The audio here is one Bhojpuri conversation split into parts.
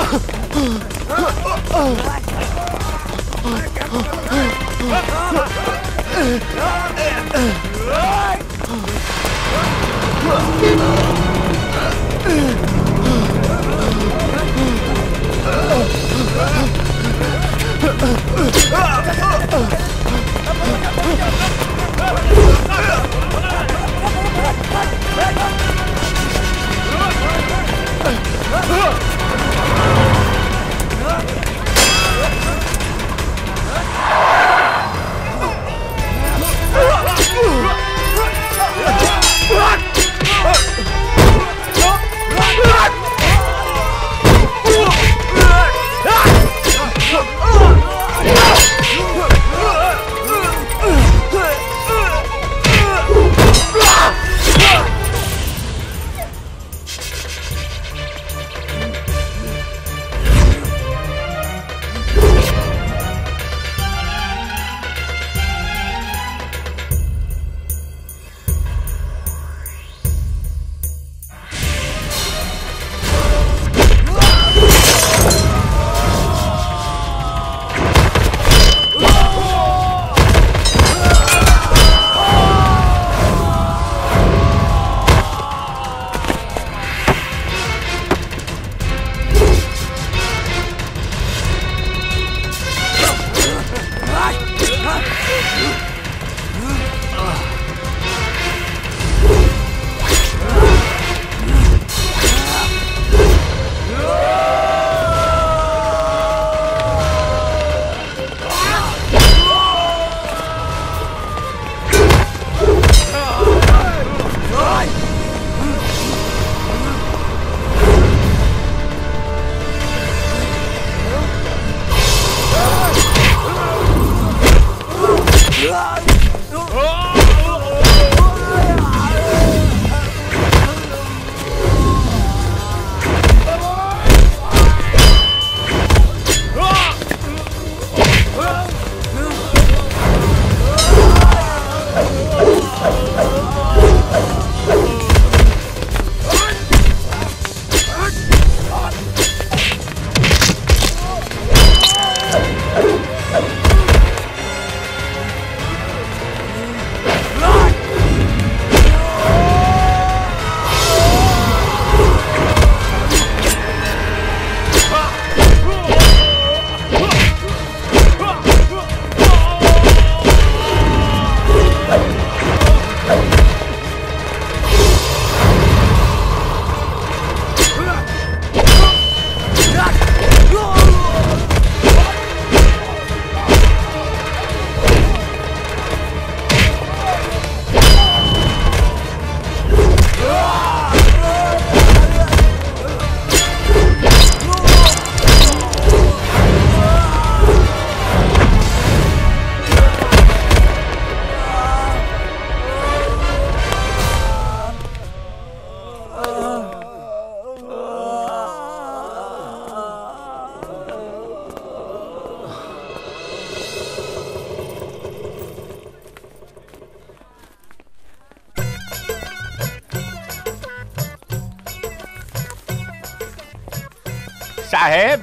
साहेब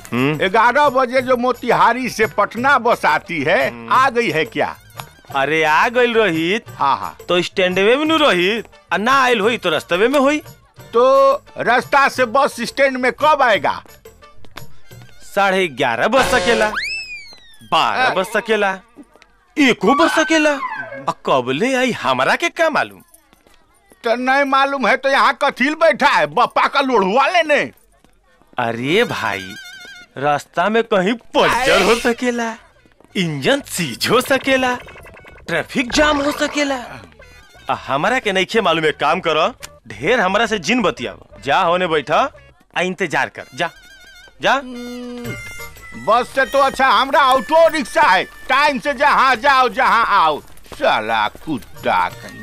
ग्यारह बजे जो मोतिहारी से पटना बस आती है आ गई है क्या अरे आ गइल रहित हाँ हाँ तो स्टैंडवे में नु रहित आ ना आइल होई तो रस्तवे में होई तो रास्ता से बस स्टैंड में कब आएगा साढ़े ग्यारह बज सकेला बारह बज सकेला एको बज सकेला आ कब ले आई हमरा के का मालूम तो नहीं मालूम है तो यहाँ कथील बैठा है बप्पा का लोढ़ुआ लेने अरे भाई रास्ता में कहीं पंचर हो सकेला इंजन सीज हो सकेला ट्रैफिक जाम हो सकेला आ हमरा के नइखे मालूम एक काम करो ढेर हमरा से जिन बतियाव जा होने बैठा आ इंतजार कर जा जा बस से तो अच्छा हमरा ऑटो रिक्शा है टाइम से जहाँ जाओ जहाँ आओ साला कुत्ता कहीं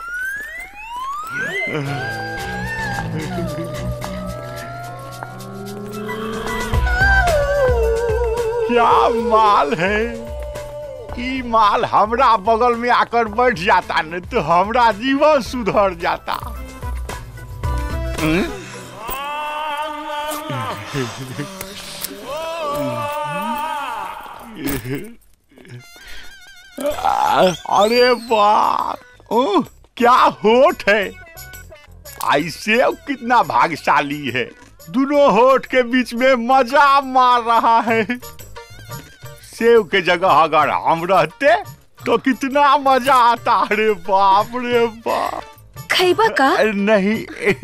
क्या माल है ई माल हमरा बगल में आकर बैठ जाता न तो हमरा जीवन सुधर जाता हम्म? अरे बाप ओह क्या होठ है आई सेव कितना भाग्यशाली है दोनों होठ के बीच में मजा मार रहा है सेव के जगह अगर हम रहते तो कितना मजा आता अरे बाप रे बाप खैबा का अरे नहीं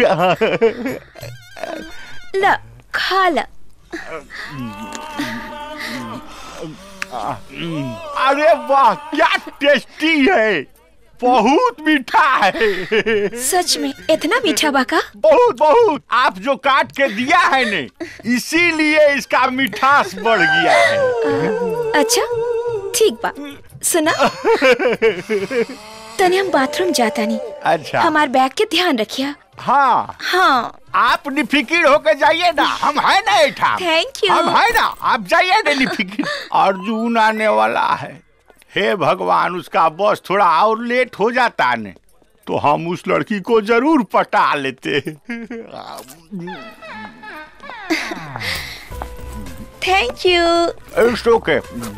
ल खा ल अरे वाह क्या टेस्टी है बहुत मीठा है सच में इतना मीठा बा का बहुत बहुत आप जो काट के दिया है ने इसीलिए इसका मिठास बढ़ गया है अच्छा ठीक बा सुना तने हम बाथरूम जाता नहीं अच्छा हमार बैग के ध्यान रखिया हाँ हाँ आप निफिकिर होकर जाइए ना हम है ना ऐठा Thank you. हम है ना आप जाइए ना निफिकिर अर्जुन आने वाला है हे भगवान उसका बस थोड़ा और लेट हो जाता ने तो हम उस लड़की को जरूर पटा लेते थैंक यू इट्स ओके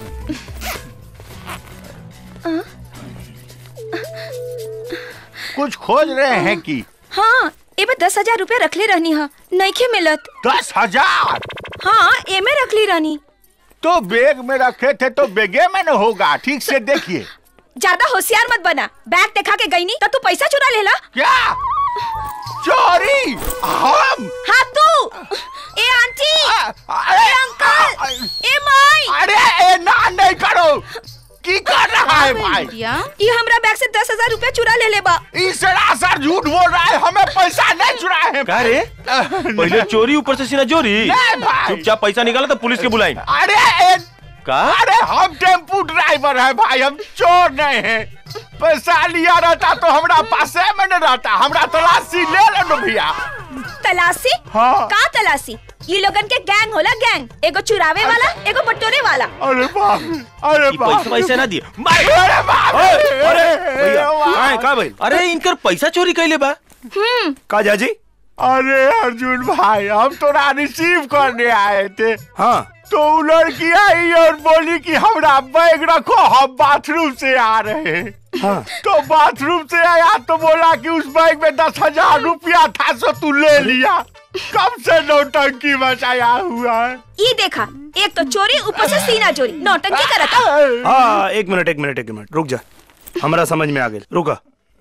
कुछ खोज रहे हैं कि हाँ एमे दस हजार रूपया रखले रहनी हा नईखे मिलत दस हजार हाँ एमे रखली रहनी तो बैग में रखे थे तो बैगे में न होगा ठीक से देखिए ज्यादा होशियार मत बना बैग देखा के गई नी तो तू पैसा चुरा लेला क्या चोरी हम हाँ तू ए आंटी अरे अंकल ए माई अरे ए ना नहीं करो की कर रहा है भाई ये हमरा बैग से दस हजार रूपया चुरा ले ले बा ई सरासर झूठ बोल रहा है हमें पैसा नहीं चुराए हैं का रे पहले चोरी ऊपर से सीना चोरी नहीं भाई। चुपचाप पैसा निकाला तो पुलिस के बुलाई अरे ए, का अरे हम टेम्पू ड्राइवर है भाई हम चोर नहीं है पैसा लिया रहता तो हमरा पासे में न रहता हमरा तलाशी ले लो भैया तलाशी हाँ। का तलाशी ये लोगन के गैंग होला गैंग एगो चुरावे वाला एगो बटोरे वाला अरे बाप अरे ई बाप पैसा पैसा ना दिए मार अरे बाप ओए, अरे भैया वाह। का है, का भाई अरे इनकर पैसा चोरी कैले बा का जाजी अरे अर्जुन भाई हम तोरा रिसीव करने आए थे हाँ तो वो लड़की आई और बोली कि हमरा बैग रखो हम बाथरूम से आ रहे हैं हाँ तो बाथरूम से आया तो बोला कि उस बैग में दस हजार रुपया था सो तू ले लिया कब से नौटंकी मचाया हुआ है ये देखा एक तो चोरी ऊपर से सीना चोरी नौटंकी करता हाँ एक मिनट एक मिनट एक मिनट रुक जा हमरा समझ में आ गई रुका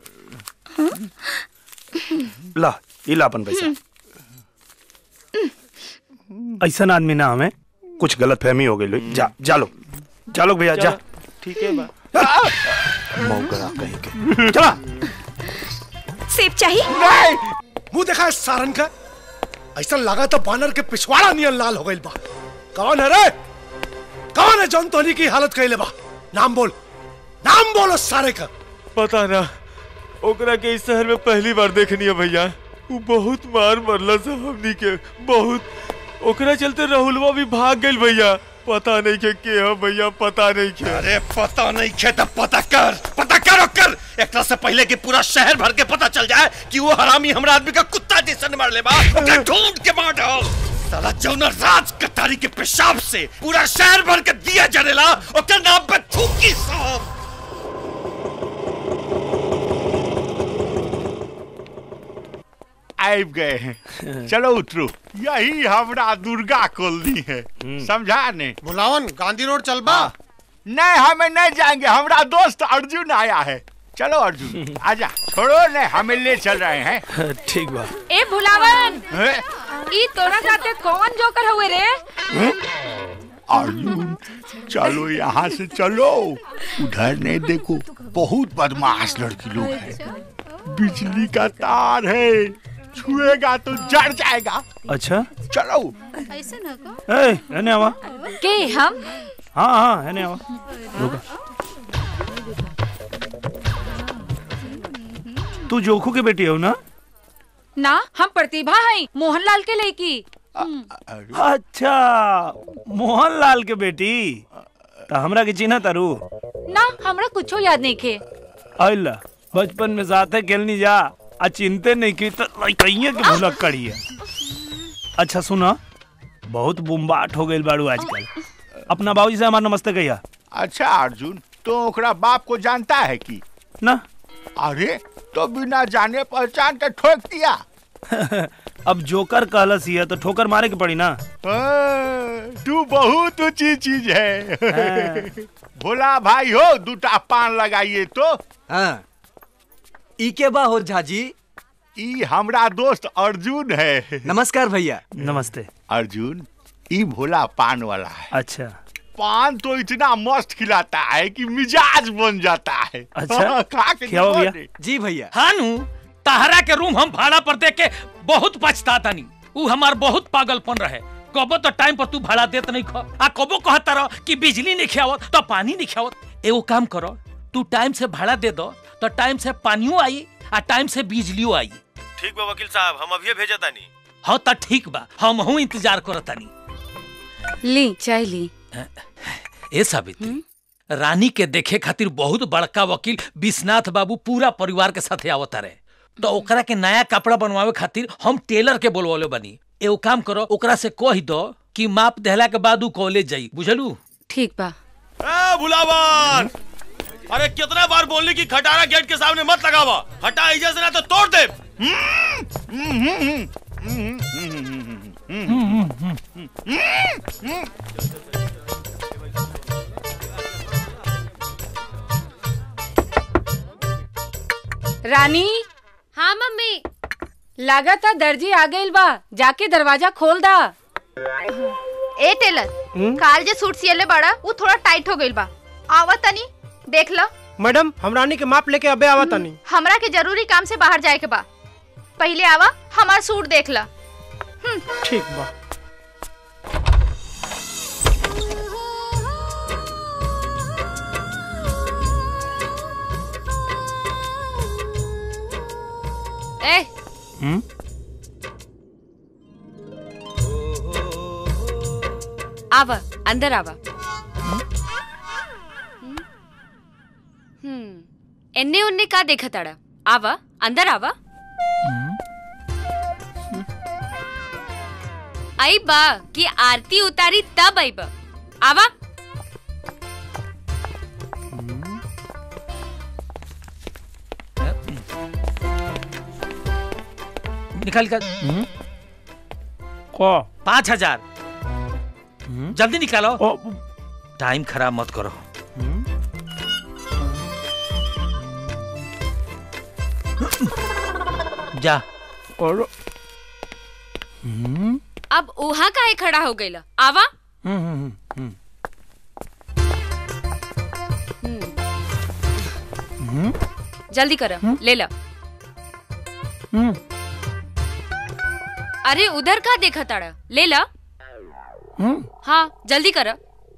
ला ये ला अपन पैसा ऐसा आदमी ना हमें कुछ गलत फहमी हो गई जा जा लो जा लो भैया जा ठीक है बा मौका कहीं के चला सेब चाहिए नहीं मुंह देखा है सारन का ऐसा लगा तो बानर के पिछवाड़ा नियन लाल हो गई बा कौन है रे कौन है जौन तोनी की हालत कैले बा नाम बोल नाम बोलो सारे का पता ना ओकरा के इस शहर में पहली बार देखनी है भैया वो बहुत मार मरला से हमनी के बहुत ओकरा चलते राहुलवा भी भाग गइल भैया पता नहीं के के है भैया पता नहीं के अरे पता नहीं खे तो पता कर पता करो कर एक से पहले कि पूरा शहर भर के पता चल जाए कि वो हरामी हमरा आदमी का कुत्ता जैसन मार ले बा ओके ढूंढ के मार डाल साला जौना राज कटारी के पेशाब से पूरा शहर भर के दिया जरेला ओकर नाम पे थूकी साहब आब गए हैं चलो उतरो यही हमरा दुर्गा कॉलोनी है समझा ने बुलावन गांधी रोड चल बा नहीं हमें नहीं जाएंगे हमरा दोस्त अर्जुन आया है चलो अर्जुन आजा छोड़ो ने हमें ले चल रहे हैं ठीक बा ए भुलावन हैं? ई तोरा साथे कौन जोकर हुए रे अर्जुन चलो यहाँ से चलो उधर नहीं देखो बहुत बदमाश लड़की लोग हैं बिजली का तार है छुएगा तो जड़ जाएगा अच्छा चलो ए है आवा के हम हाँ हाँ है आवा रुका तू जोखू के बेटी हो ना ना हम प्रतिभा हई मोहनलाल के लड़की अच्छा मोहनलाल के बेटी तो हमरा के चिन्ह तारू ना हमरा कुछो याद नहीं खे अल्ला बचपन में साथे खेलनी जा आ चिंते नहीं की तो लइकइये के भूलक करिए अच्छा सुना बहुत बुम्बाट हो गइल बाड़ू आजकल अपना बाबूजी से हमार नमस्ते कहिया अच्छा अर्जुन तो ओकरा बाप को जानता है कि ना अरे तो बिना जाने पहचान के ठोक दिया अब जोकर कहलस ही है तो ठोकर मारे के पड़ी ना हाँ, तू बहुत ऊंची चीज है हाँ। भोला भाई हो दूटा पान लगाइए तो हाँ ई के बा हो झाजी ई हमरा दोस्त अर्जुन है नमस्कार भैया नमस्ते अर्जुन ई भोला पान वाला है अच्छा पान तो इतना मस्त खिलाता है कि मिजाज बन जाता है अच्छा, खा के खिलाओ देखो भैया। ने। जी भैया हानू तहरा के रूम हम भाड़ा पर दे के बहुत पछता तनी ऊ हमार बहुत पागलपन रहे कबो तो टाइम पर तू भाड़ा देत नहीं खो आ कबो कहता रहो कि बिजली नहीं खियावत तो पानी नहीं खियावत एगो काम करो तू टाइम से भाड़ा दे दो तो टाइम से पानियो आई आ टाइम से बिजलियो आई ठीक बा वकील साहब हम अभी भेजा तानी हाँ तो ठीक बा हम हूँ इंतजार करतानी ली चाय ली ए सावित्री रानी के देखे खातिर बहुत बड़का वकील विश्वनाथ बाबू पूरा परिवार के साथे आवता रहे तो ओकरा के नया कपड़ा बनवावे खातिर हम टेलर के बोलवले बनी एगो काम करो ओकरा से कह दो कि माप देहला के बाद ऊ कॉलेज जाई बुझलू ठीक बा ए भुलावन अरे कितना बार बोलने की खटारा गेट के सामने मत लगावा हटा इजा से ना तो तोड़ दे रानी हाँ मम्मी लागता दर्जी आ गइल बा जाके दरवाजा खोल दा ए टेलर काल जे सूट सियले बड़ा वो थोड़ा टाइट हो गइल बा आवा तनी देख लो मैडम हम रानी के माप लेके अबे आवा तनी हमरा के जरूरी काम से बाहर जाए के बा पहले आवा हमार सूट देख ला ठीक बा ए हम्म आवा अंदर आवा हम्म एन्ने उन्ने का देखा ताड़ा आवा अंदर आवा आई बा कि आरती उतारी तब आई बा आवा निकाल कर को पाँच हजार जल्दी निकालो ओ, टाइम खराब मत करो जा और अब उहा काहे खड़ा हो गइला आवा हम्म, हम्म, हम्म, जल्दी कर ले ला हम्म, अरे उधर का देखा ताड़ा ले ला हम्म, हाँ जल्दी कर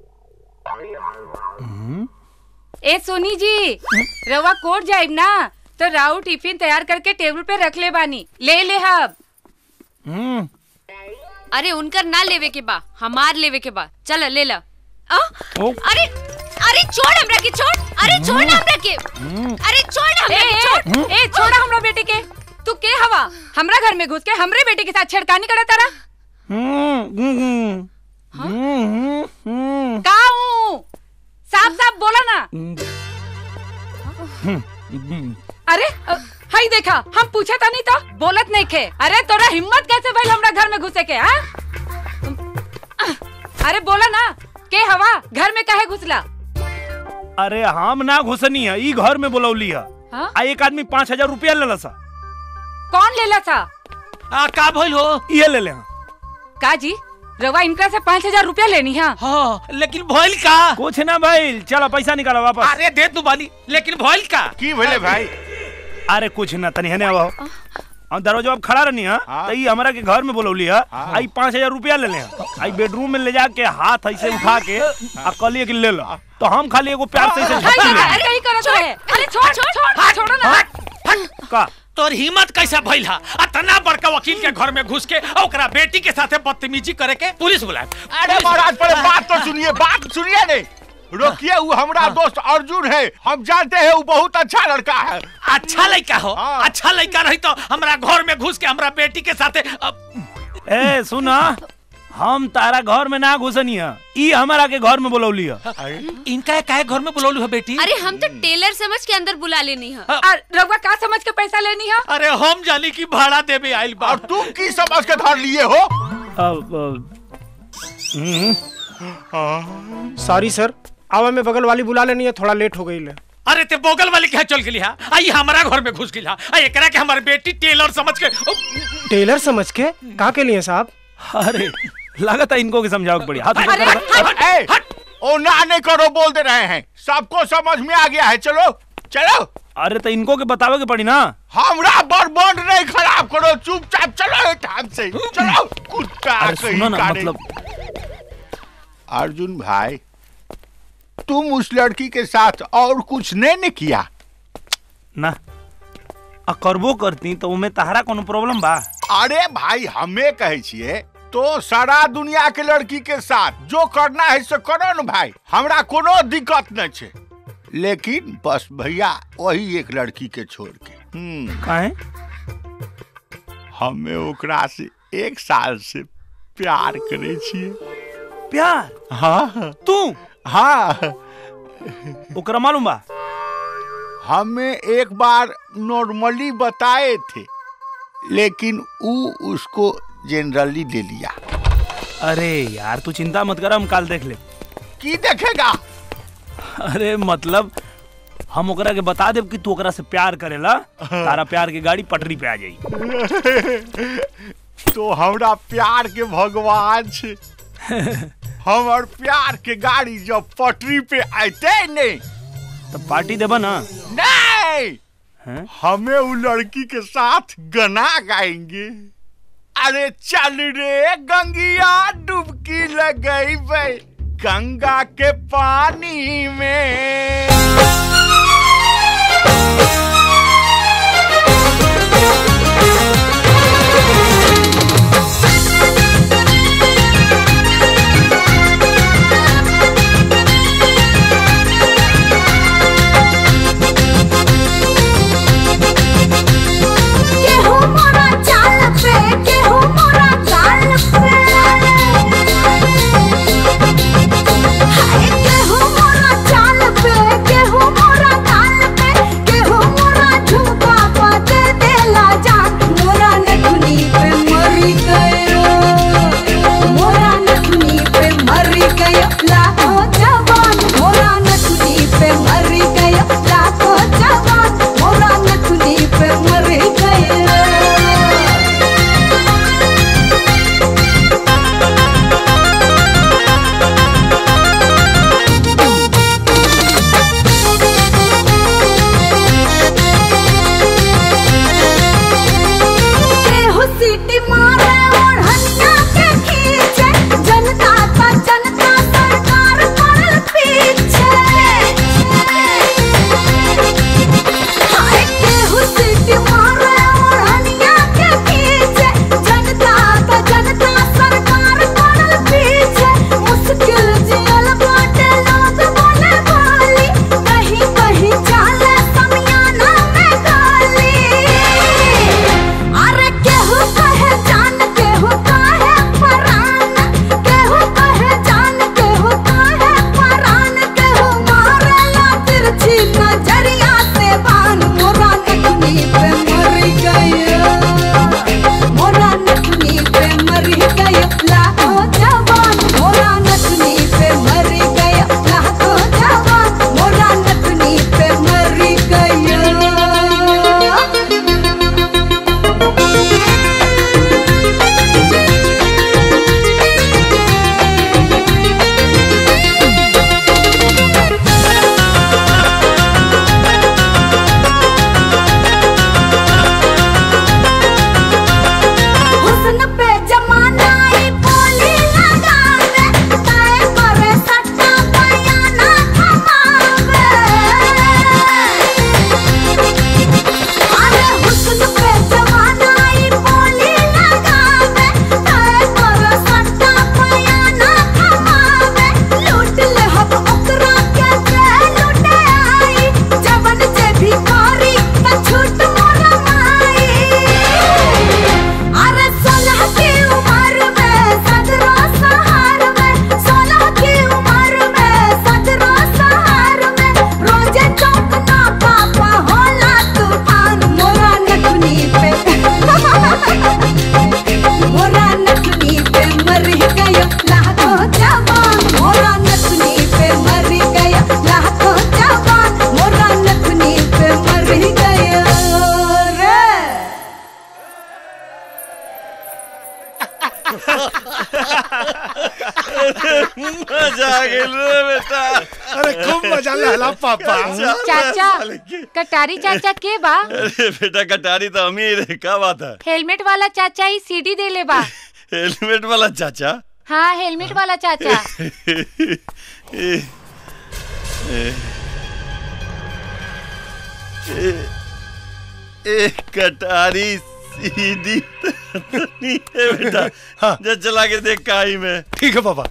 ए सोनी जी रवा कोट जाइब ना तो राउ टिफिन तैयार करके टेबल पे रख ले बानी ले ले हब हम्म। अरे उनकर ना लेवे के बा हमार लेवे के बा चल ले ला आ? ओ। अरे अरे छोड़ हमरा के छोड़ अरे छोड़ ना हमरा के अरे छोड़ ना हमरा के छोड़ ए छोड़ा हमरा बेटे के तू के हवा हमरा घर में घुस के हमरे बेटे के साथ छेड़खानी करत तारा हम्म, हम्म, हम्म, हम्म, हम्म। का हूँ साफ साफ बोला ना अरे अ, हाय देखा हम पूछा था नहीं तो बोलत नहीं खे अरे तोरा हिम्मत कैसे भइल हमरा घर में घुसे के हाँ अरे बोला ना के हवा घर में काहे घुसला अरे हम ना घुसनी है ई घर में बोलौली है हाँ? आ एक आदमी पाँच हजार रुपया ले सा कौन लेला था आ का भइल हो ये ले ले हाँ। का जी रवा इनका से पाँच हजार रुपया लेनी है हाँ लेकिन भइल का कुछ ना भाई चलो पैसा निकालो वापस अरे दे तू बानी लेकिन भइल का की भले भाई अरे कुछ ना तनी हने आओ हम दरवाजा अब खड़ा रहनी है हाँ। तो ई हमरा के घर में बोलौली है आई पाँच हजार रुपया ले ले आई बेडरूम में ले जाके हाथ ऐसे उठा के आ कहलिए कि ले लो तो हम खाली एगो प्यार से ऐसे झपकी ले अरे यही करत है अरे छोड़ छोड़ छोड़ छोड़ो ना का तोर हिम्मत कैसा भइल हा अतना बड़का वकील के घर में घुस के आ ओकरा बेटी के साथे बदतमीजी करे के पुलिस बुलाए अरे महाराज पहले बात तो सुनिए बात सुनिए नहीं रोकिए वो हमारा दोस्त अर्जुन है हम जानते हैं वो बहुत अच्छा लड़का है अच्छा लड़का हो हाँ। अच्छा लड़का रही तो हमरा घर में घुस के हमरा बेटी के साथे अब ए सुना हम तारा घर में ना घुसनी है ई हमारा के घर में बोलौली है इनका काहे घर में बुलौलू है बेटी अरे हम तो टेलर समझ के अंदर बुला लेनी है और रउआ का समझ के पैसा लेनी है अरे हम जानी की भाड़ा देवे आइल बा और तुम की समझ के धर लिए हो अब सॉरी सर आवा में बगल वाली बुला लेनी है थोड़ा लेट हो गई ले अरे ते बोगल वाली क्या चल गेली हा आई हमारा घर में घुस गेली हा आ एकरा के हमारी बेटी टेलर समझ के ओ, टेलर समझ के कहा के लिए साहब अरे लागत है इनको के समझाओ पड़ी हाथ ऊपर अरे, करो। ए, ओ ना नहीं करो बोल दे रहे हैं सबको समझ में आ गया है चलो चलो अरे तो इनको के बतावे के पड़ी ना हमरा बर्बाद नहीं खराब करो चुपचाप चलो टाइम से चलो कुत्ता अरे कहीं सुनो ना का नहीं। मतलब अर्जुन भाई तुम उस लड़की के साथ और कुछ नहीं ने किया ना आ करबो करती तो उमे तहरा कोनो प्रॉब्लम बा अरे भाई हमें कहे छिए तो सारा दुनिया के लड़की के साथ जो करना है से करो न भाई हमरा कोनो दिक्कत नहीं छे लेकिन बस भैया वही एक लड़की के छोड़ के हम्म काहे हमें ओकरा से एक साल से प्यार करे छिए प्यार हाँ तू हाँ ओकरा मालूम बा हमें एक बार नॉर्मली बताए थे लेकिन ऊ उसको जनरली ले लिया अरे यार तू चिंता मत कर हम काल देख ले की देखेगा अरे मतलब हम ओकरा के बता देब कि तू ओकरा से प्यार करेला तारा प्यार की गाड़ी पटरी पे आ जाई तो हमरा प्यार के भगवान छे हमर प्यार के गाड़ी जब पटरी पे आते नहीं तो पार्टी देबा ना नहीं हैं? हमें वो लड़की के साथ गना गाएंगे अरे चल रे गंगिया डुबकी लगई बे गंगा के पानी में केहू मोरा चाल पे केहू मोरा चाल पे हाय केहू मोरा चाल पे केहू मोरा चाल पे केहू मोरा मजा आ गेल रे बेटा अरे खूब मजा लहला पापा चाचा कटारी चाचा के बा अरे बेटा कटारी तो हम ही रे का बात है हेलमेट वाला चाचा ही सीडी दे ले बा हेलमेट वाला चाचा हाँ हेलमेट वाला चाचा ए, ए, ए, ए, कटारी सीधी तो नहीं है बेटा जा चला के देख काई में ठीक है पापा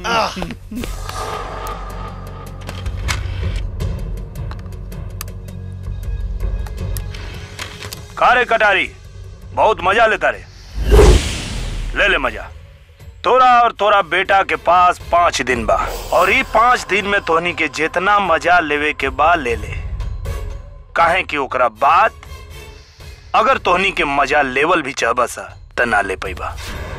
का रे कटारी बहुत मजा लेता रे ले ले मजा तोरा और तोरा बेटा के पास पाँच दिन बा और ई पाँच दिन में तोहनी के जितना मजा लेवे के बा ले ले काहे कि ओकरा बाद अगर तोहनी के मजा लेवल भी चाहबा सा त ना ले पैबा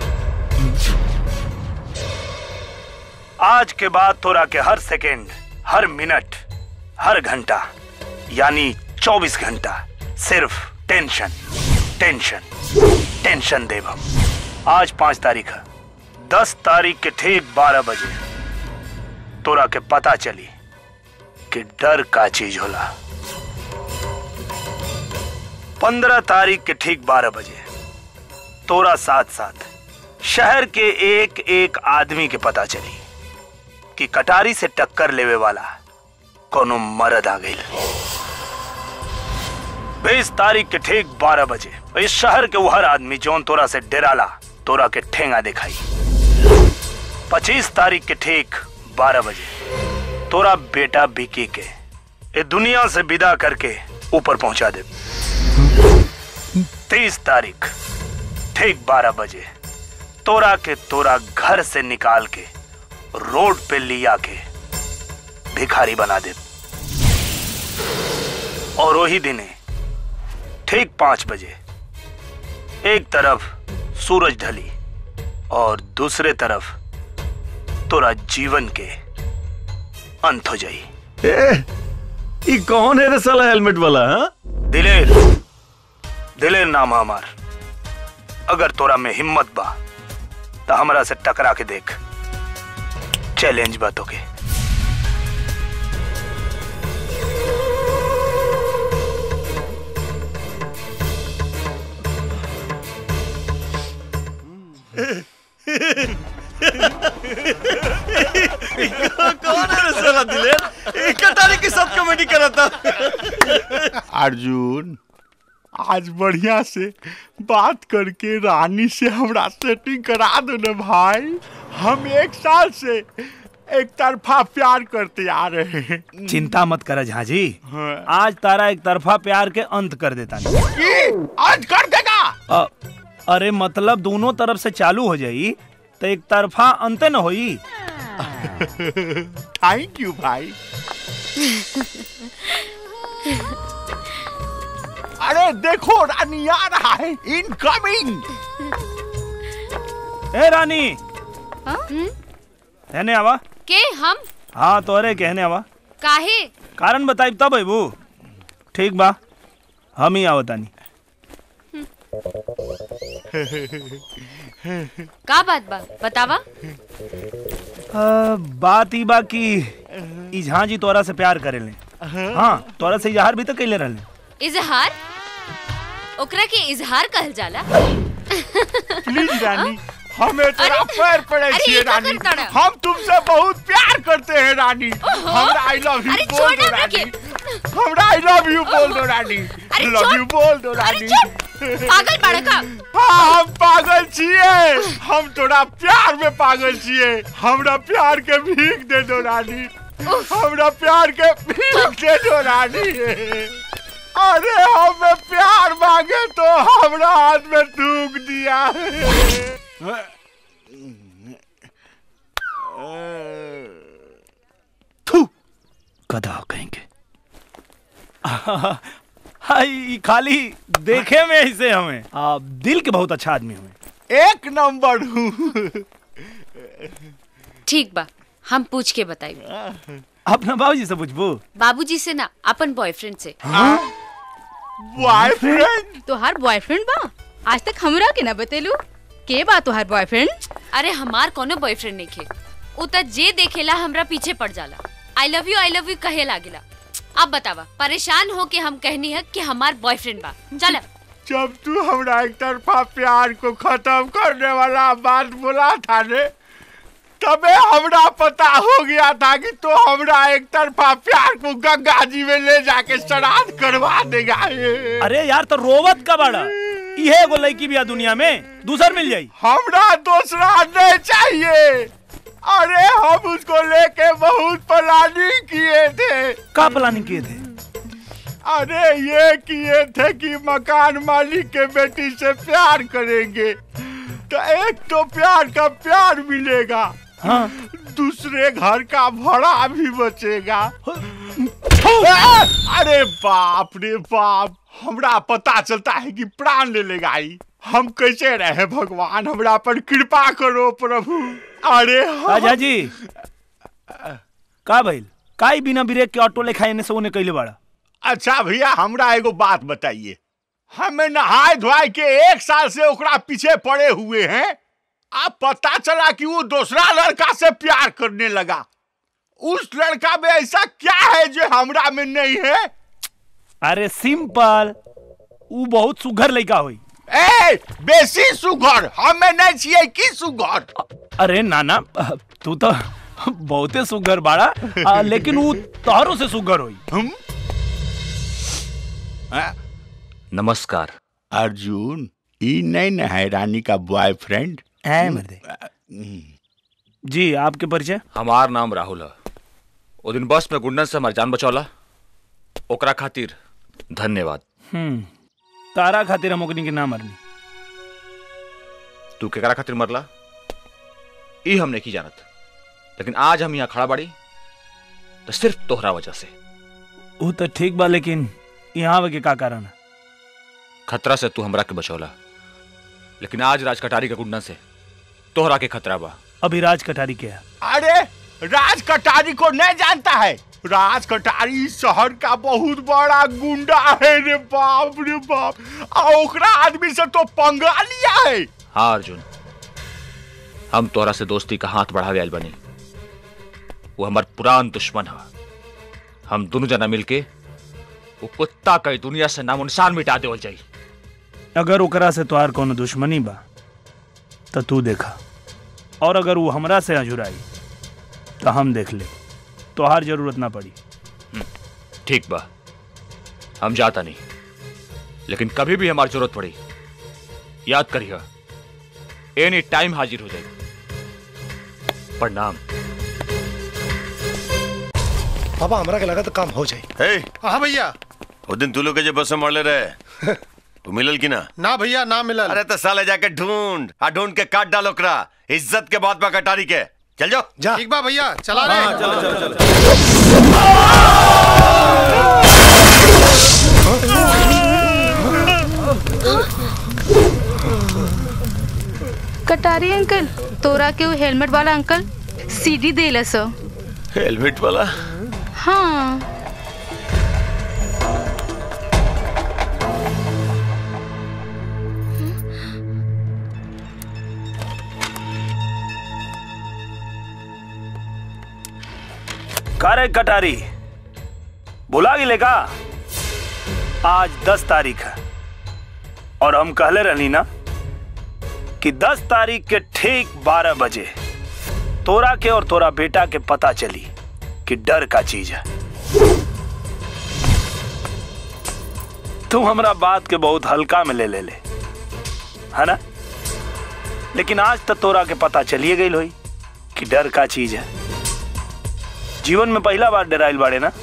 आज के बाद तोरा के हर सेकेंड हर मिनट हर घंटा यानी 24 घंटा सिर्फ टेंशन टेंशन टेंशन देव हम आज पांच तारीख है दस तारीख के ठीक बारह बजे तोरा के पता चली कि डर का चीज होला पंद्रह तारीख के ठीक बारह बजे तोरा साथ साथ शहर के एक एक आदमी के पता चली कि कटारी से टक्कर लेवे वाला कोनो मरद आ गई बीस तारीख के ठीक बारह बजे इस शहर के वो हर आदमी जौन तोरा से डेराला तोरा के ठेंगा दिखाई पच्चीस तारीख के ठीक बारह बजे तोरा बेटा बिकी के ये दुनिया से विदा करके ऊपर पहुंचा दे तीस तारीख ठीक बारह बजे तोरा के तोरा घर से निकाल के रोड पे लिया के भिखारी बना दे और वही दिने ठीक पांच बजे एक तरफ सूरज ढली और दूसरे तरफ तोरा जीवन के अंत हो जाई ए, ई कौन है रे साला हेलमेट वाला हाँ दिलेर दिलेर नाम है हमार अगर तोरा में हिम्मत बा तो हमरा से टकरा के देख चैलेंज बा तोके कौन है रे साला दिलेर ई कटारी के साथ कॉमेडी कर रहा था अर्जुन आज बढ़िया से बात करके रानी से हमरा सेटिंग करा दो ना भाई हम एक साल से एक तरफा प्यार करते आ रहे हैं चिंता मत कर झाजी हाँ। आज तारा एक तरफा प्यार के अंत कर देता नहीं की? आज कर देगा अ, अरे मतलब दोनों तरफ से चालू हो जाई तो एक तरफा अंत न होई थैंक यू भाई अरे देखो रानी आ रहा है इनकमिंग ए रानी कहने आवा के हम हाँ तोरे कहने आवा काहे कारण बताई तब अबू ठीक बा हम ही आवतानी का बात बा बतावा अ, बात ई बा कि ई झांझी तोरा से प्यार करेले हाँ तोरा से इजहार भी तो कैले रहले इजहार ओकरा के इजहार कहल जाला प्लीज रानी हमें तेरा पैर पड़े अरे, छिए ये क्या रानी करता रहा? हम तुमसे बहुत प्यार करते हैं रानी हमरा आई लव यू अरे, बोल छोड़ दो ना रानी हमरा आई लव यू बोल दो रानी अरे, लव छोड़। यू बोल दो रानी पागल बाड़ा का हाँ हम पागल छिए हम तोरा प्यार में पागल छिए हमरा प्यार के भीख दे दो रानी हमरा प्यार के भीख दे दो रानी अरे हमें प्यार मांगे तो हमरा हाथ में थूक दिया गधा कहेंगे हाय ई खाली देखे में ऐसे हमें आ, दिल के बहुत अच्छा आदमी हमें एक नंबर हूँ ठीक बा हम पूछ के बताई अपना बाबूजी से पूछबू बाबूजी से ना अपन बॉयफ्रेंड से बॉयफ्रेंड तोहार बॉयफ्रेंड बा आज तक हमरा के ना बतेलू के बात तोहार बॉयफ्रेंड अरे हमार कोनो बॉयफ्रेंड नहीं खे उ त जे देखेला हमरा पीछे पड़ जाला I love you I love you कहे लागेला अब बतावा परेशान हो के हम कहनी है कि हमार बॉयफ्रेंड बा चल जब तू हमरा एक तरफा प्यार को खत्म करने वाला बात बोला था ने तबे हमरा पता हो गया था कि तो हमरा एक तरफा प्यार को गंगा जी में ले जाके श्राद्ध करवा देगा ये। अरे यार तो रोवत का बड़ा इहे एगो लड़की भी दुनिया में दूसर मिल जाई हमरा दूसरा नहीं चाहिए अरे हम उसको लेके बहुत प्लानिंग किए थे का प्लानिंग किए थे अरे ये किए थे कि मकान मालिक के बेटी से प्यार करेंगे तो एक तो प्यार का प्यार मिलेगा हाँ दूसरे घर का भाड़ा भी बचेगा ए, अरे बाप रे बाप हमरा पता चलता है कि प्राण ले लेगा ई हम कैसे रहे भगवान हमरा पर कृपा करो प्रभु अरे हम- राजा जी का भइल काई बिना ब्रेक के ऑटो लेखा एने से ओने कइले बाड़ा अच्छा भैया हमरा एगो बात बताइए हमें नहाए धोए के एक साल से ओकरा पीछे पड़े हुए हैं अब पता चला कि वो दूसरा लड़का से प्यार करने लगा उस लड़का में ऐसा क्या है जो हमरा में नहीं है अरे सिंपल ऊ बहुत सुघर लड़का होई ए बेसी सुघर हमें नहीं चाहिए की सुघर अरे नाना तू तो बहुते सुघर बाड़ा आ, लेकिन ऊ तोहरों से सुघर होई नमस्कार अर्जुन ई नहीं न है रानी का बॉयफ्रेंड है मर्दे जी आपके परिचय हमार नाम राहुल है ओ दिन बस में गुंडन से हमार जान बचौला ओकरा खातिर धन्यवाद हम्म तारा खातिर हम ओकनी के ना मरनी तू केकरा खातिर मरला ई हम नहीं जानत लेकिन आज हम यहाँ खड़ा बाड़ी तो सिर्फ तोहरा वजह से वो तो ठीक बा लेकिन यहाँ आवे के का कारण है खतरा से तू हमरा के बचौला लेकिन आज राज कटारी के गुंडन से तोहरा के खतरा बा अभी राज कटारी के है अरे राज कटारी को नहीं जानता है राज कटारी इस शहर का बहुत बड़ा गुंडा है रे बाप रे बाप आ ओकरा आदमी से तो पंगा लिया है हाँ अर्जुन हम तोहरा से दोस्ती का हाथ बढ़ावे आयल बनी वो हमार पुरान दुश्मन है हम दोनों जना मिलके वो कुत्ता कई दुनिया से नामो निशान मिटा देवल जाई अगर ओकरा से तोहार कोनो दुश्मनी बा तो तू देखा और अगर वो हमरा से अजुराई तो हम देख ले तोहार जरूरत ना पड़ी ठीक बा हम जाता नहीं लेकिन कभी भी हमारी जरूरत पड़ी याद करिए एनी टाइम हाजिर हो जाएगी प्रणाम पापा हमरा के लगा तो काम हो जाए हे हाँ भैया वो दिन तू लोग के जो बस में मरले रहे वो मिलल की ना ना भैया ना मिलल अरे तो साले जाके ढूंढ आ ढूंढ के काट डालो ओकरा इज्जत के बात बा कटारी के चल जाओ जा ठीक बा भैया चला रे हाँ, चलो, चलो, चलो। कटारी अंकल तोरा के वो हेलमेट वाला अंकल सीडी देला सो हेलमेट वाला हाँ का रे कटारी बुला गिले का आज दस तारीख है और हम कहले रहनी ना कि दस तारीख के ठीक बारह बजे तोरा के और तोरा बेटा के पता चली कि डर का चीज है तू हमरा बात के बहुत हल्का में ले ले ले है ना लेकिन आज तक तोरा के पता चलिए गई होई कि डर का चीज है जीवन में पहला बार डराइल बाड़े ना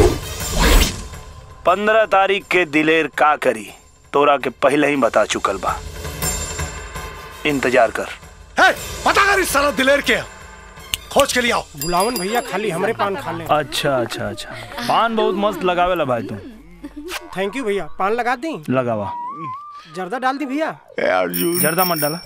पंद्रह तारीख के दिलेर का करी तोरा के पहले ही बता चुकल बा इंतजार कर है पता कर इस साला दिलेर के खोज के लिए आओ बुलावन भैया खाली हमरे पान खा ले अच्छा अच्छा अच्छा पान बहुत मस्त लगावेला भाई तुम थैंक यू भैया पान लगा दी लगावा जर्दा डाल दी भैया अर्जुन जर्दा मत डाला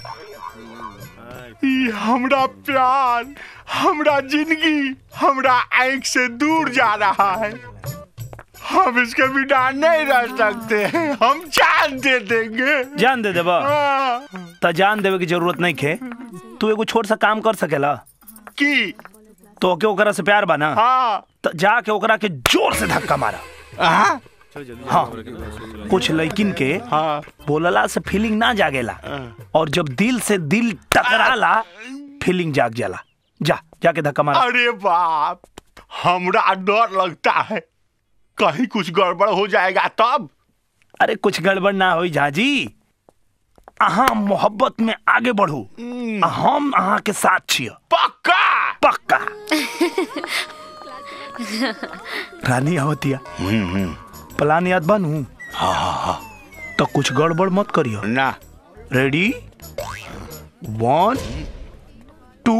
ई हमरा प्यार हमरा जिंदगी हमरा आंख से दूर जा रहा है हम इसके बिना नहीं रह सकते हम जान दे देंगे जान दे देबा त जान देवे की जरूरत नहीं खे तू एगो छोट सा काम कर सकेला की तो के ओकरा से प्यार बना हाँ त जाके ओकरा के जोर से धक्का मारा हाँ हाँ कुछ लड़किन के हाँ बोलला से फीलिंग ना जागेला और जब दिल से दिल टकराला फीलिंग जाग जाला जा जाके धक्का मारा अरे बाप हमरा डर लगता है कहीं कुछ गड़बड़ हो जाएगा तब अरे कुछ गड़बड़ ना होई झाजी अहाँ मोहब्बत में आगे बढ़ू आ हम अहाँ के साथ छिय पक्का पक्का रानी आवतिया प्लान याद बनू हाँ हाँ हाँ तो कुछ गड़बड़ मत करियो ना रेडी वन टू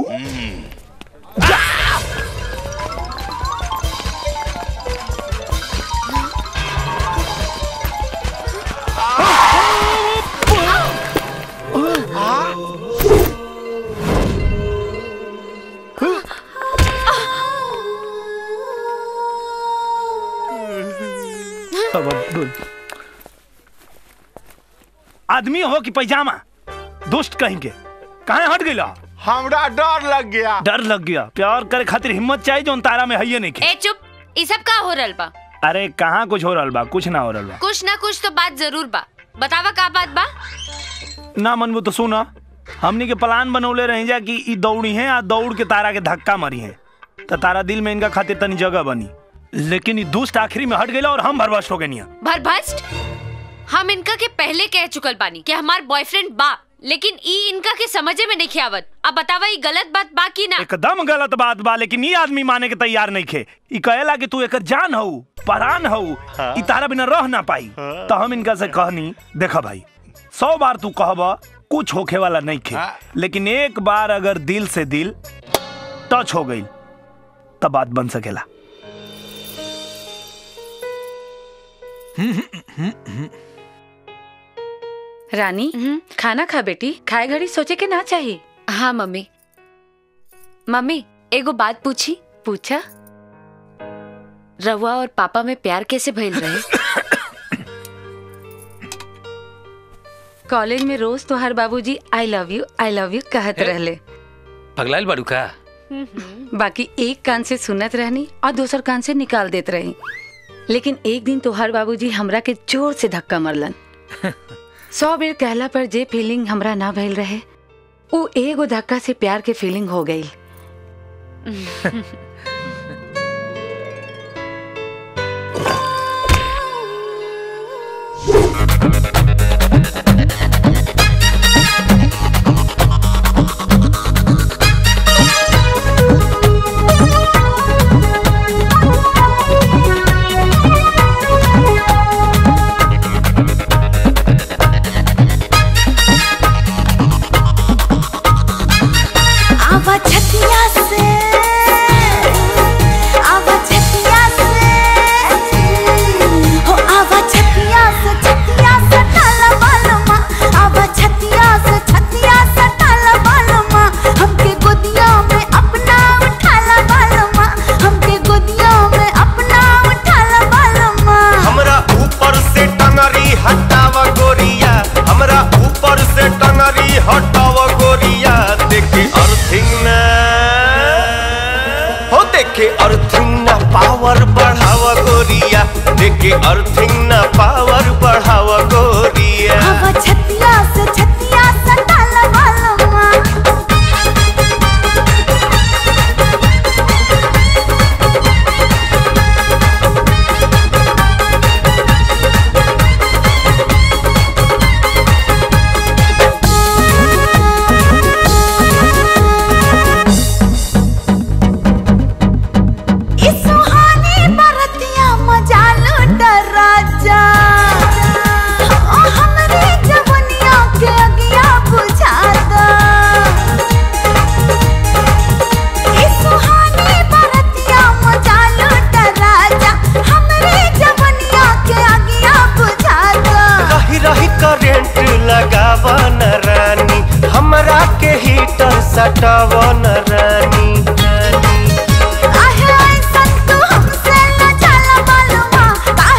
अब अब डोल। आदमी हो कि पैजामा दुष्ट कहेंगे कहाँ हट गया हमरा डर लग गया डर लग गया प्यार करे खातिर हिम्मत चाहिए जो तारा में है नहीं ए चुप ई सब का हो रहल बा अरे कहाँ कुछ हो रहा बा कुछ ना हो रहा बा कुछ ना कुछ तो बात जरूर बा बतावा का बात बा ना मनबू तो सुना हमनी के प्लान बनौले रही जा कि ई दौड़ी है आ दौड़ के तारा के धक्का मारी है तो तारा दिल में इनका खातिर तनी जगह बनी लेकिन ई दुष्ट आखिरी में हट गया और हम भरवश हो गए भरभस्ट हम इनका के पहले कह चुकल बानी कि हमार बॉयफ्रेंड बा लेकिन ई इनका के समझे में नहीं आवत अब बतावा ई गलत बात बा की ना एकदम गलत बात बा लेकिन ये आदमी माने के तैयार नहीं खे ई कहेला कि तू एकर जान हऊ परान हऊ ई तारा बिना रह ना पाई तो हम इनका से कहनी देखा भाई सौ बार तू कहबा कुछ होखे वाला नहीं खे लेकिन एक बार अगर दिल से दिल टच हो गई तब बात बन सकेला रानी खाना खा बेटी खाए घड़ी सोचे के ना चाहिए हाँ मम्मी मम्मी एगो बात पूछी पूछा रवा और पापा में प्यार कैसे भइल रहे कॉलेज में रोज तो हर बाबूजी I love you I love you कहत रहले पगलाइल बाड़ू का बाकी एक कान से सुनत रहनी और दूसर कान से निकाल देत रही लेकिन एक दिन तोहर बाबूजी हमरा के जोर से धक्का मरलन सौ बेर कहला पर जे फीलिंग हमरा ना भइल रहे वो एगो धक्का से प्यार के फीलिंग हो गई आवा छतिया से आवा छतिया से हो आवा छतिया से छतिया से टाला बालमा आवा छतिया से छतिया से टाला बालमा हमके गोदिया में अपना उठाला बालमा हमके गोदिया में अपना उठाला बालमा हमरा ऊपर से टंगरी हटावा गोरिया हमरा ऊपर से टंगरी हटावा गोरिया देखे अर्थिंग ना हो देखे अर्थिंग ना पावर बढ़ावा गोरिया देखे अर्थिंग ना पावर बढ़ावा गोरिया आवा छतिया से छतिया से टाला बालमा ई सुहानी बरतिया मजा लूट राजा ओ हमरे जवनिया के अगिया बुझा दो ई सुहानी बरतिया मजा लूट राजा हमरे जवनिया के अगिया बुझा दो रही रही करेंट लगावा न रानी हमरा के हीटर सटावा न रानी आहे ऐसन तू हमसे न चला बालमा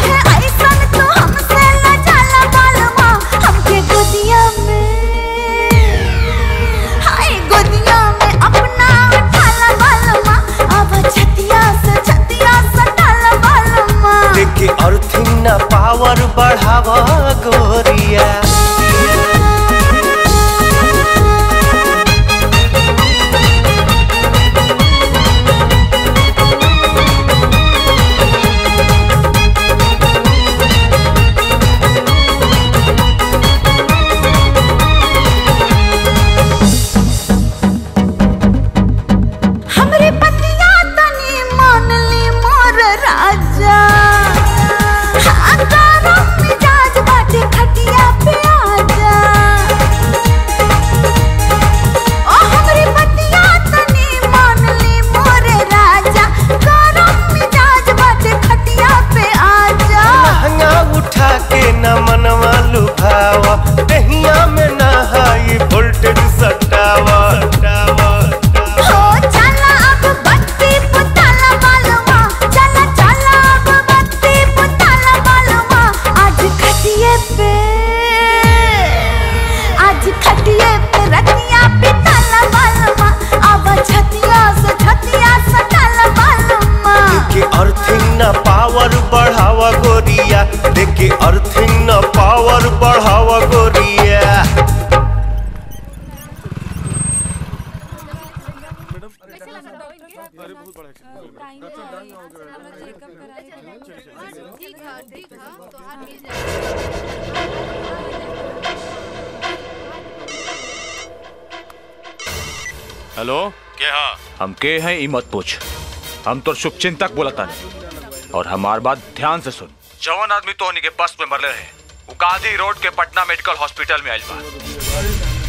हेलो के हा हम के हैं ई मत पूछ हम तो शुभ चिंतक बोलता नहीं और हमार बात ध्यान से सुन जवन आदमी तो के बस में मरले रहे वो गांधी रोड के पटना मेडिकल हॉस्पिटल में आइल बा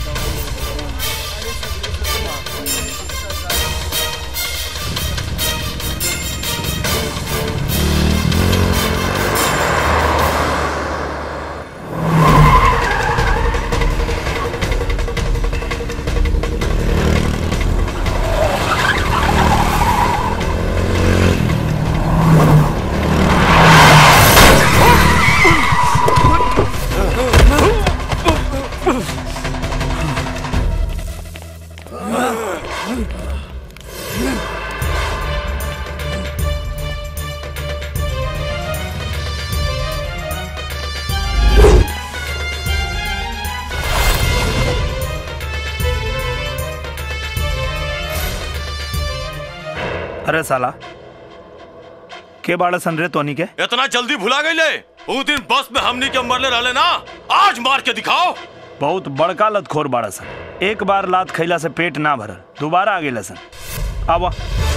अरे साला के बाड़ा सन रे तोनी के इतना जल्दी भुला गई ले उस दिन बस में हमनी के मरले रहले ना आज मार के दिखाओ बहुत बड़का लतखोर बाड़ा सन एक बार लात खैला से पेट ना भरल दोबारा आ गेला सन आवा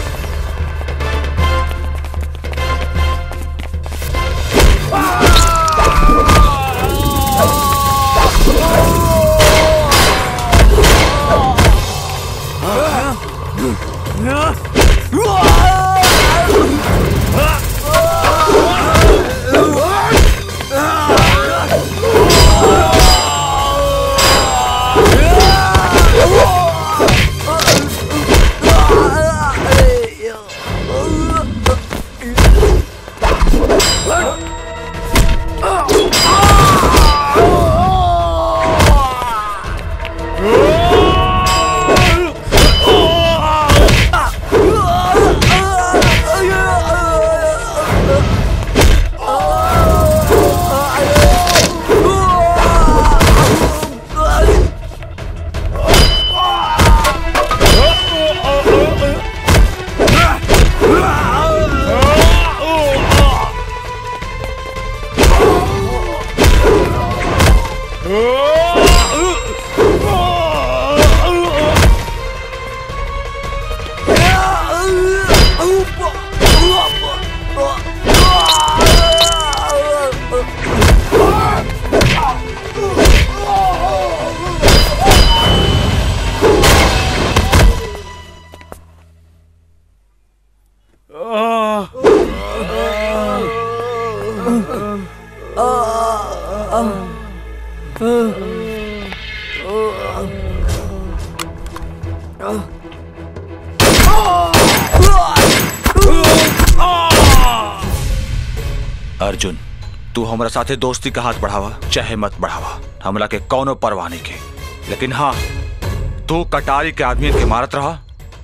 अर्जुन तू हमरा साथे दोस्ती का हाथ बढ़ावा चाहे मत बढ़ावा हमला के कौनो परवाह नहीं के लेकिन हाँ तू कटारी के आदमी के मारत रहा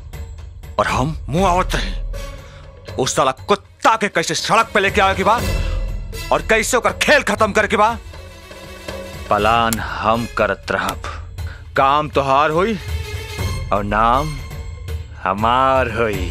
और हम मुंह आवत रहे उस साला कुत्ता के कैसे सड़क पे लेके आवे के बाद और कैसे ओकर खेल खत्म करे के बाद पलान हम करत रहब काम तोहार होई और नाम हमार होई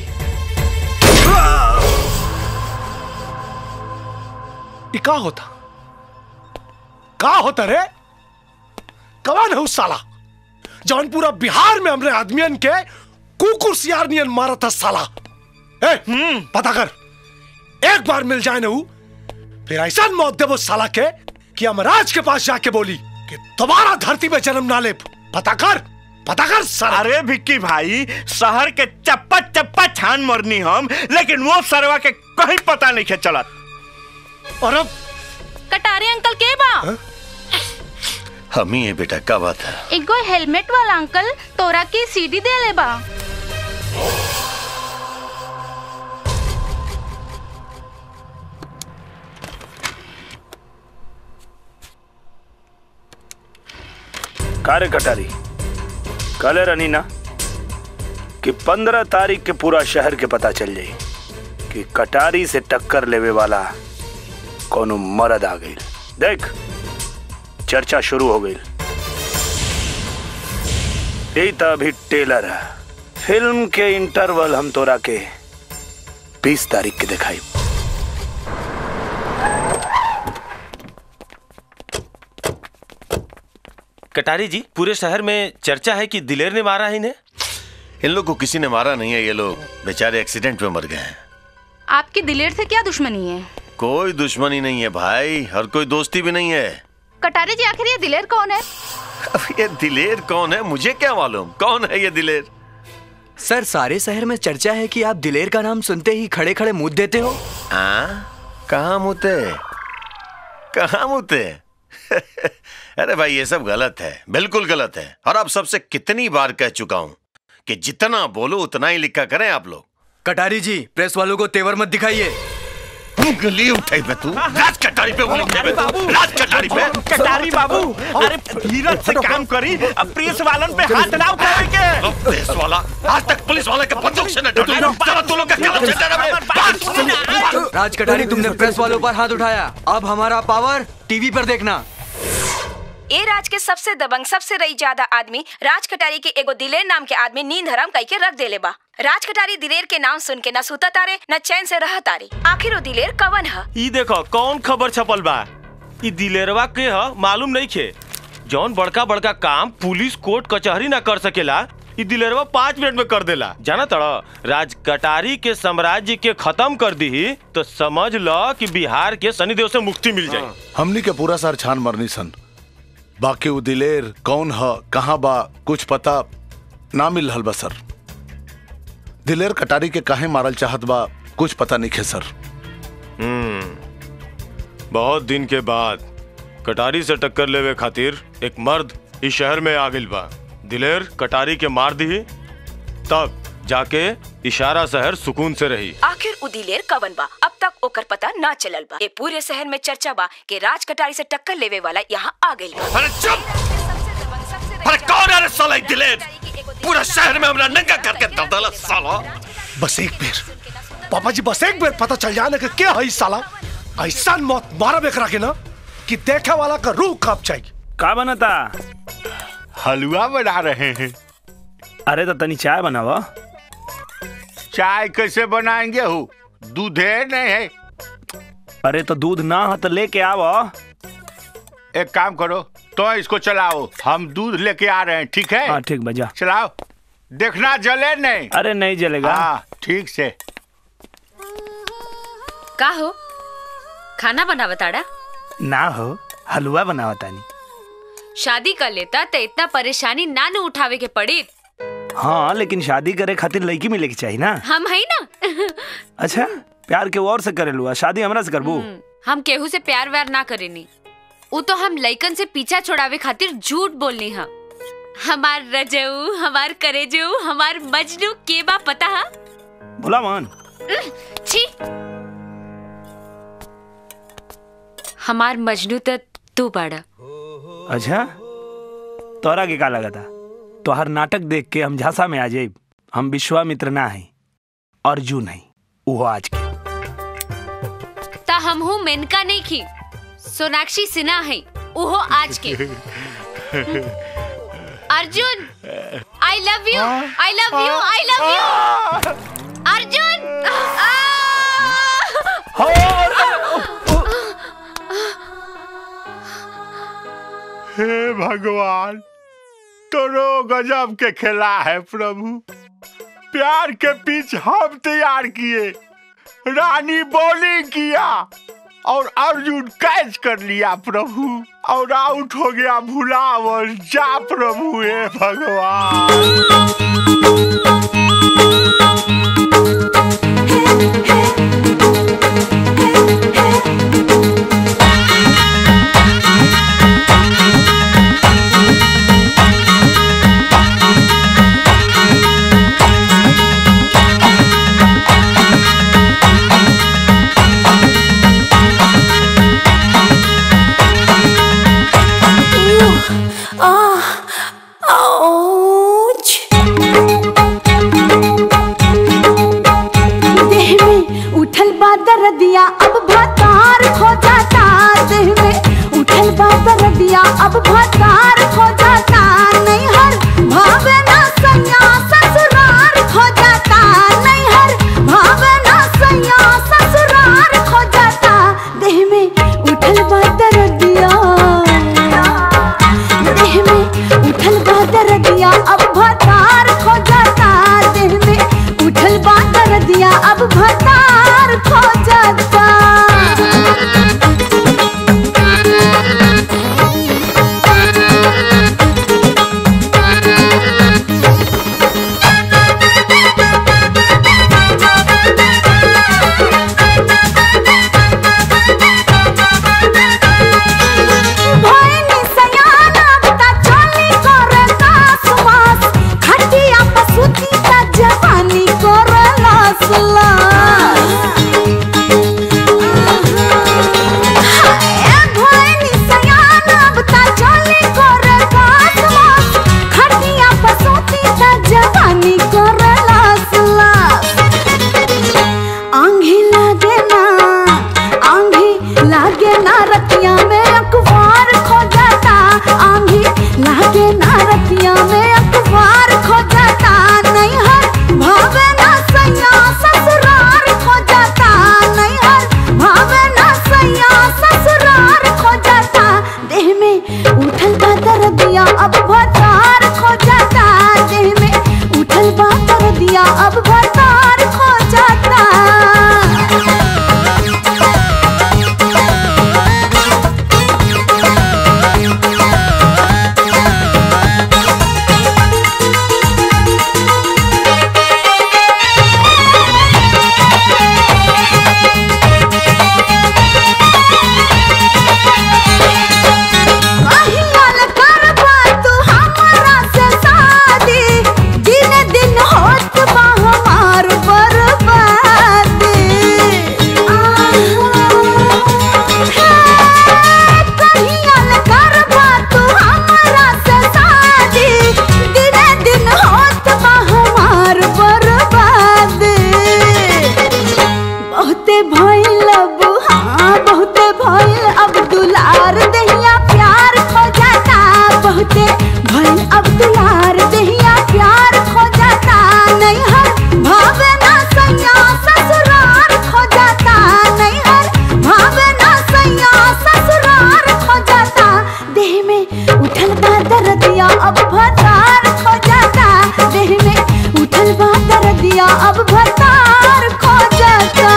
ये का होता का होता रे कौन है उस साला जौन पूरा बिहार में हमरे आदमियन के कुकुर सियार नियन मारा था साला ए पता कर एक बार मिल जाए ना ऊ, फिर ऐसा मौत दे वो साला के कि अमराज के पास जाके बोली कि दोबारा धरती में जन्म ना ले पता कर पता कर साला अरे भिक्की भाई शहर के चप्पा चप्पा छान मरनी हम लेकिन वो सरवा के कहीं पता नहीं है चलत और अब कटारे अंकल के बा हम ही है बेटा क्या बात है एगो हेलमेट वाला अंकल तोरा की सीडी दे ले बा कार्य कटारी कल रनी ना कि पंद्रह तारीख के पूरा शहर के पता चल जाई कि कटारी से टक्कर लेवे वाला कोनो मर्द आ गई देख चर्चा शुरू हो गई यही तो अभी टेलर है फिल्म के इंटरवल हम तोरा के बीस तारीख के दिखाई कटारी जी पूरे शहर में चर्चा है कि दिलेर ने मारा है इन्हें इन लोग को किसी ने मारा नहीं है ये लोग बेचारे एक्सीडेंट में मर गए हैं आपकी दिलेर से क्या दुश्मनी है कोई दुश्मनी नहीं है भाई और कोई दोस्ती भी नहीं है कटारे जी आखिर ये दिलेर कौन है अब ये दिलेर कौन है मुझे क्या मालूम कौन है ये दिलेर सर सारे शहर में चर्चा है कि आप दिलेर का नाम सुनते ही खड़े खड़े मुंह देते हो हाँ कहाँ मुते कहाँ मुते अरे भाई ये सब गलत है बिल्कुल गलत है और अब सबसे कितनी बार कह चुका हूँ कि जितना बोलो उतना ही लिखा करें आप लोग कटारी जी प्रेस वालों को तेवर मत दिखाइए उंगली उठाई पे तू राज कटारी पे उंगली उठाई पे तू राज कटारी पे कटारी बाबू अरे धीरज से काम करी अब प्रेस वालन पे हाथ ना उठावे के पुलिस वाला आज तक पुलिस वाले के बंदूक से न डरे जरा तू लोग का कलम से डरा राज कटारी तुमने प्रेस वालों पर हाथ उठाया अब हमारा पावर टीवी पर देखना ए राज के सबसे दबंग सबसे रई ज्यादा आदमी राज कटारी के एगो दिलेर नाम के आदमी नींद हराम कई के रख देले बा राज कटारी दिलेर के नाम सुन के न सुता तारे न चैन से रह तारे आखिर वो दिलेर कवन है ई देखो कौन खबर छपल बा ई दिलेरवा के ह मालूम नहीं खे जौन बड़का बड़का काम पुलिस कोर्ट कचहरी ना कर सकेला ई दिलेरवा पाँच मिनट में कर देला जाना तड़ा राज कटारी के साम्राज्य के खत्म कर दी तो समझ लो कि बिहार के शनिदेव से मुक्ति मिल जाए हमनी के पूरा सार छान मरनी सन बाकी वो दिलेर कौन ह कहाँ बा कुछ पता ना मिल रहल बा सर दिलेर कटारी के काहे मारल चाहत बा कुछ पता नहीं है सर हम्म बहुत दिन के बाद कटारी से टक्कर लेवे खातिर एक मर्द इस शहर में आ गइल बा दिलेर कटारी के मार दी तब जाके इशारा शहर सुकून से रही आखिर उ दिलेर कवन बा अब तक ओकर पता ना चलल बा ए पूरे शहर में चर्चा बा कि राज कटारी से टक्कर लेवे वाला यहाँ आ गइल बा अरे चुप अरे कौन है रे साला ये दिलेर पूरा शहर में हमरा नंगा करके दर डाला साला बस एक बेर पापा जी बस एक बेर पता चल जाए ना कि क्या है इस साला ऐसा मौत मारा बेकरा के ना कि देखे वाला का रूह कांप जाएगी का बनता हलवा बना रहे हैं अरे तो तनी चाय बनावा चाय कैसे बनाएंगे हो दूधे नहीं है अरे तो दूध ना हो तो लेके आओ एक काम करो तो इसको चलाओ हम दूध लेके आ रहे हैं ठीक है हाँ ठीक बजा चलाओ देखना जले नहीं अरे नहीं जलेगा हाँ ठीक से का हो खाना बना बताड़ा ना हो हलवा बनावा तानी शादी कर लेता तो इतना परेशानी ना न उठावे के पड़ी हाँ लेकिन शादी करे खातिर लड़की मिले के चाहिए ना हम है ना अच्छा प्यार के और से करे लुआ शादी हमरा से करबू हम केहू से प्यार व्यार ना करेनी वो तो हम लइकन से पीछा छोड़ावे खातिर झूठ बोलनी हा हमार रजऊ हमार करेजऊ हमार मजनू के बा पता हा भोला मान उह, छी हमार मजनू तो तू बाड़ा अच्छा तोरा के का लगा था तोहर नाटक देख के हम झांसा में आ जाए हम विश्वामित्र ना है अर्जुन है वो आज के ता हम हूँ मेनका नहीं की सोनाक्षी सिन्हा है उहो आज के Arjun I love you I love you I love you Arjun हे भगवान तोरो गजब के खेला है प्रभु प्यार के पिच हम तैयार किए रानी बॉलिंग किया और अर्जुन कैच कर लिया प्रभु और आउट हो गया भुलावर जा प्रभु हे Ah, ouch. दिया अब भतार खो जाता देह में उठल बा कर दिया अब भतार खो जाता भैनी सयाना बता चली करे कास वास खटिया पसुती का जवानी करे लास लास हाय भैनी सयाना बता चली करे कास वास खटिया पसुती का जवानी करे लास लास आंधी लागे ना आंधी लागे ना रतिया में अखबार खो जाता आंधी लागे ना रतिया में अखबार खो जाता नहीं हर भावे ना सैया ससुरार खो जाता नहीं हर भावे ना सैया ससुरार खो जाता देह में उठल बा दर्दिया अब भतार खो जाता देह में उठल बा दर्दिया अब भतार खो जाता कहियाल करबा तू हमरा से शादी दिन दिन होत बा हमार बर्बादी कहियाल करबा तू हमरा से शादी दिन दिन होत बा हमार बर्बादी बहुते भइल अब हाँ बहुते भइल अब दुलार दहिया प्यार खो जाता बहुते भइल अब दुलार दहिया प्यार खो जाता नहीं हर भावे ना सैया ससुरार खो जाता नहीं हर भावे ना सैया ससुरार खो जाता देह में उठल बा दर्दिया अब भतार खो जाता देह में उठल बा दर्दिया अब भतार खो जाता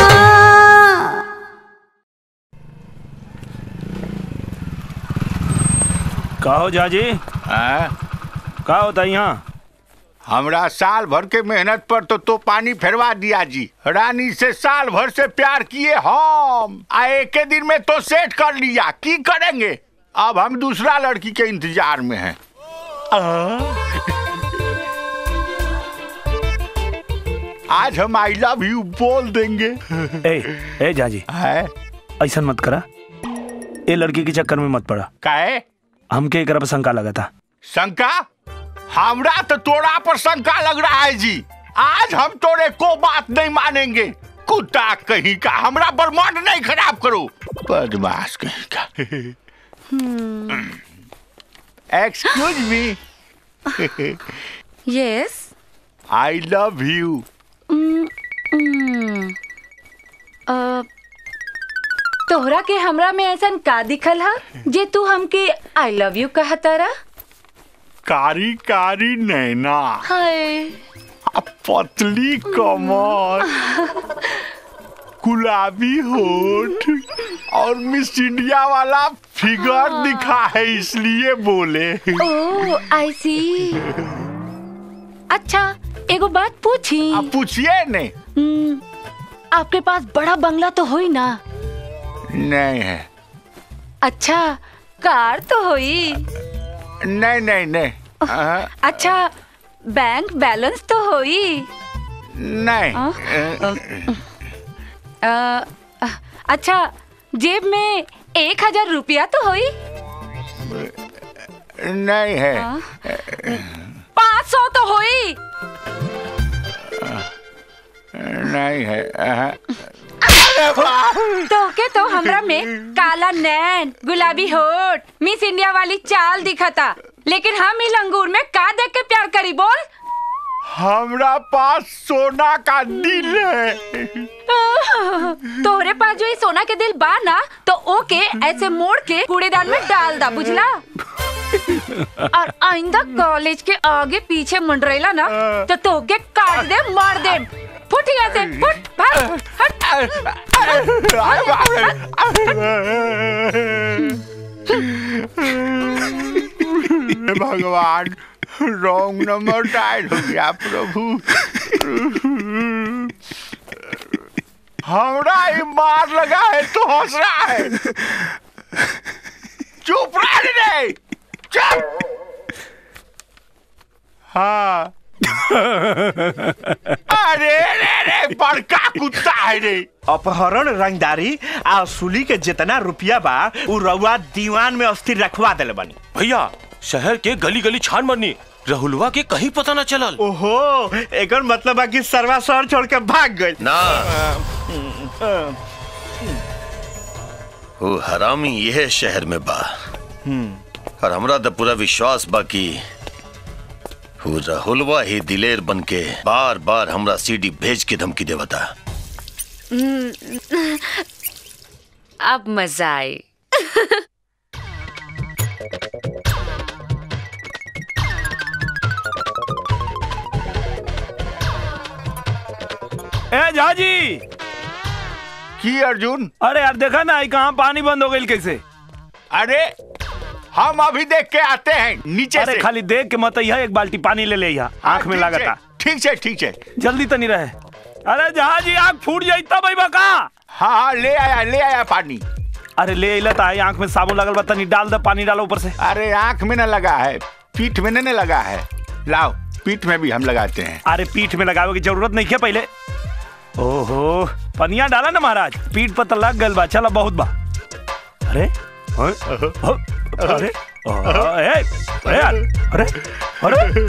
का हो जाजी का होता यहाँ हमरा साल भर के मेहनत पर तो तो पानी फेरवा दिया जी रानी से साल भर से प्यार किए हम आ एक ही दिन में तो सेट कर लिया की करेंगे अब हम दूसरा लड़की के इंतजार में हैं आज हम आई लव यू बोल देंगे ए ए जाजी है ऐसा मत करा ए लड़की के चक्कर में मत पड़ा काहे हमके एकरा पर शंका लगा था शंका हमरा तो तोरा पर शंका लग रहा है जी आज हम तोरे को बात नहीं मानेंगे कुत्ता कहीं का हमरा बर्माड नहीं खराब करो बदमाश कहीं का excuse me yes I love you तोहरा के हमरा में ऐसन का दिखल हा जे तू हमके आई लव यू कहतारा कारी कारी नैना हाय आ पतली कमर गुलाबी होठ और मिस इंडिया वाला फिगर दिखा है इसलिए बोले ओ आई सी अच्छा एगो बात पूछी आप पूछिए ने हम्म, आपके पास बड़ा बंगला तो होई ना नहीं है अच्छा कार तो होई नहीं नहीं नहीं हाँ, अच्छा बैंक बैलेंस तो होई नहीं अ, अच्छा जेब में एक हजार रुपया तो होई नहीं है पाँच सौ तो होई नहीं है हाँ। तो के तो हमरा में काला नैन गुलाबी होठ मिस इंडिया वाली चाल दिखता लेकिन हम ही लंगूर में का देख के प्यार करी बोल हमरा पास सोना का दिल है तोहरे पास जो ये सोना के दिल बा ना तो ओके ऐसे मोड़ के कूड़ेदान में डाल दा बुझला और आइंदा कॉलेज के आगे पीछे मंडरेला ना तो तोके काट दे मार दे फुट यहाँ से फुट भाग हट हे भगवान रॉन्ग नंबर डायल हो गया प्रभु हमरा ही मार लगा है तो हंस रहा है चुप रह रे चुप हाँ अरे रे रे बड़का कुत्ता है रे अपहरण रंगदारी आ असुली के जितना रुपया बा उ रउआ दीवान में अस्थिर रखवा देले बनी भैया शहर के गली गली छान मरनी रहुलवा के कहीं पता ना चलल ओहो एकर मतलब बा कि सरवा शहर छोड़ के भाग गई ना वो हरामी यह शहर में बा और हमरा तो पूरा विश्वास बा कि वो राहुलवा ही दिलेर बन के बार बार हमरा सीडी भेज के धमकी देवता अब मजा आए ए झाजी की अर्जुन अरे यार देखा ना कहाँ पानी बंद हो गई कैसे अरे हम अभी देख के आते हैं नीचे अरे से खाली देख के मत यहाँ एक बाल्टी पानी ले ले यहाँ आंख में ठीक लागता है, ठीक है ठीक है जल्दी तो नहीं रहे अरे जहाजी आंख फूट जाई तब भाई बका हाँ हाँ ले आया ले आया पानी अरे ले अइला तो आई आंख में साबुन लगल बा तनी डाल दे पानी डालो ऊपर से अरे आंख में न लगा है पीठ में न लगा है लाओ पीठ में भी हम लगाते हैं अरे पीठ में लगावे की जरूरत नहीं है पहले ओहो पनिया डाला ना महाराज पीठ पर तो लग गल बा चला बहुत बा अरे अरे अरे अरे अरे यार, अरे अरे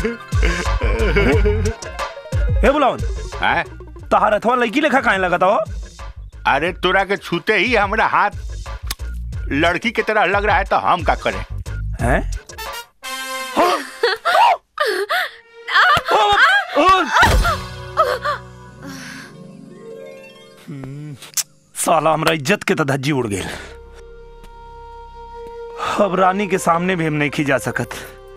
ए बुलावन हैं तहार अथवा लड़की लेखा काहे लगता हो अरे तोरा के छूते ही हमारा हाथ लड़की की तरह लग रहा है तो हम का करें हैं साला हमरा इज्जत के तो धज्जी उड़ गई अब रानी के सामने भी हम नहीं खी जा सकत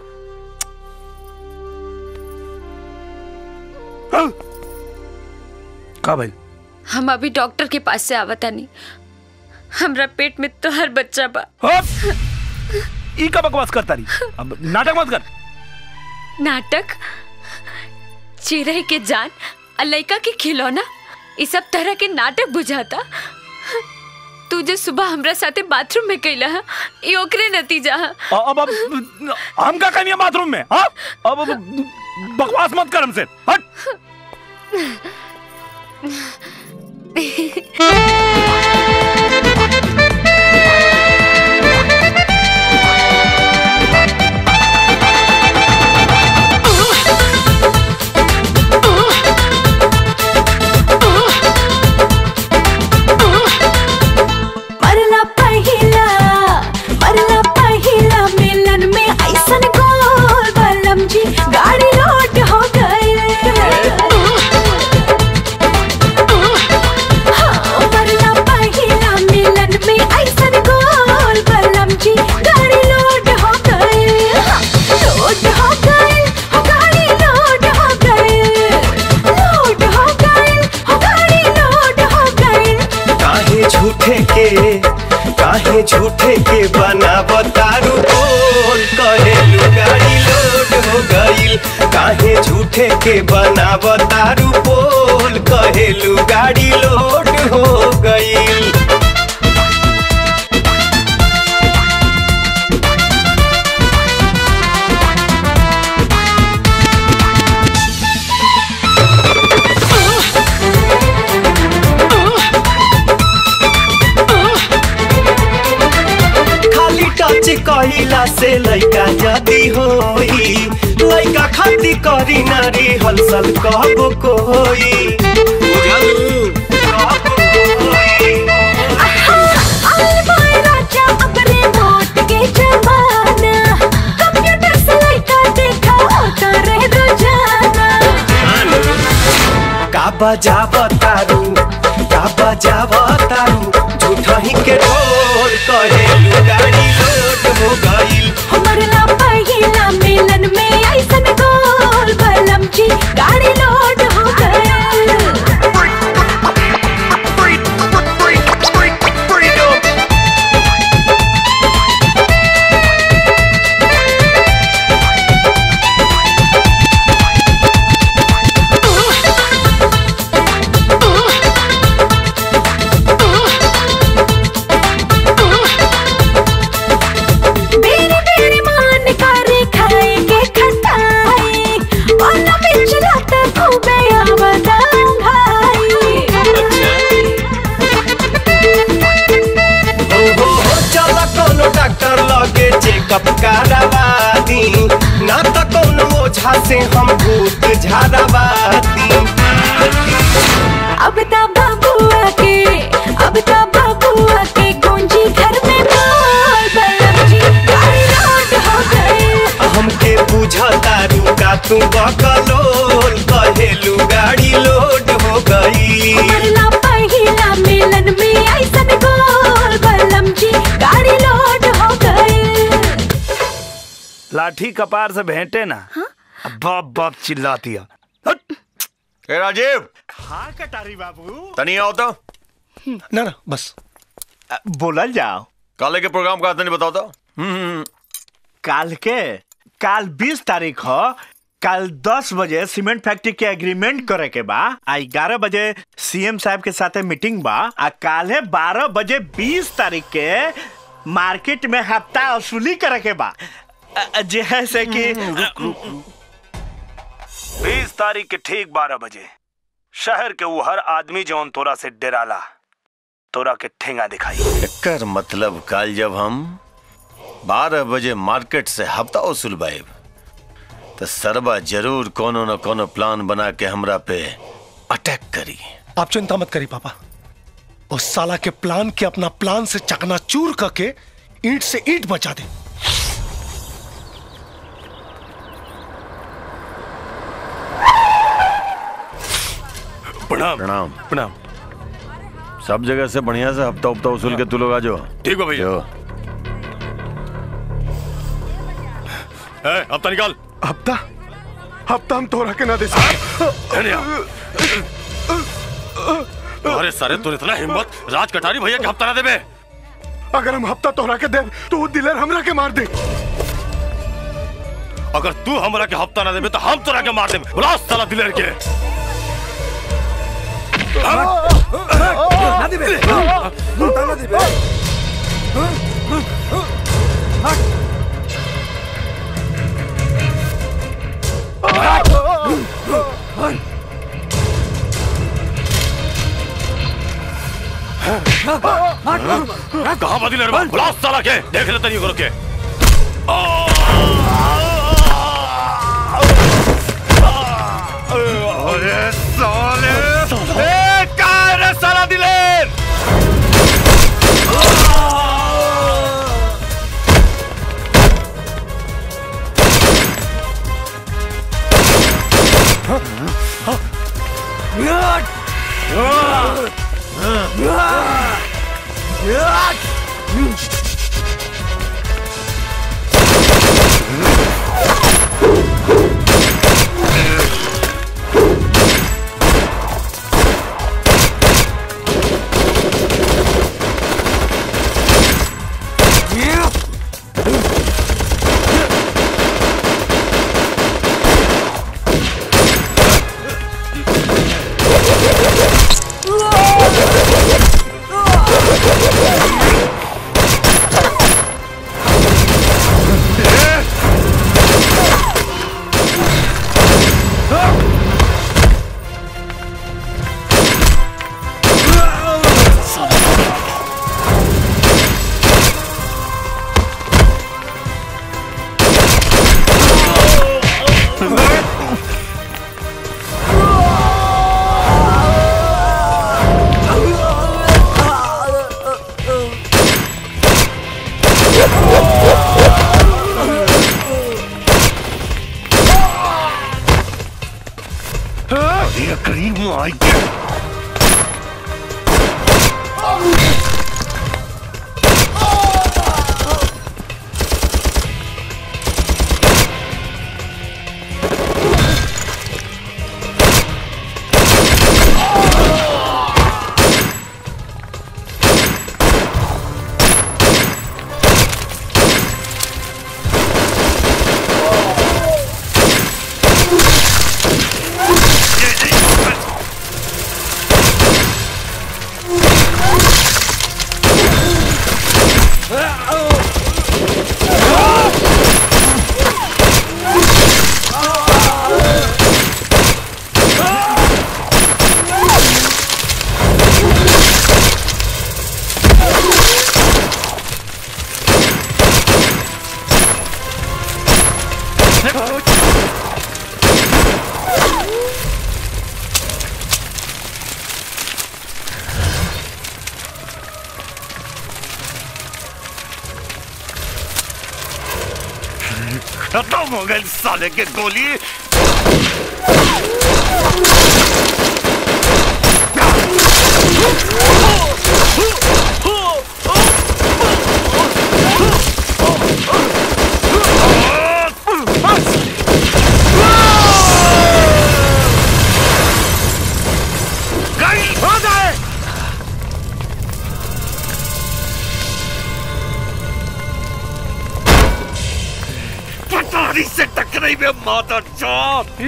का भाई हम अभी डॉक्टर के पास से आवता नहीं हमरा पेट में तो हर बच्चा बा ई का बकवास करता रही अब नाटक मत कर नाटक चिरई के जान और लड़का के खिलौना इस सब तरह के नाटक बुझाता तू जो सुबह हमरा साथे बाथरूम में कैला हा, ई ओकरे नतीजा हा। अब अब हम का कहीं बाथरूम में हाँ अब अब बकवास मत कर हमसे हट मरला पहिला मरला पहिला मिलन में ऐसन गोल बलम जी गाड़ी लोट हो गई हाँ, मरला पहिला मिलन में ऐसन गोल बलम जी गाड़ी लोट हो गई हाँ, लोट हो गई हो गाड़ी लोट हो गई लोट हो गई हो गाड़ी लोट हो गई काहे झूठे के काहे झूठे के बनावतारू बोल कहेलू गाड़ी लोड हो गईल काहे झूठे के बनावतारू बोल कहेलू गाड़ी लोड हो गईल खाली टच कहिला से लइका जदी होई लइका खाती करी नारी हलसल कहबो कोई बुझलू कहबो कोई आल बाय राजा अपने मोट के जमाना कंप्यूटर से लड़का देखा होता रह रोजाना का बजावतारू का बजावतारू झूठा ही के ढोल कहेलू गाड़ी लोड हो गईल हमर लापा चेकअप करावादी ना तो कौनो ओझा से हम भूत झाड़ावादी अब ता बबुआ के अब ता बबुआ के गूंजी घर में बोल बलम जी गाड़ी रोड हो गए हमके बुझता रुका तू बकलोल कहेलू गाड़ी लोड हो गई मरला पहिला मिलन में ऐसन गोल बलम जी गाड़ी लोड हो गए लाठी कपार से भेंटे ना बाप बाप चिल्लाती है ए राजीव हाँ कटारी बाबू तनी आओ तो ना ना बस बोलल जाओ काले के प्रोग्राम का तनी बताओ तो काल के काल 20 तारीख हो कल 10 बजे सीमेंट फैक्ट्री के एग्रीमेंट करे के बा आ 11 बजे सीएम साहब के साथे मीटिंग बा आ काले 12 बजे 20 तारीख के मार्केट में हफ्ता वसूली करे के बा अ- जैसे कि बीस तारीख के ठीक बारह बजे शहर के वो हर आदमी जौन तोरा से डराला तोरा के ठेंगा दिखाई एकर मतलब कल जब हम बारह बजे मार्केट से हफ्ता वसूल बाइब तो सरबा जरूर कोनो न कोनो प्लान बना के हमरा पे अटैक करी आप चिंता मत करी पापा उस साला के प्लान के अपना प्लान से चकनाचूर करके ईंट से ईंट बचा दे प्रणाम प्रणाम प्रणाम सब जगह से बढ़िया से हफ्ता हफ्ता वसूल के तू लोग आ जाओ ठीक है भैया ए, हफ्ता निकाल हफ्ता हफ्ता हम तोरा के ना दे अरे सारे तू इतना हिम्मत राज कटारी भैया के हफ्ता ना देबे अगर हम हफ्ता तोरा के दे तो वो दिलेर हमरा के मार दे अगर तू हमरा के हफ्ता ना देबे तो हम तोरा के मार देबे बुला साला दिलेर के ना दिबे ना दिबे कहाँ बा दिलेर बा? बुला साला के देख ले तनी करो के अरे साले ए कहाँ है रे साला दिलेर अरे करीब आई के खत्म हो गई साले के गोली गई हो गए पटारी से टकराई में माता चौथ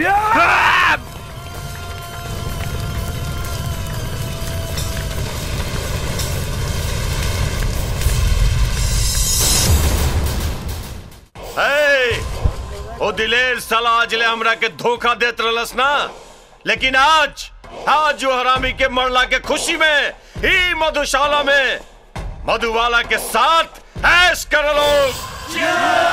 हे, ओ दिलेर साला आज ले हमरा के धोखा देत रहलस ना लेकिन आज आज जो हरामी के मरला के खुशी में ही मधुशाला में मधुबाला के साथ ऐश कर लोग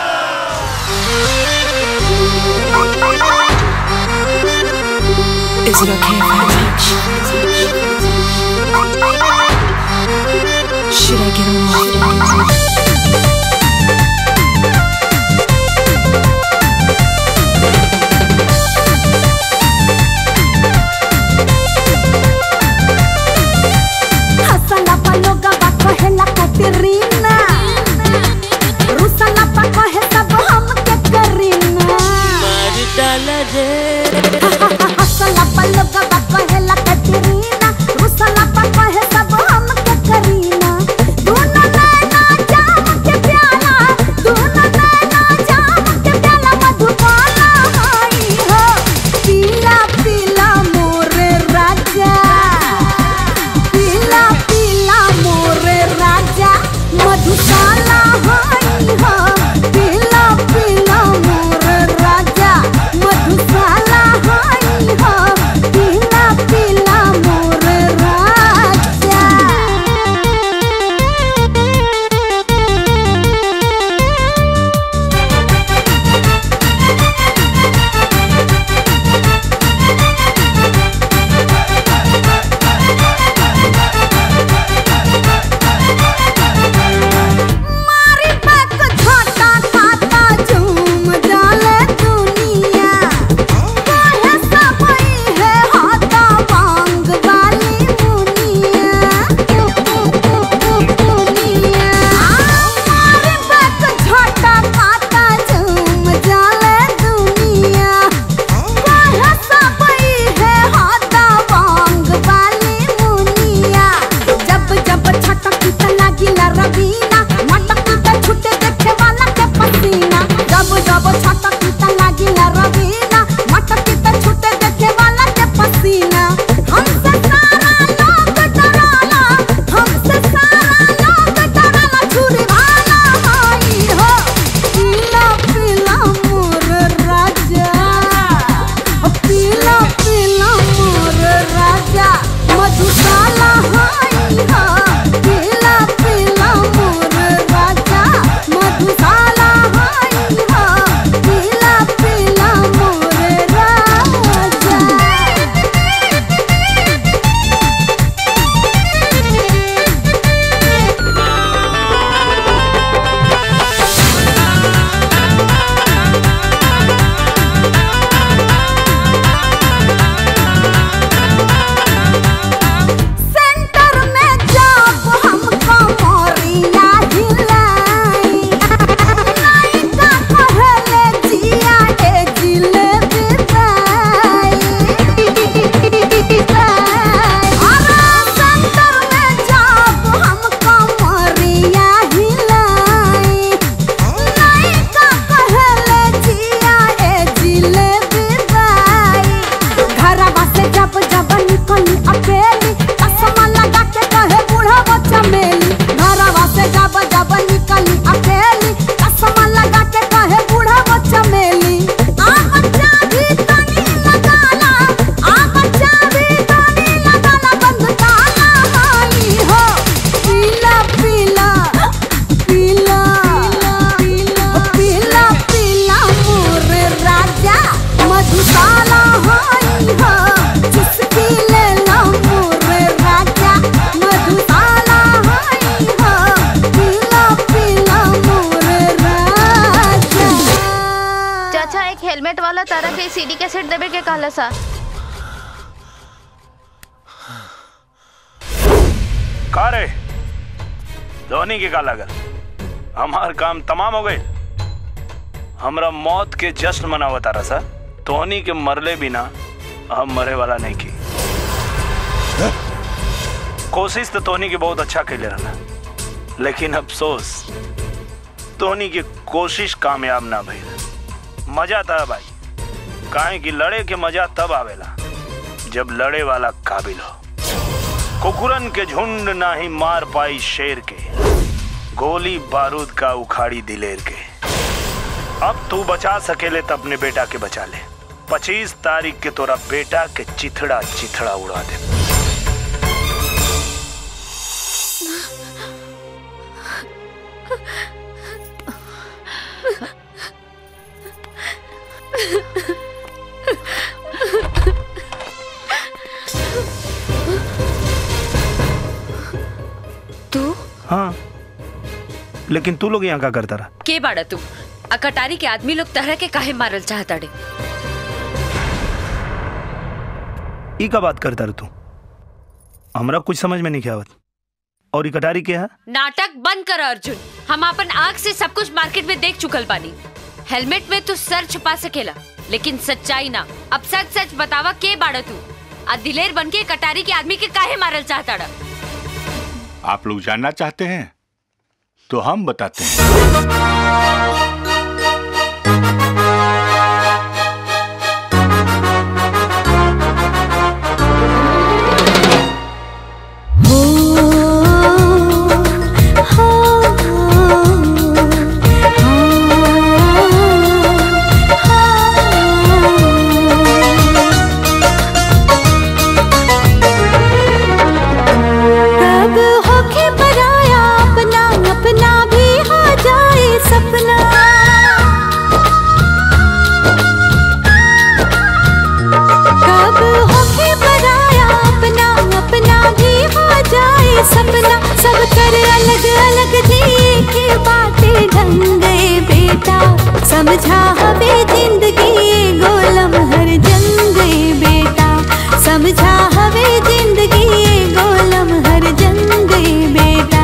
Is it okay if I touch? Should I get on often? हसला पलोगा बा कहेला कतरीना रुसला पा कहे सब हम के करीना मार डाला रे हसला पलोगा बा कहेला कतरीना रुसला पा कहे सब हम के करीना दोनों नैना जाम के प्याला दोनों नैना जाम के प्याला मधुबाला हाई हो पीला पीला मोरे राजा पीला पीला मोरे राजा मधुशाला हाई हो पीला पीला मोरे राजा मधुशाला हाई हो पीला टॉनिक एसिड देवे के कहला सा का रे धोनी के का लगल हमार काम तमाम हो गए हमरा मौत के जश्न मनावता रहा सा धोनी के मरले बिना हम मरे वाला नहीं की कोशिश तो धोनी के बहुत अच्छा कैले रहा लेकिन अफसोस धोनी की कोशिश कामयाब ना भइल मजा था भाई काहे कि लड़े के मजा तब आवेला जब लड़े वाला काबिल हो कुकुरन के झुंड ना ही मार पाई शेर के गोली बारूद का उखाड़ी दिलेर के अब तू बचा सकेले तो अपने बेटा के बचा ले पच्चीस तारीख के तोरा बेटा के चिथड़ा चिथड़ा उड़ा दे तू हाँ लेकिन तू लोग यहाँ का करता रहा के बाड़ा तू आ कटारी के आदमी लोग तरह के काहे मारल चाहता डे ई का बात करता रहा तू हमरा कुछ समझ में नहीं आवत और ई कटारी के है नाटक बंद कर अर्जुन हम अपन आँख से सब कुछ मार्केट में देख चुकल बानी हेलमेट में तू सर छुपा सकेला लेकिन सच्चाई ना अब सच सच बतावा के बाड़ा तू आ दिलेर बन के कटारी के आदमी के काहे मारल चाहता डा आप लोग जानना चाहते हैं तो हम बताते हैं कब होके पराया अपना अपना भी हो जाए सपना कब होके पराया अपना अपना भी हो जाए सपना सब कर अलग अलग जिए के बातें ढंग गए बेटा समझा हवे जिंदगी गोलम हर जंग गए बेटा समझा हवे जिंदगी गोलम हर जंग गए बेटा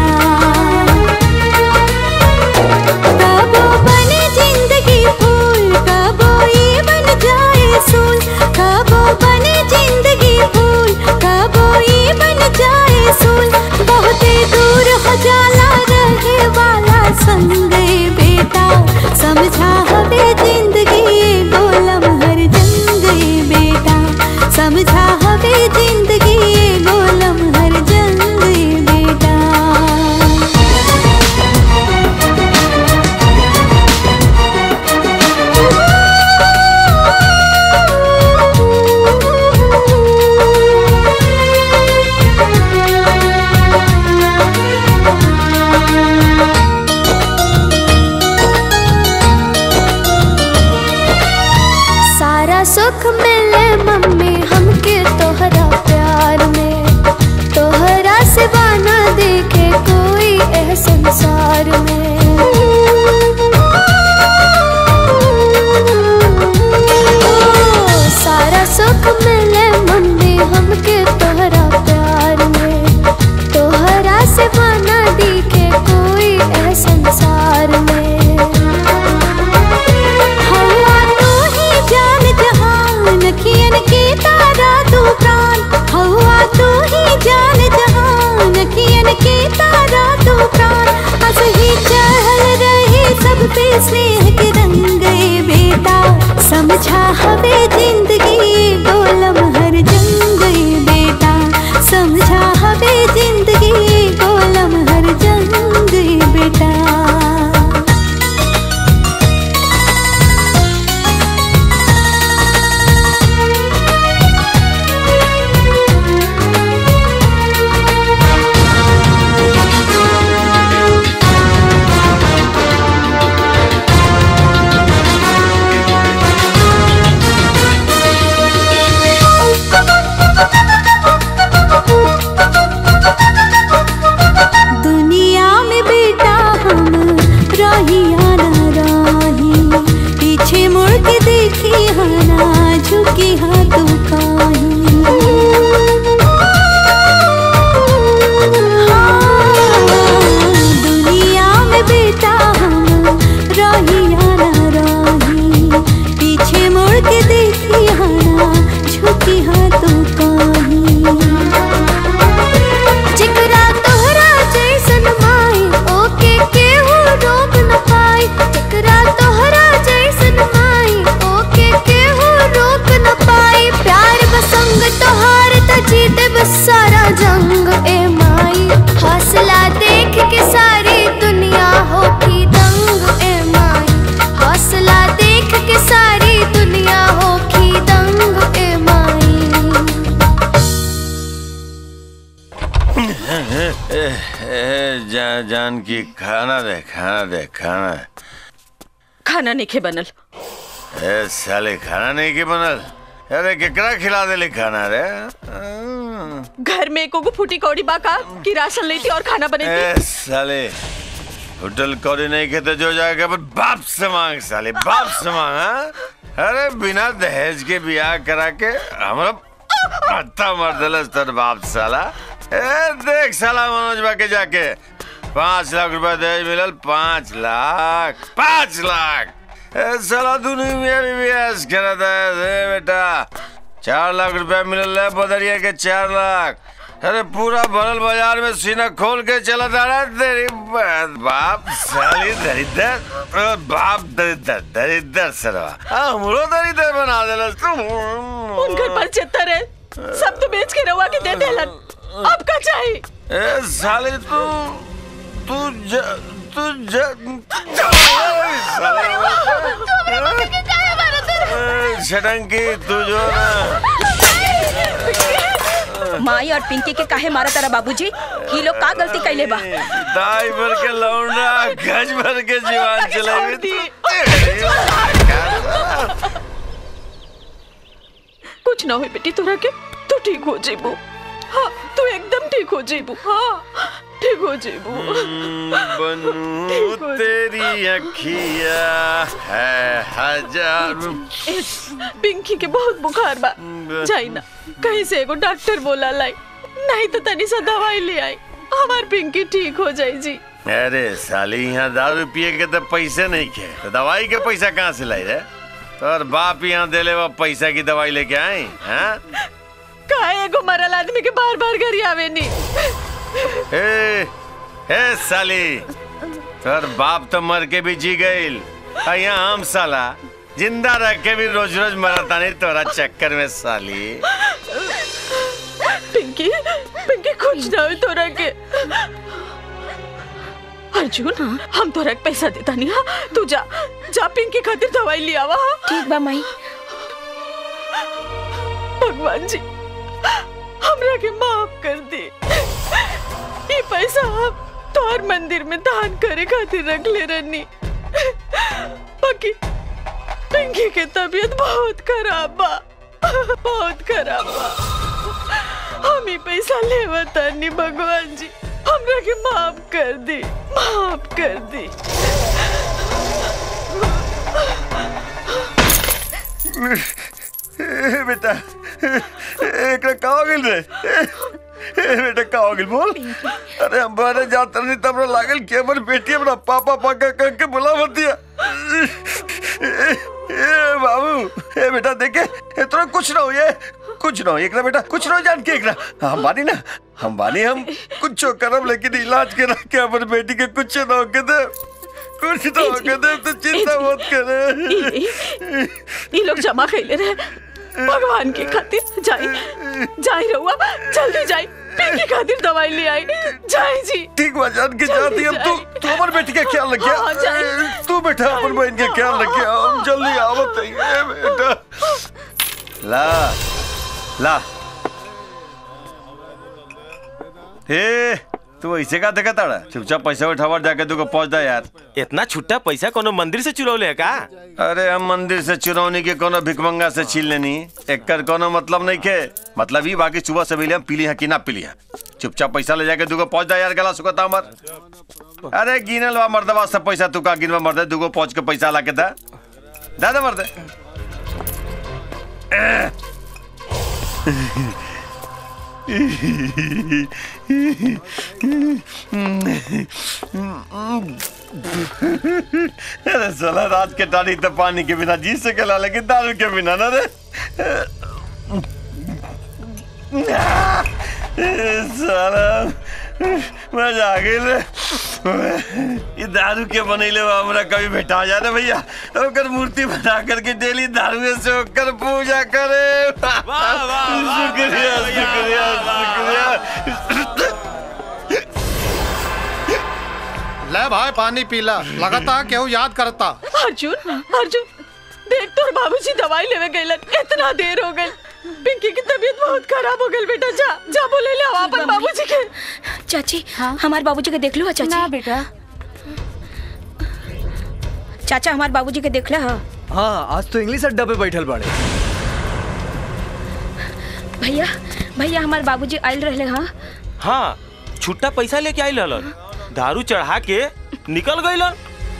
कबो बने जिंदगी फूल कबो ये बन जाए सूल कबो बने जिंदगी फूल कबो ये बन जाए सूल बहुते दूर हो जाला रहे वाला संग गए बेटा समझा हवे जिंदगी गोलम हर जंग गए बेटा समझा हवे जिंदगी गोलम हर जंग गए बेटा सारा सुख मिले मम्मी हमके तोहरा प्यार में तोहरा से बाना देखे कोई एह संसार में ओ, सारा सुख मिले मम्मी हमके तोहरा प्यार में तोहरा से बाना देखे कोई एह संसार में हवा तू ही जान जहान कियन के तारा तू प्राण हवा तू ही जान जहान कियन के तारा तू प्राण हंस ही चढ़ल रहे सब पे स्नेह के रंग गए बेटा समझा हवे जिंदगी गोलम ए, ए, जा, जान की खाना दे खाना दे खाना खाना नहीं खे बनल ए साले खाना नहीं के बनल अरे केकरा खिला देले खाना रे घर में एको को फूटी कौड़ी बाका कि राशन लेती और खाना ए बनेती साले होटल कौड़ी नहीं खेते जो जाएगा पर बाप से मांग साले बाप से मांग हाँ? अरे बिना दहेज के ब्याह करा के हमरा पत्ता मार दिलस तर बाप साला ए देख साला मनोज बा के जाके पाँच लाख रुपया दहेज मिलल पाँच लाख पाँच लाख ए साला दुनिया में भी ब्याह करा था ए बेटा चार लाख रुपया मिलल है बदरिया के चार लाख अरे पूरा भरल बाजार में सीना खोल के चला जा रहा है तेरी बात बाप साली दरिद्र अ, बाप दरिद्र दरिद्र सरवा हमरो दरिद्र बना देला तू उन घर पर चित्तर है सब तो बेच के रवा के दे देलन अब का चाहिए ए साले तू तू ज तू ज ए, छटंकी तू जो ना माई और पिंकी के काहे मारा तारा बाबूजी ही लोग का गलती कैले बा दाई भर के लौंडा गज भर के जीवन चलेगी कुछ ना हुई बेटी तोरा के तू ठीक हो जेबू हाँ तू एकदम ठीक हो जेबू हाँ ठीक हो जेबू बनू तेरी अखिया है हजार ए, पिंकी के बहुत बुखार बा जाई ना कहीं से एगो डॉक्टर बोला लाई नहीं तो तनी सा दवाई ले आई हमार पिंकी ठीक हो जाई जी अरे साली यहाँ दारू पिए के तो पैसे नहीं खे तो दवाई के पैसा कहाँ से लाई रे तोर बाप यहाँ देले वो पैसा की दवाई लेके आई हैं काहे एगो मरल आदमी के बार बार घर आवे नी ए ए साली तोर बाप तो मर के भी जी गईल आ यहाँ हम साला जिंदा रह के भी रोज रोज मरता नहीं तोरा चक्कर में साली पिंकी पिंकी कुछ ना हो तोरा के अर्जुन हम तोरा के पैसा देता नहीं हाँ तू जा जा पिंकी खातिर दवाई ले आवा ठीक बा माई भगवान जी हमरा के माफ कर दे ये पैसा हम तोहर मंदिर में दान करे खातिर रख ले रहनी बाकी पिंकी के तबीयत बहुत खराब बा बहुत खराब बा हम ही पैसा लेवता नहीं भगवान जी हमरा के माफ कर दे माफ कर दे ए, बेटा एकरा का हो गेल रे ए, बेटा का हो गेल बोल अरे हम बारे जात नहीं तब हमरा लागल कि हमर बेटी हमरा पापा पाका कह के बुला मत दिया ए, ए बाबू ए बेटा देखे ए तोरा कुछ ना हो ये कुछ ना हो एकरा बेटा कुछ ना हो जान के एकरा हम बानी ना हम बानी हम कुछ करब लेकिन इलाज के रख के हमर बेटी के कुछ ना हो के दे कुछ ना हो के दे तो चिंता मत करे ये लोग जमा कैले रहे भगवान के खातिर जाई जाई रहुआ जल्दी जाई पिंकी खातिर दवाई ले आई जाई जी ठीक बा जान के जाती हम तू तू हमर बेटी का ख्याल रखिया हाँ, जाए। ए, तू बेटा अपन बहन के ख्याल रखिया हम जल्दी आवत है बेटा ला ला हे तू ऐसे का देखा ताड़ा चुपचाप पैसा उठावर जाके तू को पहुंच दा यार इतना छुट्टा पैसा कोनो मंदिर से चुरौले है का अरे हम मंदिर से चुरौनी के कोनो भिकमंगा से छीन लेनी एकर कोनो मतलब नहीं के मतलब ही बाकी सुबह से हम पीली है कि ना पीली है चुपचाप पैसा ले जाके दूगो पहुंच जा यार गला सुखता हमर अरे गिनल बा मर्दबा सब पैसा तू का गिनवा मर्दे दूगो पहुंच के पैसा ला के दा दा दे मर्दे अरे साला रात के टाड़ी तो पानी के बिना जी सकेला लेकिन दारू के बिना ना रे साला मजा आ गई रे ये दारू के बनैले बा हमरा कभी भेटा जा रे भैया ओकर मूर्ति बना करके डेली दारू से ओकर पूजा करे शुक्रिया शुक्रिया शुक्रिया ले भाई पानी पीला लगातार केहू याद करता अर्जुन अर्जुन देख तोर बाबूजी दवाई लेवे गइलन इतना देर हो गई पिंकी की तबीयत बहुत खराब हो गई बेटा जा जा बोले ले आओ अपन बाबूजी के चाची हमारे बाबूजी के देख लो चाची ना बेटा चाचा हमारे बाबूजी के देख ला हाँ आज तो इंग्लिश अड्डा पे बैठल बाड़े भैया भैया हमारे बाबूजी आयल रहे हाँ हाँ छुट्टा पैसा लेके आई ललन दारू चढ़ा के निकल गईलन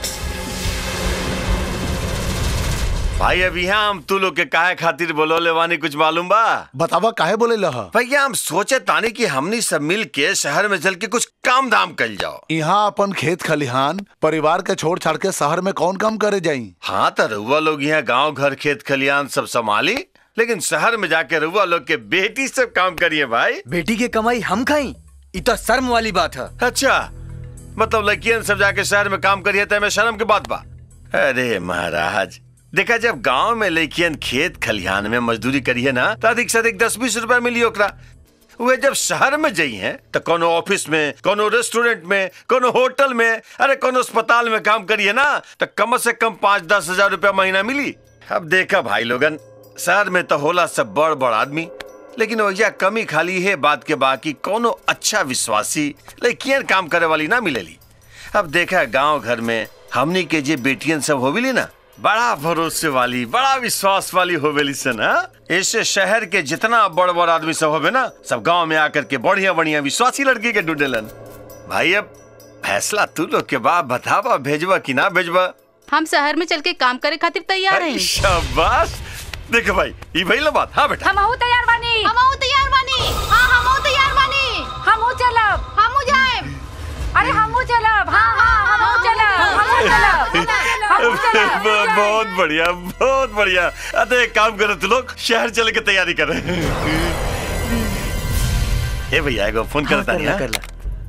भाई अभी यहाँ हम तू लोग के काहे खातिर बोलो लेवानी कुछ मालूम बा बतावा काहे बोले लह भैया हम सोचे तानी कि हमनी सब मिल के शहर में चल के कुछ काम दाम कर जाओ यहाँ अपन खेत खलिहान परिवार के छोड़ छाड़ के शहर में कौन काम करे जाई हाँ तो रउआ लोग यहाँ गांव घर खेत खलिहान सब संभाली लेकिन शहर में जाके रउआ लोग के बेटी सब काम करिए भाई बेटी की कमाई हम खाई ये तो शर्म वाली बात है अच्छा मतलब लड़कियन सब जाके शहर में काम करिए तो हमें शर्म की बात बा अरे महाराज देखा जब गांव में लड़कियन खेत खलिहान में मजदूरी करिए ना तो अधिक से अधिक दस बीस रुपया मिली ओकरा वे जब शहर में जाई हैं तो कोनो ऑफिस में कोनो रेस्टोरेंट में कोनो होटल में अरे कोनो अस्पताल में काम करिए ना तो कम से कम पाँच दस हजार रुपया महीना मिली अब देखा भाई लोगन शहर में तो होला सब बड़ बड़ आदमी लेकिन वजह कमी खाली है बात के बाकी कोनो अच्छा विश्वासी लड़कियन काम करे वाली ना मिलेली अब देखा गांव घर में हमनी के जे बेटियन सब होविली ना बड़ा भरोसे वाली बड़ा विश्वास वाली होवेली सन हाँ? ऐसे शहर के जितना बड़ बड़ आदमी सब होवे ना सब गांव में आकर के बढ़िया बढ़िया विश्वासी लड़की के ढूंढेलन भाई अब फैसला तू लोग के बाप बतावा भेजवा कि ना भेजवा हम शहर में चल के काम करे खातिर तैयार हैं शाबाश देखो भाई ये भइल बात हाँ बेटा हमहू तैयार बानी हमहू तैयार बानी हाँ हमहू तैयार बानी हमहू चलब हमू जाएब अरे हमहू चलब हाँ हाँ हमहू चलब हमहू चलब हमहू चलब बहुत बहुत बढ़िया बहुत बढ़िया अरे एक काम करो तू लोग शहर चले के तैयारी कर ए भैया एगो फोन हाँ, करता कर ला, नहीं कर ला।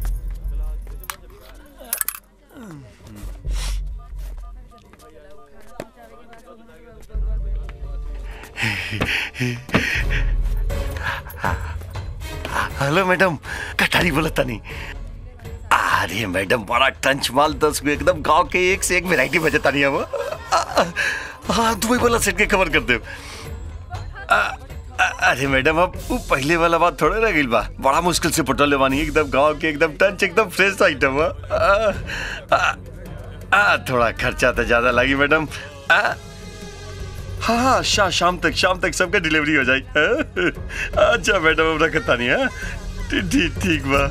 हेलो मैडम कटारी बोला तनी अरे मैडम बड़ा टंच माल दस गो एकदम गांव के एक से एक वैरायटी बजता नहीं हम हाँ दुबई वाला सेट के कवर कर दे अरे मैडम अब वो पहले वाला बात थोड़ा रह गई बा बड़ा मुश्किल से पटोले बानी एकदम गांव के एकदम टंच एकदम फ्रेश आइटम है आ, आ, आ, थोड़ा खर्चा तो ज्यादा लगी मैडम आ, हाँ हाँ शा, शाम तक शाम तक सबका डिलीवरी हो जाएगी हाँ? अच्छा मैडम अब रखता नहीं है ठीक ठीक ठीक बा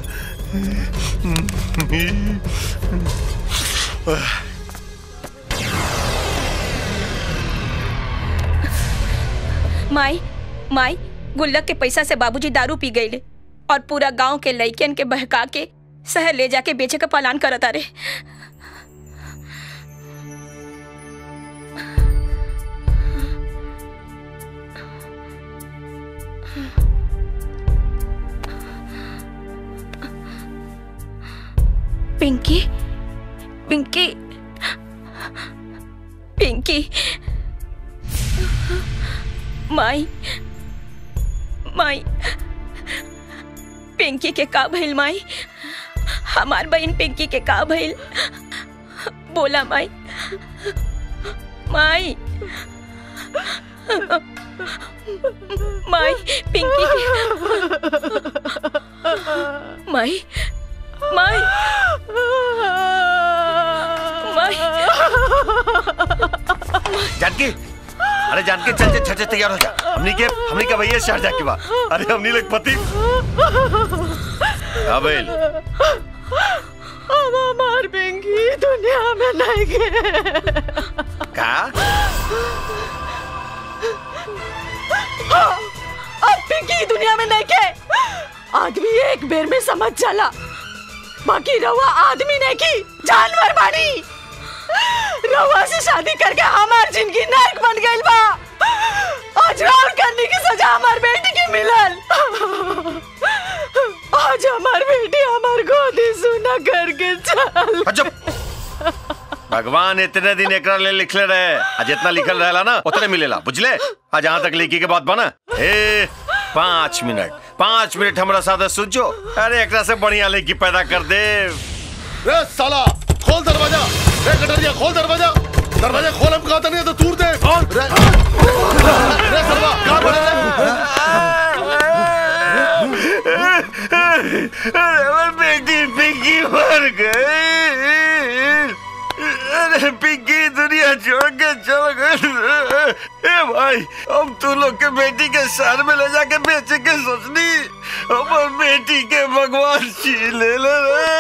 माई माई गुल्लक के पैसा से बाबूजी दारू पी गईले और पूरा गांव के लइकन के बहका के शहर ले जाके बेचे का पलान करता रे पिंकी पिंकी पिंकी माई माई पिंकी के का भइल माई हमार बहन पिंकी के का भइल बोला माई माई माई पिंकी के माई माई माई जानकी अरे जानकी चल चल चल तैयार हो जा हमनी के हमनी के भैया शहर जाके बा अरे हमनी लोग पति अबेल अब हमार पिंकी दुनिया में नहीं गए का हाँ, अब पिंकी दुनिया में नहीं के आदमी एक बेर में समझ जाला बाकी रवा आदमी नहीं की जानवर बानी रवा से शादी करके हमार जिंदगी नरक बन गइल बा आज राउर करने की सजा हमार बेटी की मिलल आज हमार बेटी हमार गोदी सुना करके चल भगवान इतने दिन एकरा ले लिखले रहे आ जितना लिखल रहेला ना उतने मिलेला बुझले आ जहाँ तक लिखी के बात बना ए पाँच मिनट पाँच मिनट हमारा साथ सुझो अरे एकरा से बढ़िया लेकी पैदा कर दे रे साला खोल दरवाजा रे कटरिया खोल दरवाजा दरवाजा खोल हम कहता नहीं तो तूर दे रे रे सरवा क्या बोले अरे बेटी पिंकी मर गई अरे पिंकी दुनिया छोड़ के चल गई ए भाई हम तू लोग के बेटी के शहर में ले जाके बेचे के सोचनी हमार बेटी के भगवान छीन ले ले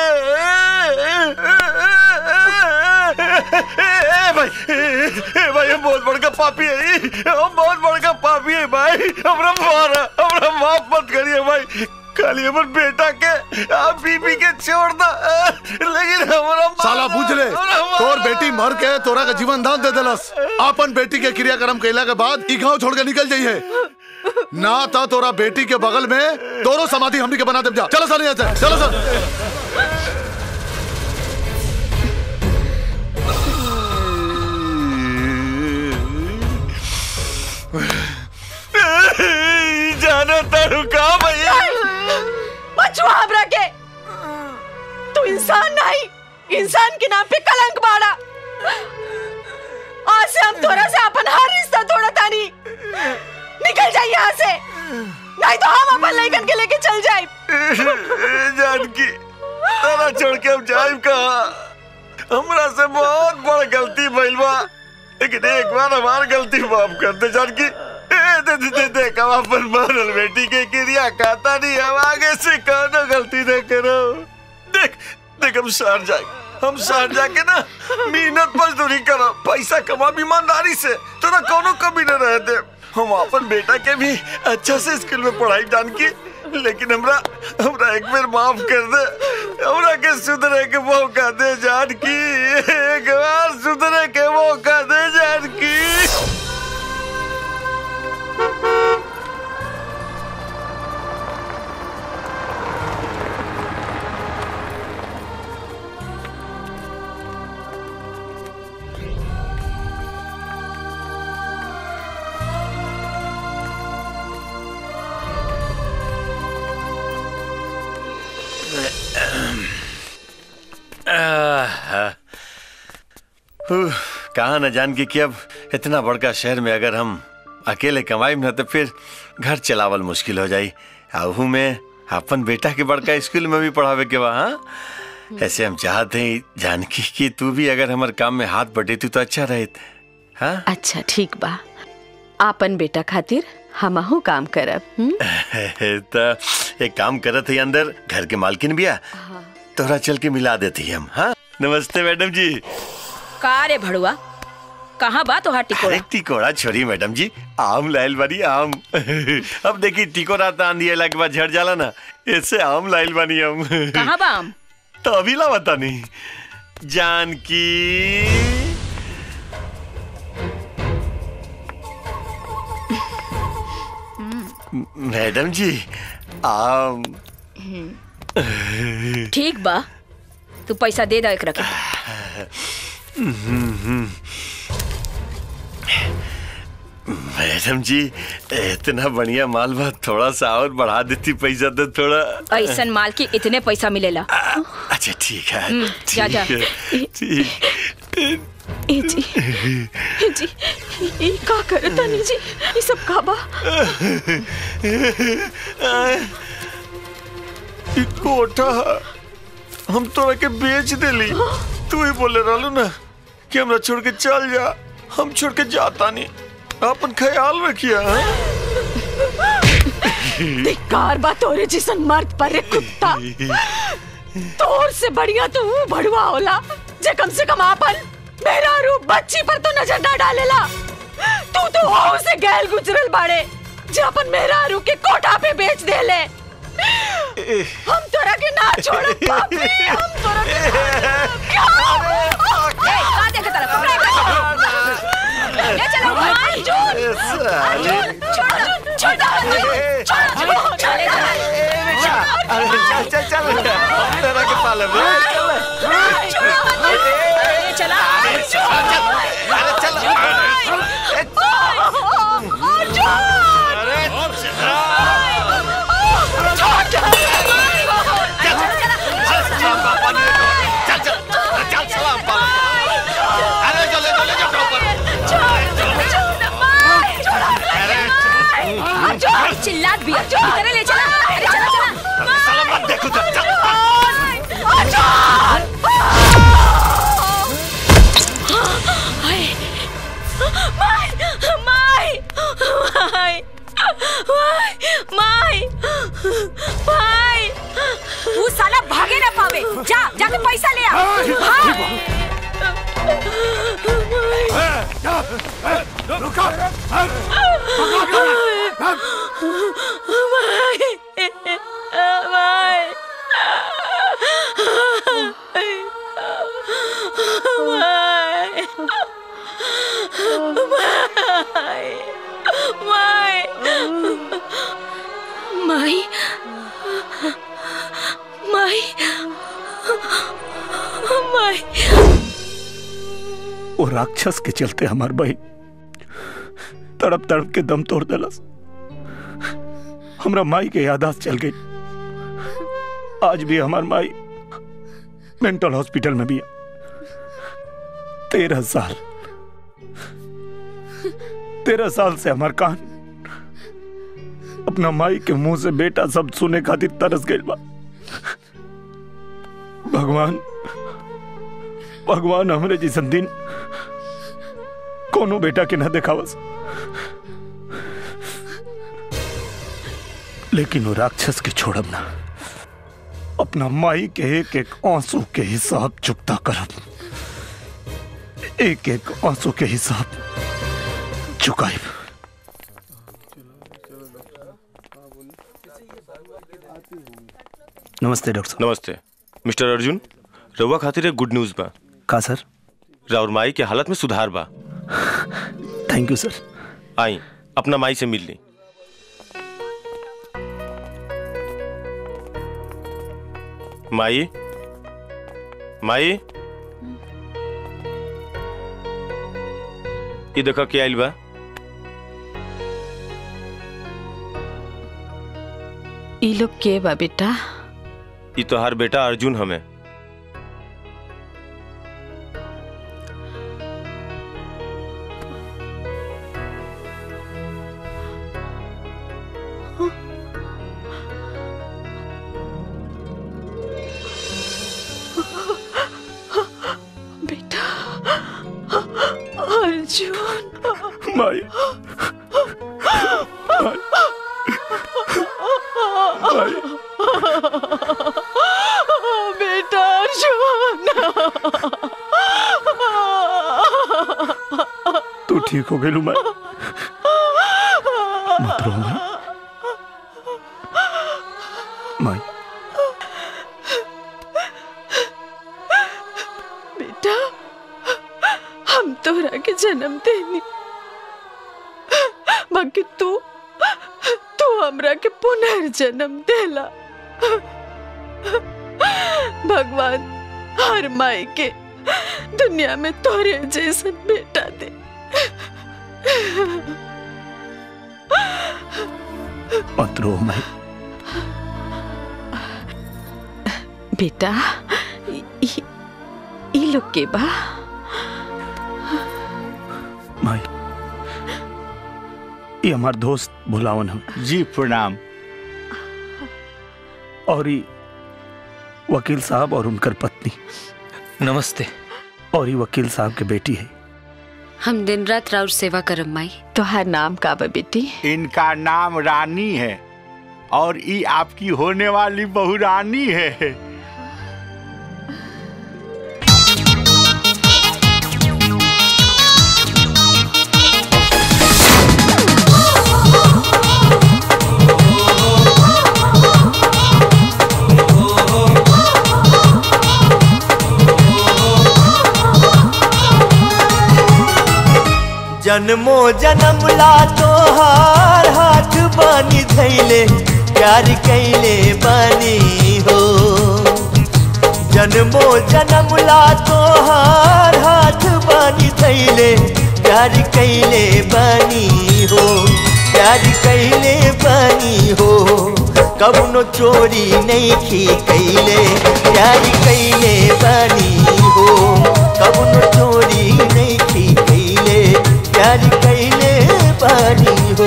ए भाई ए भाई हम बहुत बड़का पापी है हम बहुत बड़का पापी है भाई हमरा मारा हमरा माफ मत करिए भाई खाली हमर बेटा के आप बीबी के छोड़ दा लेकिन हमरा साला बुझ ले तोर बेटी मर के तोरा का जीवन दान दे देलस अपन बेटी के क्रियाक्रम कैला के बाद ई गांव छोड़ के निकल जाइए ना था तोरा बेटी के बगल में तोरो समाधि हमनी के बना दे जा चलो सर यहाँ से चलो सर जानो तारू का भैया बचवा हमरा के तू इंसान नहीं इंसान के नाम पे कलंक बाड़ा आज से हम तोरा से अपन हर रिश्ता तोड़ा तानी निकल जाए यहाँ से नहीं तो हम अपन लड़कन के लेके चल जाए जानकी तारा छोड़ के हम जाइब कहा हमरा से बहुत बड़ गलती भइल बा लेकिन एक बार हमार गलती माफ कर दे जानकी ए, दे दे दे देख हम अपन मारल बेटी के क्रिया खाता नहीं हम आगे से कौनो गलती न करो देख देख हम शहर जाए हम शहर जाके ना मेहनत मजदूरी करो पैसा कमा ईमानदारी से तोरा कोनो कमी न रह दे हम अपन बेटा के भी अच्छा से स्कूल में पढ़ाई जानकी लेकिन हमरा हमरा एक बार माफ कर दे हमरा के सुधरे के मौका दे जानकी एक बार सुधरे के मौका दे जानकी उह, कहा न जान के कि अब इतना बड़का शहर में अगर हम अकेले कमाई न तो फिर घर चलावल मुश्किल हो जाई आहू में अपन बेटा के बड़का स्कूल में भी पढ़ावे के बा हाँ ऐसे हम चाहते हैं जानकी कि तू भी अगर हमारे काम में हाथ बटेती तो अच्छा रहत हाँ अच्छा ठीक बा आपन बेटा खातिर हमहू काम करब हुँ? तो एक काम करत है अंदर घर के मालकिन बिया तोरा चल के मिला देती हम हाँ नमस्ते मैडम जी का रे भड़ुआ कहाँ बा तोहार टिकोड़ा अरे टिकोड़ा छोड़ी मैडम जी आम लाइल बानी आम अब देखी टिकोड़ा तान दिए के बाद झड़ जाला ना ऐसे आम लाइल बानी हम कहाँ बा आम तो अभी ला बता नहीं जानकी मैडम जी आम ठीक बा तू पैसा दे दे एक रखे मैडम जी इतना बढ़िया माल बा थोड़ा सा और बढ़ा देती पैसा तो थोड़ा ऐसन माल की इतने पैसा मिलेला अच्छा ठीक है हम्म, जा, जा। ठीक है, ठीक ए जी ए जी ई का करत तनी जी ई सब का बा ई कोठा हम तोरा के बेच देली तू ही बोले रहलू ना कि हमरा छोड़ के चल जा हम छोड़ के जाता नहीं अपन ख्याल रखिया धिक्कार बा तोरे जिसन मर्द पर रे कुत्ता तोर से बढ़िया तो वो भड़ुआ होला जे कम से कम आपन मेरा रूप बच्ची पर तो नजर ना डालेला तू तो हो से गैल गुजरल बाड़े जे अपन मेरा रूप के कोठा पे बेच देले हम तोरा के ना छोड़ब पापी हम तोरा के ना छोड़ब। क्या ए, का देखे तरफ पकड़े, पकड़े। ले चलो अर्जुन अर्जुन छोड़ छोड़ अर्जुन छोड़ चले चल चल चल तेरा के पाले में चला अरे चल चिल्लात भी है। इधर ले चला अरे चला चला साला मत देखो तो चल अर्जुन माई माई माई माई माई तू साला भागे ना पावे जा जाके पैसा ले आ भाग। रुको माई माई माई वो राक्षस के चलते हमार बहन तड़प तड़प के दम तोड़ दलस हमरा माई के यादाश्त चल गई आज भी हमार माई मेंटल हॉस्पिटल में भी है तेरह साल तेरह साल से हमार कान अपना माई के मुंह से बेटा सब सुने खातिर तरस गई बा भगवान भगवान हमरे जैसन दिन कोनो बेटा के न देखावस लेकिन वो राक्षस के छोड़ब ना अपना माई के एक एक आंसू के हिसाब चुकता करब एक एक आंसू के हिसाब चुकाइब नमस्ते डॉक्टर साहब नमस्ते मिस्टर अर्जुन रउआ खातिर एक गुड न्यूज बा का सर राउर माई के हालत में सुधार बा थैंक यू सर आई अपना माई से मिल ली माई माई ये देखो क्या आइल बा ई लोग के बा बेटा ये तो हर बेटा अर्जुन हमें बेटा अर्जुन माई बेटा अर्जुन तू ठीक हो गई मैं मत रो मैं माई बेटा हम तोरा के जन्म देनी बाकी तू तू हमरा के पुनर्जन्म देला भगवान हर माई के दुनिया में तोरे जैसन बेटा दे मत रो मैं बेटा ई- ई- ई लोग के बा माई ये हमार दोस्त भुलावन हम जी प्रणाम और ये वकील साहब और उनकर पत्नी नमस्ते और ये वकील साहब के बेटी है हम दिन रात राउर सेवा करम माई तोहार नाम का बा बेटी इनका नाम रानी है और ये आपकी होने वाली बहू रानी है जन्मो जन्म ला तोहार हाथ बानी धैले प्यार कैले बानी हो जन्मो जन्म ला तोहार हाथ बानी धैले प्यार कैले बानी हो प्यार कैले बानी हो कबनो चोरी नहीं की कैले प्यार कैले बानी हो कबनो चोरी नहीं की कैले प्यार कैले बानी हो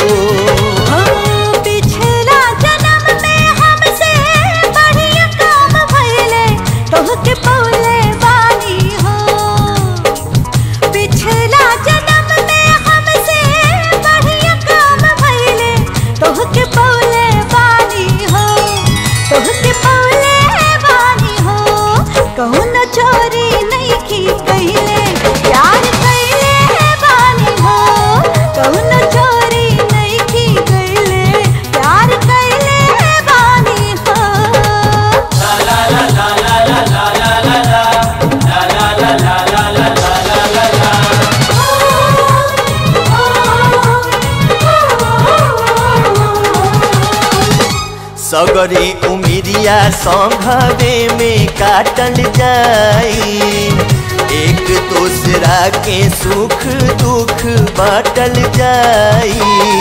पिछला जन्म में हमसे बढ़िया काम भइले तोहके पौले बानी हो पिछला जन्म में सगरे उमिरिया संघवे में काटल जाई एक दूसरा के सुख दुख बाटल जाई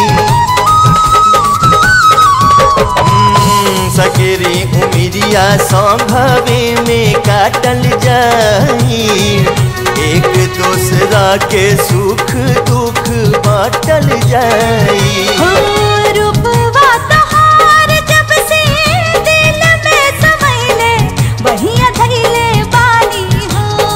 हम्म, सगरे उमिरिया संघवे में काटल जाई एक दूसरा के सुख दुख बाटल जाई रूपवा तोहार जब से दिल में समैले बहिया धैले बानी हो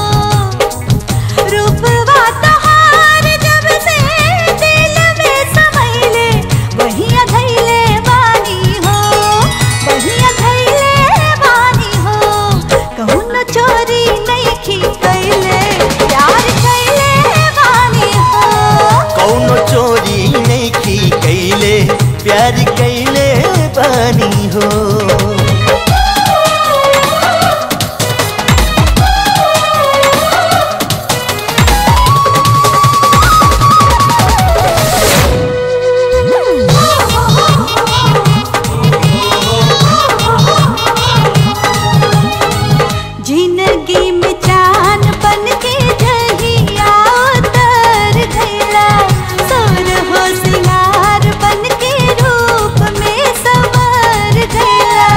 रूपवा तोहार जब से दिल में समैले बहिया धैले बानी हो बहिया धैले बानी हो कहूँ न चोरी नहीं खी कैले प्यार कैले बानी हो कौनो चोरी नहीं की कैले प्यार कैले बानी हो जिंदगी में चांद बन के जहिया उतर गईला सोर हो सिंगार बन के रूप में संवर गईला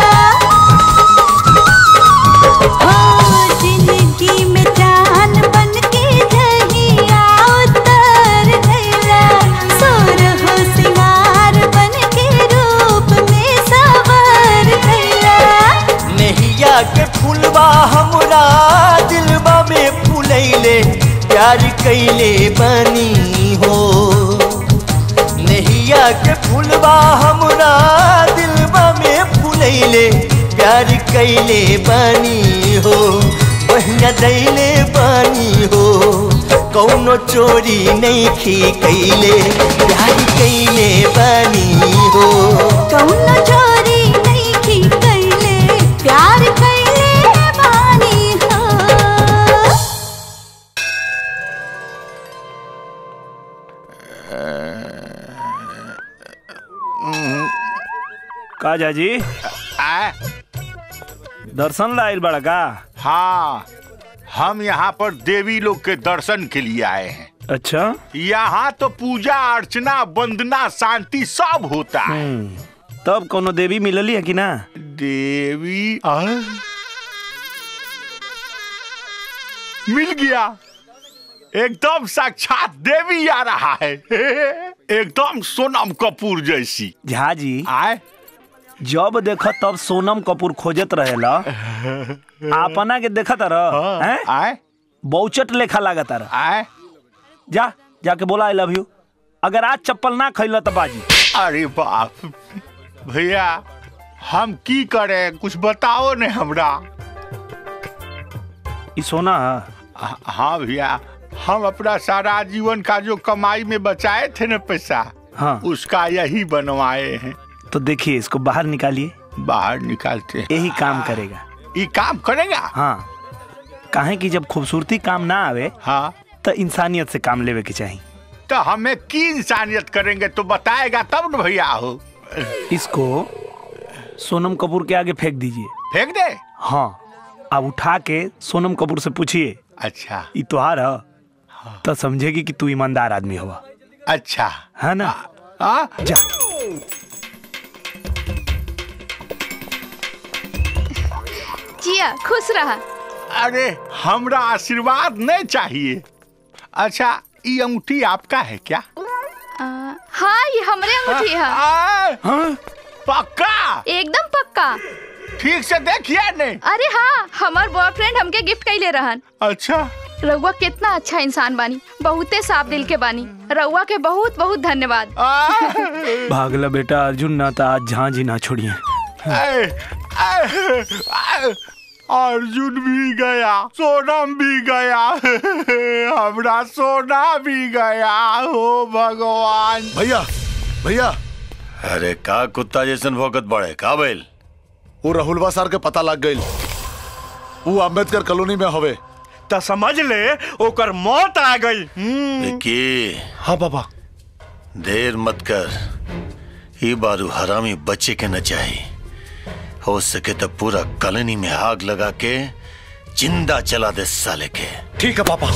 हो जिंदगी में चांद बन के जहिया उतर गईला सोर हो सिंगार बन के रूप में संवर गईला नहिया के फूलबा हमरा दिलबा में फूलैले प्यार कैले बानी हो नहिया के फूलबा हमरा दिलबा में फूलैले प्यार कैले बानी हो बहिया दैले बानी हो कौनो चोरी नहीं खी कैले प्यार कैले बानी हो कौनो चोरी नहीं की कैले प्यार कैले बानी हो का जाजी आ, दर्शन लाइल बड़ा का हाँ हम यहाँ पर देवी लोग के दर्शन के लिए आए हैं अच्छा यहाँ तो पूजा अर्चना वंदना शांति सब होता है तब कोनो देवी मिलली है कि ना देवी आ? मिल गया एकदम साक्षात देवी आ रहा है एकदम सोनम कपूर जैसी झा जी आए जब देख तब सोनम कपूर खोजत रहेला अपना के देखत रह हैं? आए बहुचट लेखा लागत रह आए जा जाके बोला आई लव यू अगर आज चप्पल ना खैल तो बाजी अरे बाप भैया हम की करें कुछ बताओ ने हमरा ई सोना ह- हाँ भैया हम अपना सारा जीवन का जो कमाई में बचाए थे ना पैसा हाँ उसका यही बनवाए हैं तो देखिए इसको बाहर निकालिए बाहर निकालते हैं यही काम करेगा ये काम करेगा हाँ काहे कि जब खूबसूरती काम ना आवे हाँ तो इंसानियत से काम लेवे के चाहिए तो हमें की इंसानियत करेंगे तो बताएगा तब न भैया हो इसको सोनम कपूर के आगे फेंक दीजिए फेंक दे हाँ अब उठा के सोनम कपूर से पूछिए अच्छा ई तुहार ह तो समझेगी कि तू ईमानदार आदमी हुआ अच्छा है ना हाँ जा जिया खुश रहा अरे हमरा आशीर्वाद नहीं चाहिए अच्छा ये अंगूठी आपका है क्या आ, हाँ ये हमरे अंगूठी है हाँ? पक्का एकदम पक्का ठीक से देखिए ने अरे हाँ हमार बॉयफ्रेंड हमके गिफ्ट कैले रहन अच्छा रउआ कितना अच्छा इंसान बानी बहुते साफ दिल के बानी रउआ के बहुत बहुत धन्यवाद भागला बेटा अर्जुन ना था आज झांझी ना छोड़िए ऐ, ऐ, ऐ, अर्जुन भी गया सोनम भी गया हमरा सोना भी गया हो भगवान भैया भैया अरे का कुत्ता जैसन भौकत बड़े का बैल वो राहुलवा सर के पता लग गई वो अम्बेडकर कॉलोनी में हवे तो समझ ले ओकर मौत आ गई विक्की हाँ बाबा देर मत कर ई बारू हरामी बच्चे के न चाही हो सके तो पूरा कॉलोनी में आग लगा के जिंदा जला दे साले के ठीक है पापा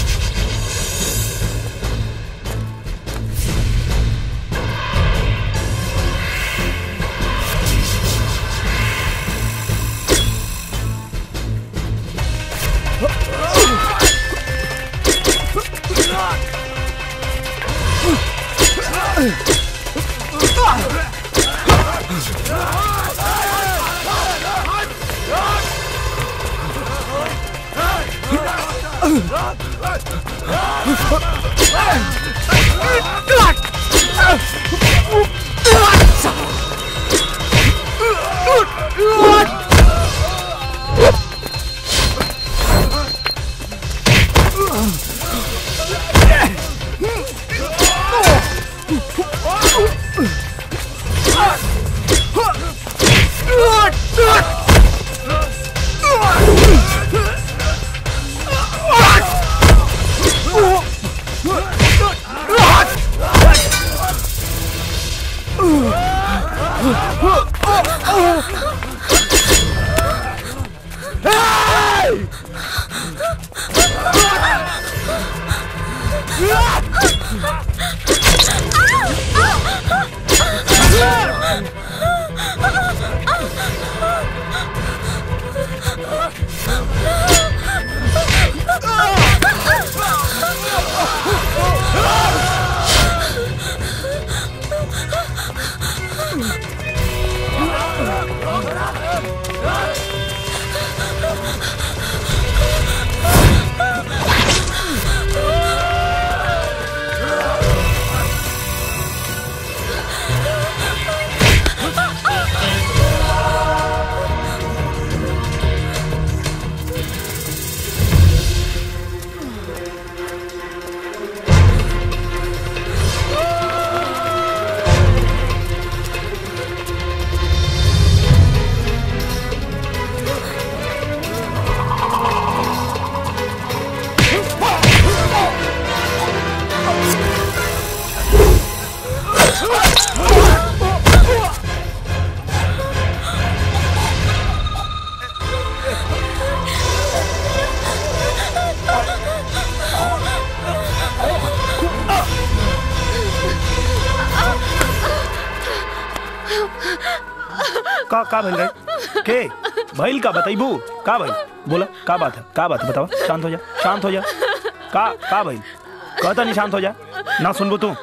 का का भइल रे के भइल का बताइबू का भइल बोला का बात है का बात है बतावा शांत हो जा शांत हो जा का का भइल कहता नहीं शांत हो जा ना सुनबू तू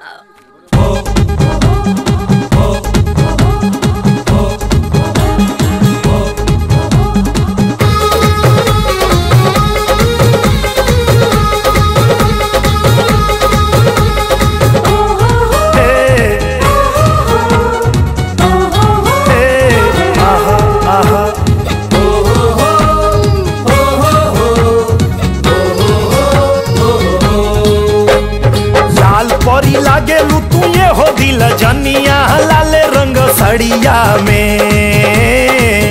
लाल परी लागे लू तू ये हो दिल जनिया लाल रंग सड़िया में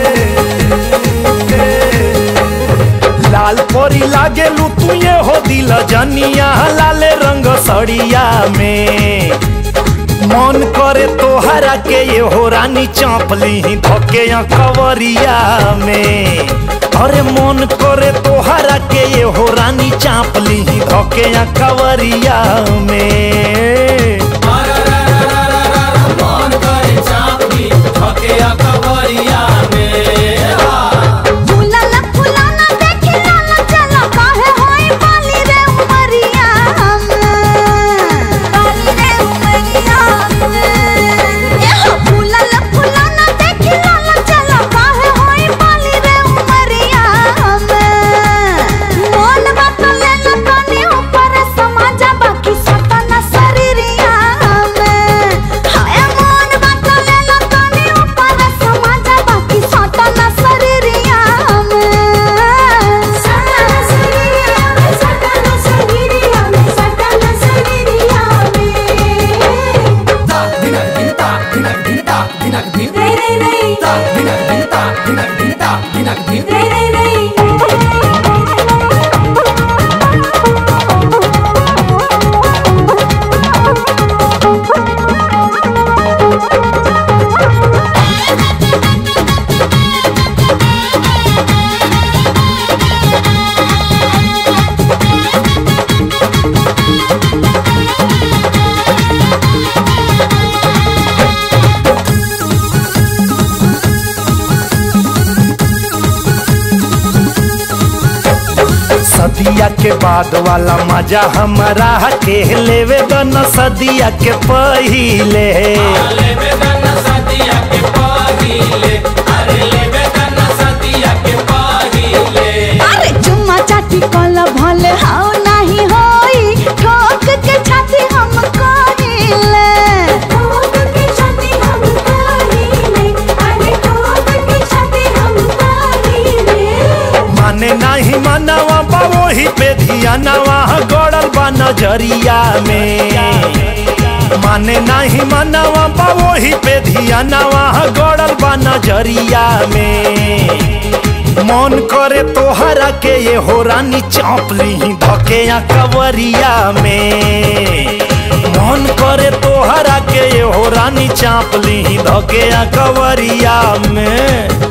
लाल परी लागे लू तू ये हो दिल जनिया लाल रंग सड़िया में मन करे तोहरा के ये हो रानी चापली धोके या कवरिया में अरे मन करे तोहरा के ये हो रानी चापली धोके या कवरिया में फूलल फुलाना देखी लाला चला काहे होई बाली रे उमरिया बाली रे उमरिया एहो फूलल फुलाना देखी लाला चला काहे होई बाली रे उमरिया मोन बात ले ला तनी ऊपर समाजा बाकी सतना शरीरिया हाय मोन बात ले ला तनी ऊपर समाजा बाकी सतना शरीरिया सतना शरीरिया सतना शरीरिया सतना शरीरिया ता दिनक दिन ता दिनक दिन ता दिनक दिन रे रे रे ता दिनक दिन ता दिनक दिन ता दिनक दिन रे रे रे Thank you. के बाद वाला मजा हमारा के लेवे दन सदिया के पहिले अरे चुम्मा चाटी कल भले हाउ नहीं होई ठोक के छाती हम कहिले ठोक के छाती हम कहिले अरे ठोक के छाती हम कहिले माने नहीं मनवा बा वही पे धियानवा गड़ल बा नजरिया में माने नहीं मनवा बा वही पे धियानवा गड़ल बा नजरिया में मन करे तोहरा के ये हो रानी चापली धके या कवरिया में मन करे तोहरा के ये हो रानी चापली धके या कवरिया में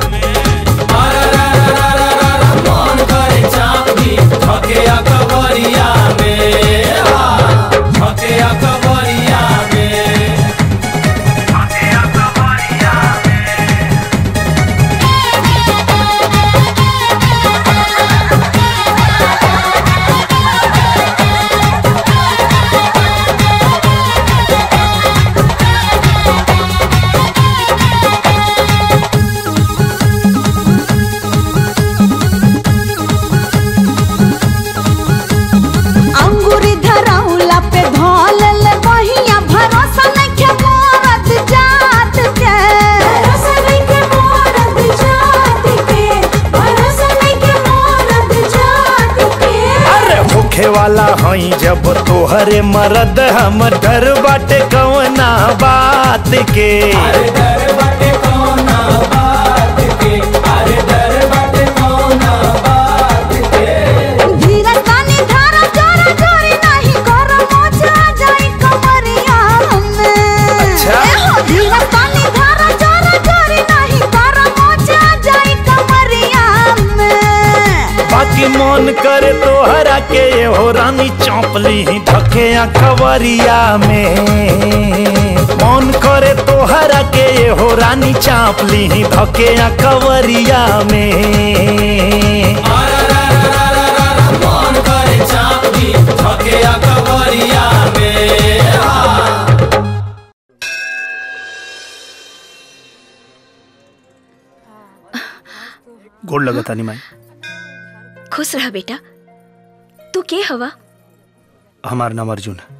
अंगूरी धरौला पे धोलल बहिया भरोसा नइखे मोरत जात के भरोसा नइखे मोरत जात के भरोसा नइखे मोरत जात के अरे होखे वाला हई जब तोहरे मरद हम डर बाटे कवना बात के धीरज तानी धारा जोरा जोरी नहीं कर मोचा जाई कमरिया में अच्छा। ए हो धीरज तानी धारा जोरा जोरी नहीं कर मोचा जाई कमरिया में बाकी मन करे तोहरा के ये हो रानी चौपली ही धके खबरिया में मन करे तोहरा के ये हो रानी चापली ही धके खबरिया में गोड़ लगा तानी माई खुश रह बेटा तू के हवा हमार नाम अर्जुन है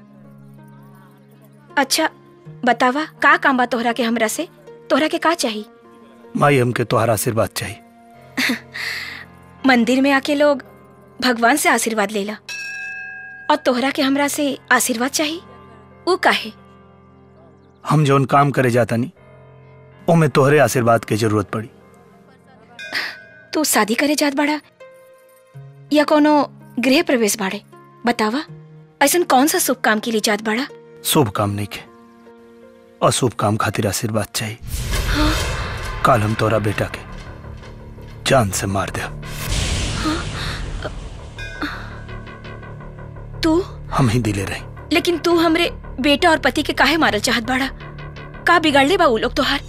अच्छा बतावा का काम बा तोहरा के हमरा से तोहरा के का चाहिए माई हमके तोहरा आशीर्वाद चाहिए मंदिर में आके लोग भगवान से आशीर्वाद लेला और तोहरा के हमरा से आशीर्वाद चाहिए ऊ काहे हम जौन काम करे जाता नहीं ओमे तोहरे आशीर्वाद के जरूरत पड़ी तू शादी करे जात बाड़ा या कोनो गृह प्रवेश बाड़े बतावा ऐसन कौन सा शुभ काम के लिए जात बाड़ा शुभ काम नहीं के अशुभ काम खातिर आशीर्वाद चाहिए काल हम तोरा बेटा के जान से मार दे तू हम ही दिले रही लेकिन तू हमरे बेटा और पति के काहे मारल चाहत बाड़ा का बिगाड़ ले बा ऊ लोग तोहार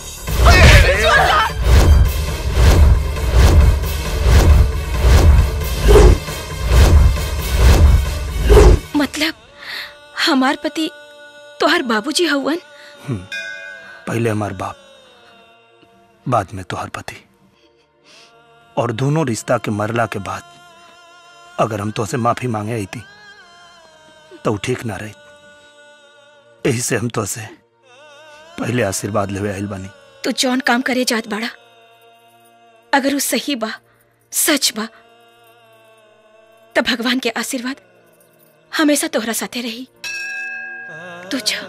मतलब हमार पति तोहार बाबूजी हवन हम्म, पहले हमार बाप बाद में तोहर पति और दोनों रिश्ता के मरला के बाद अगर हम तो से माफी मांगे आई थी तो ऊ ठीक ना रही यही से हम तो से पहले आशीर्वाद लेवे आइल बानी तू जौन काम करे जात बाड़ा अगर वो सही बा सच बा तब भगवान के आशीर्वाद हमेशा तोहरा साथे रही तू जा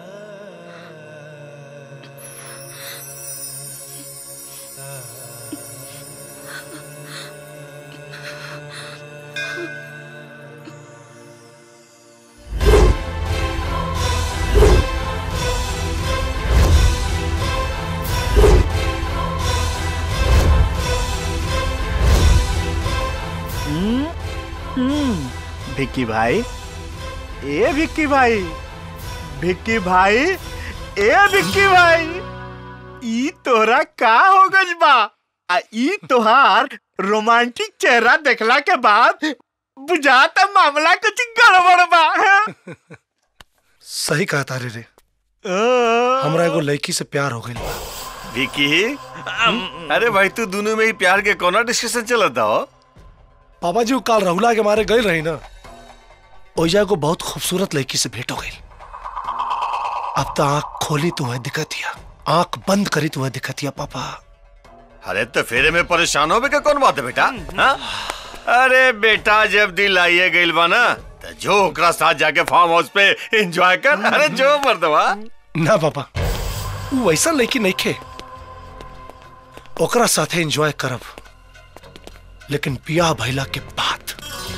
हम्म, विक्की भाई ए विक्की भाई विक्की भाई ए विक्की भाई ई तोरा का हो गज बा आ ई तोहार रोमांटिक चेहरा देखला के बाद बुझाता मामला कुछ गड़बड़ बा हाँ? सही कहा तारे रे हमरा एगो लड़की से प्यार हो गई विकी अरे भाई तू दोनों में ही प्यार के कोना डिस्कशन चलता हो पापा जी वो काल रहुला के मारे गए रही ना ओइजा को बहुत खूबसूरत लड़की से भेंट हो गई अब तो आंख खोली तुम्हें दिखतिया आंख बंद करी तुम्हें दिखतिया पापा अरे तो फेरे में परेशान हो के कौन बात है बेटा हाँ? अरे बेटा जब दिल आइए गइल बा ना तो जो ओकरा साथ जाके फार्म हाउस पे एंजॉय कर अरे जो मर्दवा ना पापा वो वैसा लड़की नहीं खे ओकरा साथे एंजॉय करब लेकिन पिया भैला के बाद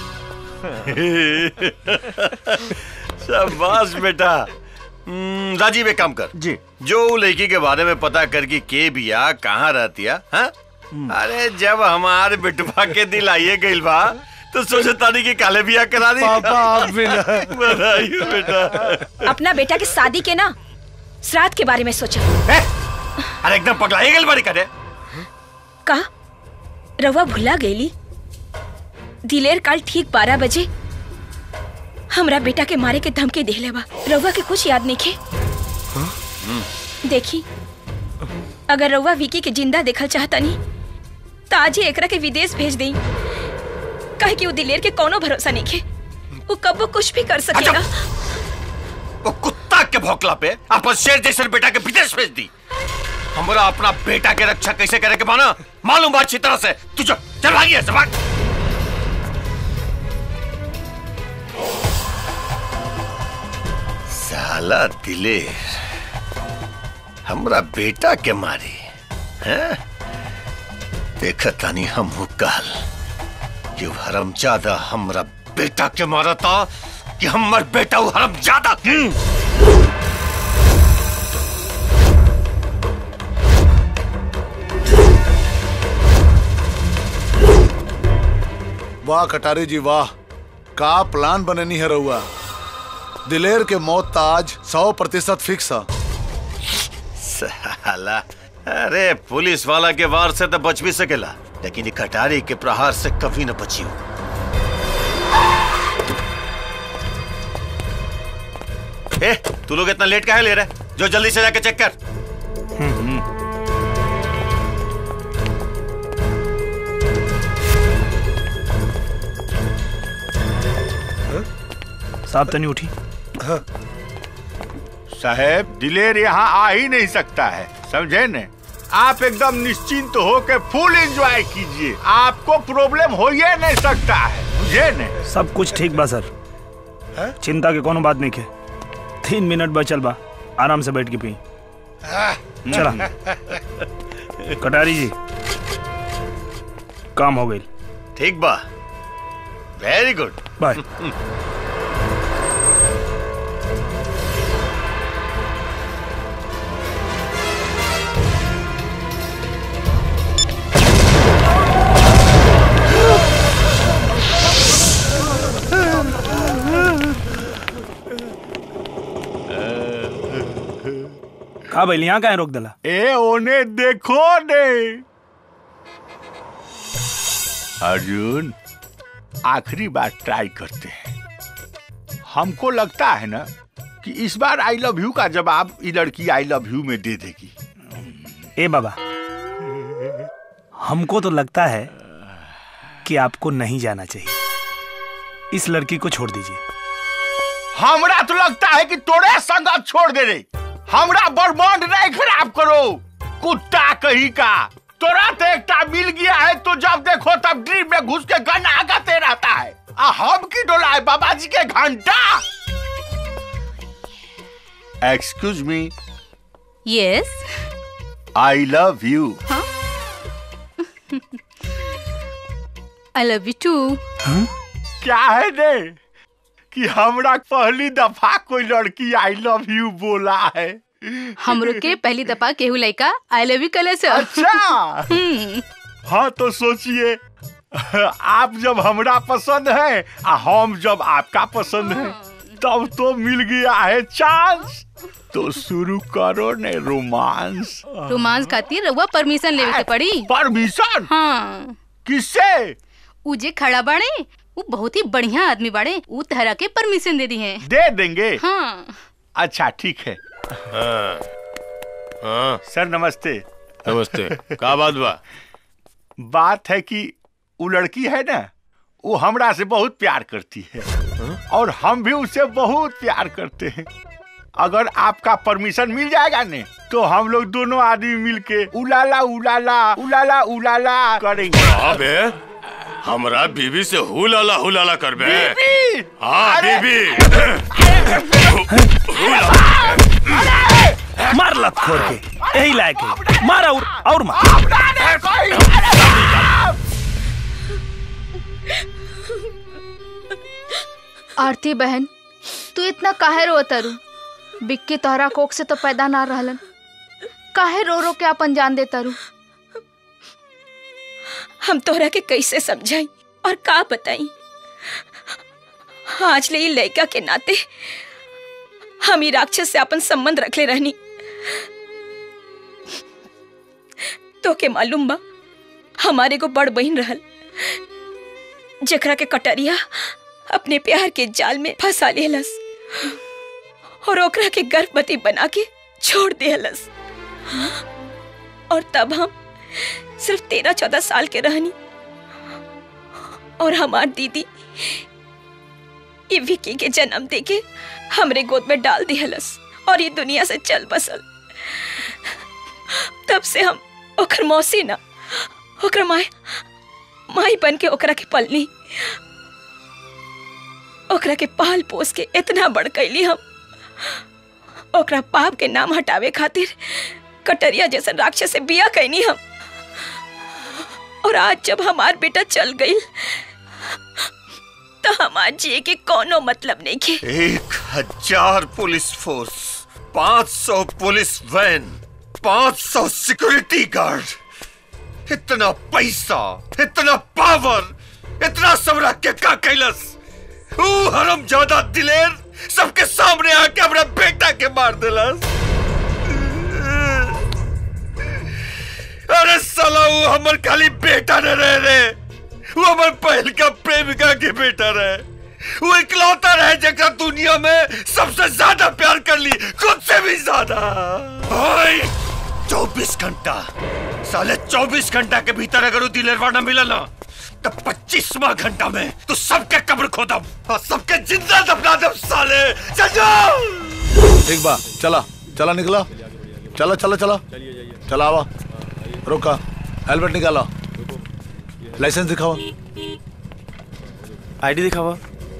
शाबाश बेटा हम्म, राजीव एक काम कर जी जो उ लड़की के बारे में पता कर कि के बिया कहाँ रहती है हाँ? अरे जब हमारे बिटवा के दिल आइए गइल बा तो सोचे तानी कि काले बिया करा दी पापा, आप भी ना। बधाई हो बेटा अपना बेटा की शादी के ना श्राद्ध के बारे में सोचा अरे एकदम पगला गइल बारी करे का रवा भुला गईली दिलेर काल ठीक बारह बजे हमरा बेटा के मारे के धमकी देले बा रवा के कुछ याद नहीं खे देखी अगर रवा विकी के जिंदा देखल चाहता नहीं तो आज ही एकरा के विदेश भेज देई कहे कि वो दिलेर के कोनो भरोसा नहीं खे वो कब वो कुछ भी कर सकेगा वो कुत्ता के भौकला पे अपन शेर जैसे बेटा के विदेश भेज दी हमारा अपना बेटा के रक्षा कैसे करे के माना मालूम बात अच्छी तरह से तू चल चल भागी ऐसे भाग साला दिलेर हमरा बेटा के मारी हैं देखा तानी हम काल कि हरम ज्यादा हमरा बेटा के मारा था कि हमर बेटा वो हरम ज्यादा के वाह कटारी जी वाह का प्लान बननी है रहुआ दिलेर के मौत तो आज सौ प्रतिशत फिक्स है साला अरे पुलिस वाला के वार से तो बच भी सकेला लेकिन ये कटारी के प्रहार से कभी न बची हो ए, तू लोग इतना लेट काहे ले रहे जो जल्दी से जाके चेक कर साहब तनी उठी साहेब दिलेर यहाँ आ ही नहीं सकता है समझे ने आप एकदम निश्चिंत हो के फुल एंजॉय कीजिए आपको प्रॉब्लम हो ही नहीं सकता है बुझे ने सब कुछ ठीक बा सर चिंता के कोनो बात नहीं के तीन मिनट बचल बा आराम से बैठ के पी चला कटारी जी काम हो गई ठीक बा वेरी गुड बाय का भाई यहाँ कहाँ रोक दिला ए ओने देखो ने अर्जुन आखिरी बार ट्राई करते हैं हमको लगता है ना कि इस बार आई लव यू का जवाब ये लड़की आई लव यू में दे देगी ए बाबा हमको तो लगता है कि आपको नहीं जाना चाहिए इस लड़की को छोड़ दीजिए हमरा तो लगता है कि तोरे संग अब छोड़ दे रे हमरा बर्बाद नहीं खराब करो कुत्ता कहीं का तोरा तो एकटा मिल गया है तो जब देखो तब ड्रीम में घुस के गन आगाते रहता है आ हम की डोला है बाबा जी के घंटा excuse me yes I love you I love you too क्या है ने कि हमरा पहली दफा कोई लड़की आई लव यू बोला है हमरो के पहली दफा केहू लड़का आई लव यू कले से अच्छा हाँ तो सोचिए आप जब हमरा पसंद है आ हम जब आपका पसंद है तब तो मिल गया है चांस तो शुरू करो ने रोमांस रोमांस खातिर रउआ परमिशन लेवे के पड़ी परमिशन हाँ किससे उ जे खड़ा बाड़े वो बहुत ही बढ़िया आदमी बाड़े वो तहरा के परमिशन दे दी है दे देंगे हाँ अच्छा ठीक है हाँ हाँ सर नमस्ते नमस्ते का बात बा बात है कि वो लड़की है ना वो हमरा से बहुत प्यार करती है और हम भी उससे बहुत प्यार करते हैं अगर आपका परमिशन मिल जाएगा ने तो हम लोग दोनों आदमी मिलके उलाला उलाला उलाला उलाला करेंगे अबे हमरा बीबी से हुलाला हुलाला करबे बीबी! हाँ अरे! बीबी मार लत खोर के यही लायक है मार और और मार आरती बहन तू इतना काहे रो तारू बिक्की तोहरा कोख से तो पैदा ना रहलन काहे रो रो के अपन जान दे तारू हम तोहरा के कैसे समझाई और का बताई आज ले ई लड़का के नाते हम ही राक्षस से अपन संबंध रखले रहनी तो के मालूम बा हमारे को बड़ बहन रहल जकरा के कटरिया अपने प्यार के जाल में फंसा लेलस और ओकरा के गर्भवती बना के छोड़ देहलस और तब हम सिर्फ तेरह चौदह साल के रहनी और हमार दीदी ये विकी के जन्म देके हमरे गोद में डाल दिहलस और ये दुनिया से चल बसल तब से हम ओकर मौसी ना ओकर माई माई बन के ओकरा के पलनी ओकरा के पाल पोस के इतना बड़ कैली हम ओकरा पाप के नाम हटावे खातिर कटरिया जैसा राक्षस से बिया कैनी हम और आज जब हमार बेटा चल गई तो हमार जिए के कोनो मतलब नहीं के एक हजार पुलिस फोर्स पाँच सौ पुलिस वैन पाँच सौ सिक्योरिटी गार्ड इतना पैसा इतना पावर इतना सब रख के का कैलस ऊ हरम ज्यादा दिलेर सबके सामने आके अपना बेटा के मार दिलस अरे साला वो हमर खाली बेटा न रहे रे वो हमर पहल का प्रेमिका के बेटा रहे वो इकलौता रहे जगह दुनिया में सबसे ज्यादा प्यार कर ली खुद से भी ज्यादा चौबीस घंटा साले चौबीस घंटा के भीतर अगर वो दिलरवा न मिला ना तो पच्चीसवा घंटा में तो सबके कब्र खोदम और सबके जिंदा दफना दम साले चल जाओ ठीक बा चला चला निकला चला चला चला चला आवा रोका हेलमेट निकाला लाइसेंस दिखाओ आईडी दिखावा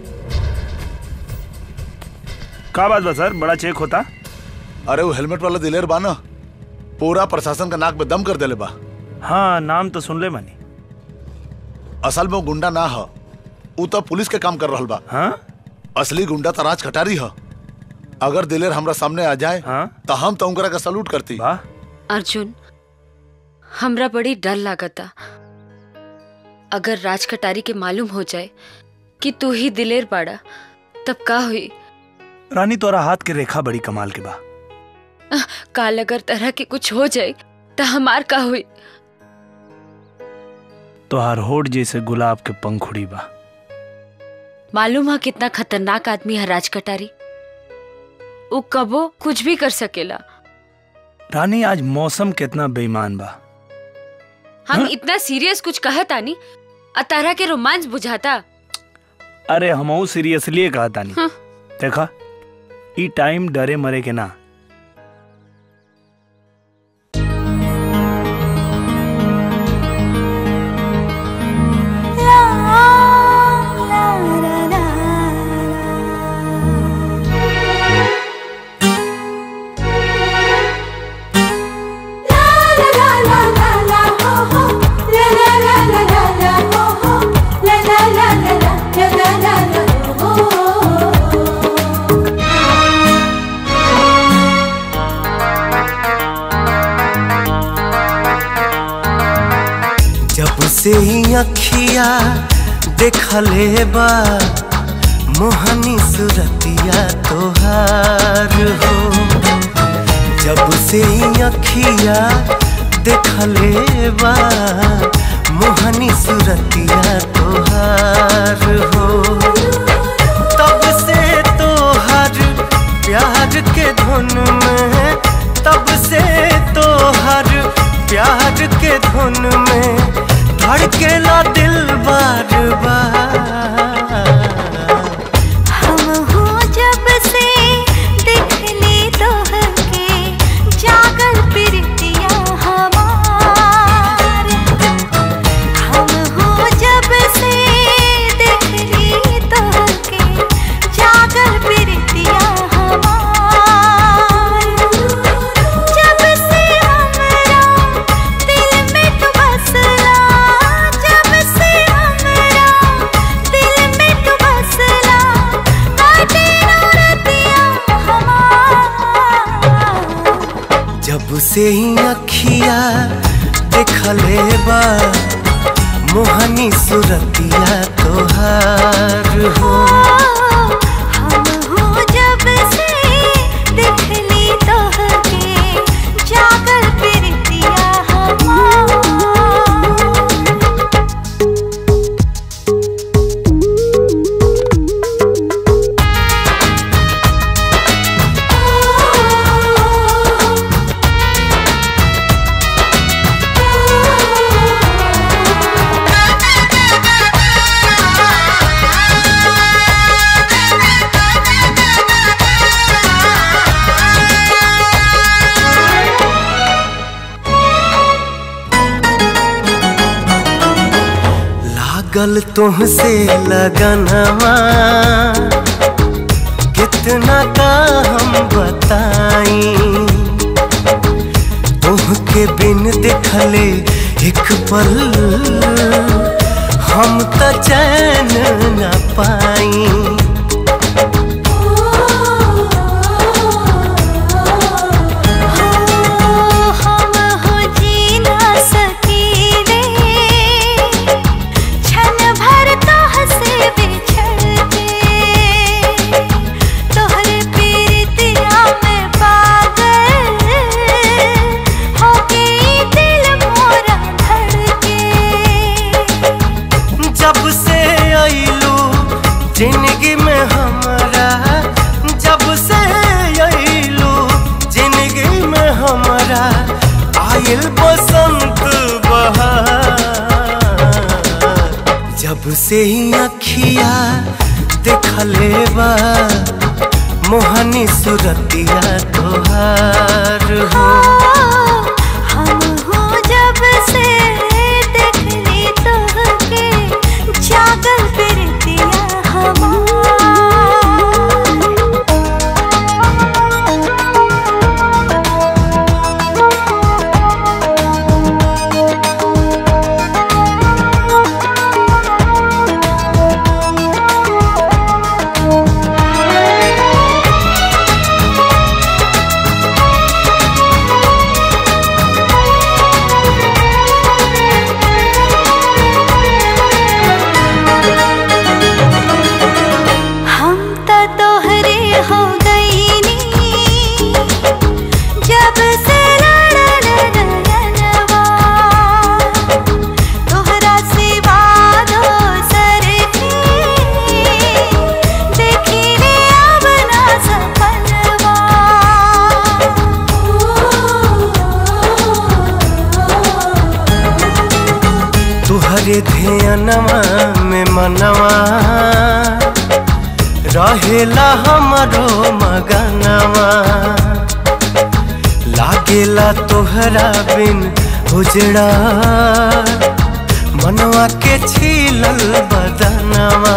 का बात बा सर बड़ा चेक होता अरे वो हेलमेट वाला दिलेर बा ना पूरा प्रशासन का नाक में दम कर देले बा हाँ नाम तो सुन ले मानी असल में वो गुंडा ना ह ऊ तो पुलिस के काम कर रहल बा हाँ असली गुंडा तो राज कटारी ह अगर दिलेर हमरा सामने आ जाए हाँ? तो हम तो उनकरा का सलूट करती अर्जुन हमरा बड़ी डर लागता अगर राज कटारी के मालूम हो जाए कि तू ही दिलेर बाड़ा तब का हुई रानी तोरा हाथ के रेखा बड़ी कमाल के बा काल अगर तरह के कुछ हो जाए तो हमार का हुई तोहार होठ जैसे गुलाब के पंखुड़ी बा मालूम है कितना खतरनाक आदमी है राज कटारी वो कबो कुछ भी कर सकेला रानी आज मौसम कितना बेईमान बा हम इतना सीरियस कुछ कहता नहीं अतारा के रोमांस बुझाता अरे हमहू सीरियसली कहा तानी हाँ। देखा ई टाइम डरे मरे के ना जब से ही अखिया देखले बा मोहनी सुरतिया तोहार हो जब से ही अखिया देखले बा मोहनी सुरतिया तोहार हो तब से तोहर प्यार के धुन में तब से तोहर प्यार के धुन में धड़केला दिल बार बार हम हो जब से देखली तोहके जागल प्रीतिया हमार हम हो जब से देखली तोहके जागल प्रीतिया हमार जब से हमरा दिल में तू बसला जब से हमरा दिल में तू बसला काटे रतिया जब से ही अखिया देखले बा मोहनी सुरतिया तोहार हो हम हो जब से देखली तोहके जागल प्रीतिया हमार लागल तुमसे लगनवा कितना का हम बताई तुहके बिन देखले एक पल हम त चैन न पाई हम हो जी ना सकीले क्षण भर तोह से बिछड़ के तोहरे प्रीतिया में पागल हो गई दिल मोरा धड़के जब से आईलू जिंदगी में हमारा जब से आईलू जिंदगी में हमारा आयल बसंत बहार जब से ही अखिया देखले बा मोहनी सुरतिया तोहार हो हम हो जब से देखली तोहके जागल प्रीतिया हम त तोहरे हो गईनी जब से लड़ल नयनवा तोहरा सिवा दोसर के देखी रे अब ना सपनवा तुहरे ध्यानवा में मनवा रहेला हमरो मगनवा लागेला तोहरा बिन उजड़ा मनवा के छीलल बदनवा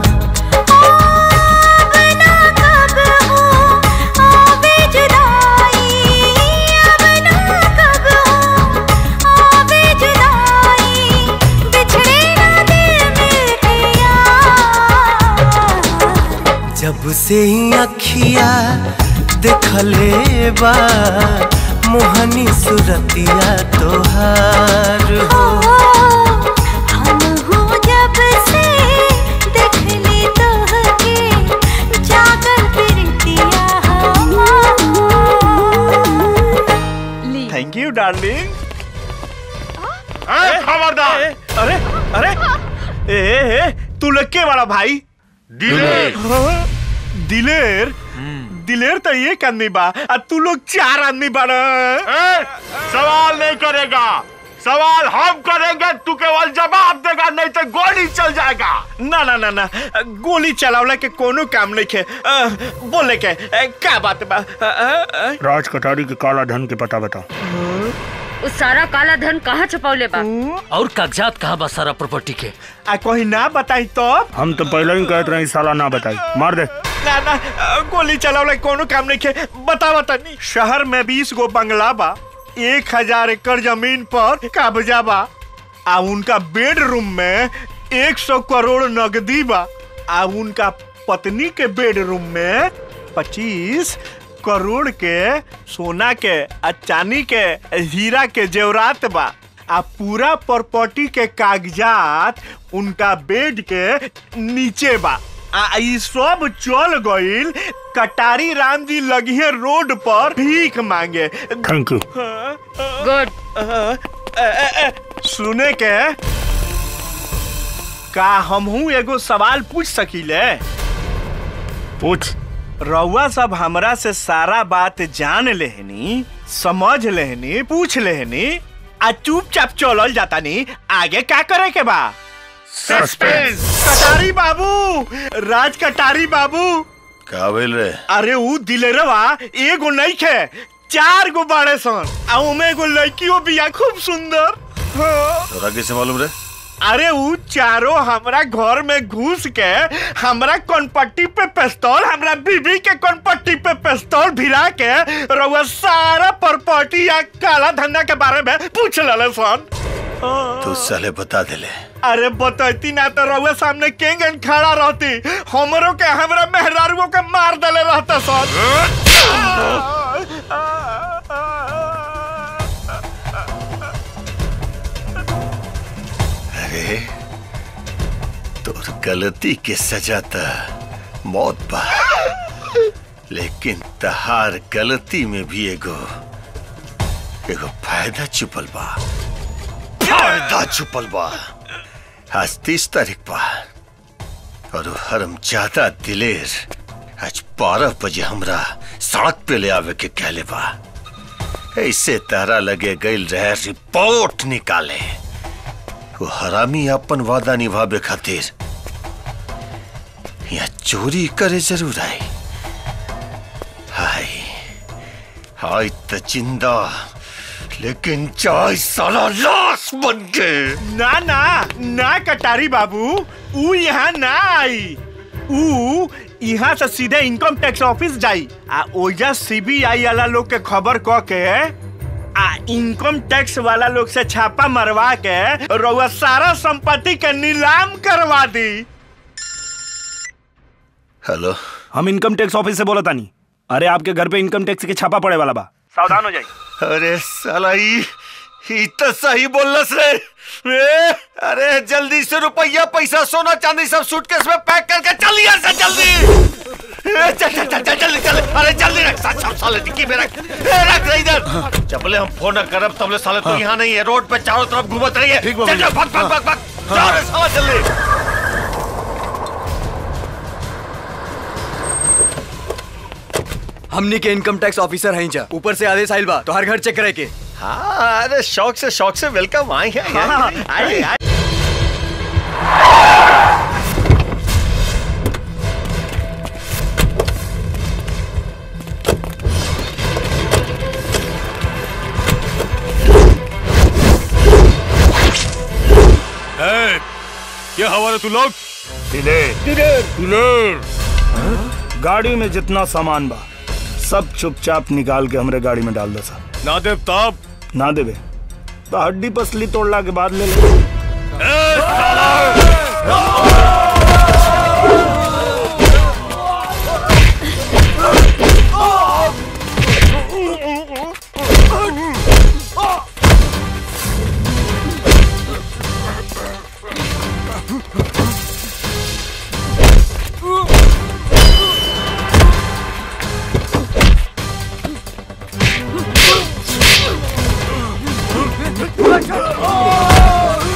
आवे जुदाई अब ना कब हो आवे जुदाई बिछड़े ना दिल मिलके यार जब से ही अखिया देखले बा मोहनी सुरतिया तोहार हो हम हो जब से देखली तोहके जागल प्रीतिया थैंक यू डार्लिंग खबरदार अरे अरे ए, ए, ए तू लोग के बड़ा भाई दिलेर। हाँ, दिलेर दिलेर तो एक आदमी बा आ तू लोग चार आदमी बड़ा सवाल नहीं करेगा सवाल हम करेंगे तू केवल जवाब देगा नहीं तो गोली चल जाएगा ना ना ना ना गोली चलावला के कोनो काम नहीं के अ, बोले के अ, का बात बा अ, अ, अ, राज कटारी के काला धन के पता बताओ उस सारा काला धन कहाँ छुपौले बा और कागजात कहाँ बा सारा प्रॉपर्टी के आ कोई ना बताई तो हम तो पहले ही कहते रहे साला ना बताई मार दे ना ना अ, गोली चलावला के कोनो काम नहीं के बता बता नहीं शहर में बीस गो बंगला बा एक हजार एकड़ जमीन पर कब्जा बा आ उनका बेडरूम में एक सौ करोड़ नगदी बा आ उनका पत्नी के बेडरूम में पच्चीस करोड़ के सोना के आ चांदी के हीरा के जेवरात बा आ पूरा प्रॉपर्टी के कागजात उनका बेड के नीचे बा आ ई सब चल गईल कटारी राम जी लगिए रोड पर भीख मांगे थैंक यू गुड सुने के का हमहू एगो सवाल पूछ सकीले पूछ रउआ सब हमरा से सारा बात जान लेहनी समझ लेहनी पूछ लेहनी आ चुपचाप चलल जाता नी आगे का करे के बा सस्पेंस कटारी बाबू राज कटारी बाबू का भेल रे अरे ऊ दिलेरवा एगो नहीं खे चार गो बाड़े सन आ उमे एगो लड़कियों बिया खूब सुंदर हाँ। तोरा कैसे मालूम रे अरे ऊ चारों हमरा घर में घुस के हमरा कनपट्टी पे पिस्तौल हमरा बीबी के कनपट्टी पे पिस्तौल भिरा के रउआ सारा प्रॉपर्टी या काला धंधा के बारे में पूछ लले सन तू साले बता देले अरे बतैती ना तो रउआ सामने केंगन खड़ा रहती हमरो के हमरा मेहरारुओं के मार दले रहता सन अरे तोर गलती के सजा त मौत बा लेकिन तहार गलती में भी एगो एगो फायदा छुपल बा फायदा छुपल बा आज तीस तारीख बा और वो हरम ज्यादा दिलेर आज बारह बजे हमरा सड़क पे ले आवे के कहले बा ऐसे तारा लगे गईल रहे रिपोर्ट निकाले वो हरामी अपन वादा निभावे खातिर या चोरी करे जरूर आई हाय हाय त जिंदा लेकिन चाय साला लाश बन के ना ना ना कटारी बाबू ऊ यहाँ ना आई ऊ यहाँ से सीधे इनकम टैक्स ऑफिस जाई आ ओजा सीबीआई वाला लोग के खबर क के आ इनकम टैक्स वाला लोग से छापा मरवा के रउआ सारा संपत्ति के नीलाम करवा दी हेलो हम इनकम टैक्स ऑफिस से बोला तानी अरे आपके घर पे इनकम टैक्स के छापा पड़े वाला बा सावधान हो जाइए अरे साला ई ई तो सही बोलस रे ए, अरे जल्दी से रुपया पैसा सोना चांदी सब सूटकेस में पैक करके चल यहाँ से जल्दी ए, चल चल चल चल जल्दी चल अरे जल्दी रख सब सब साले डिक्की में रख ए, रख रे इधर जबले हम फोन न करब तबले साले तो यहाँ नहीं है रोड पे चारों तरफ घूमत रही है चल चल भाग भाग भाग भाग जाओ रे साला जल्दी हमनी के इनकम टैक्स ऑफिसर हैं जा ऊपर से आदेश आइल बा तो हर घर चेक करे के हाँ अरे शौक से शौक से वेलकम आए हैं हाँ, आइए, आइए। ए, ये हवाले तू लोग दिलेर दिलेर दिलेर गाड़ी में जितना सामान बा सब चुपचाप निकाल के हमरे गाड़ी में डाल दो सा ना देव तब ना देवे तो हड्डी पसली तोड़ला के बाद ले ले Oh!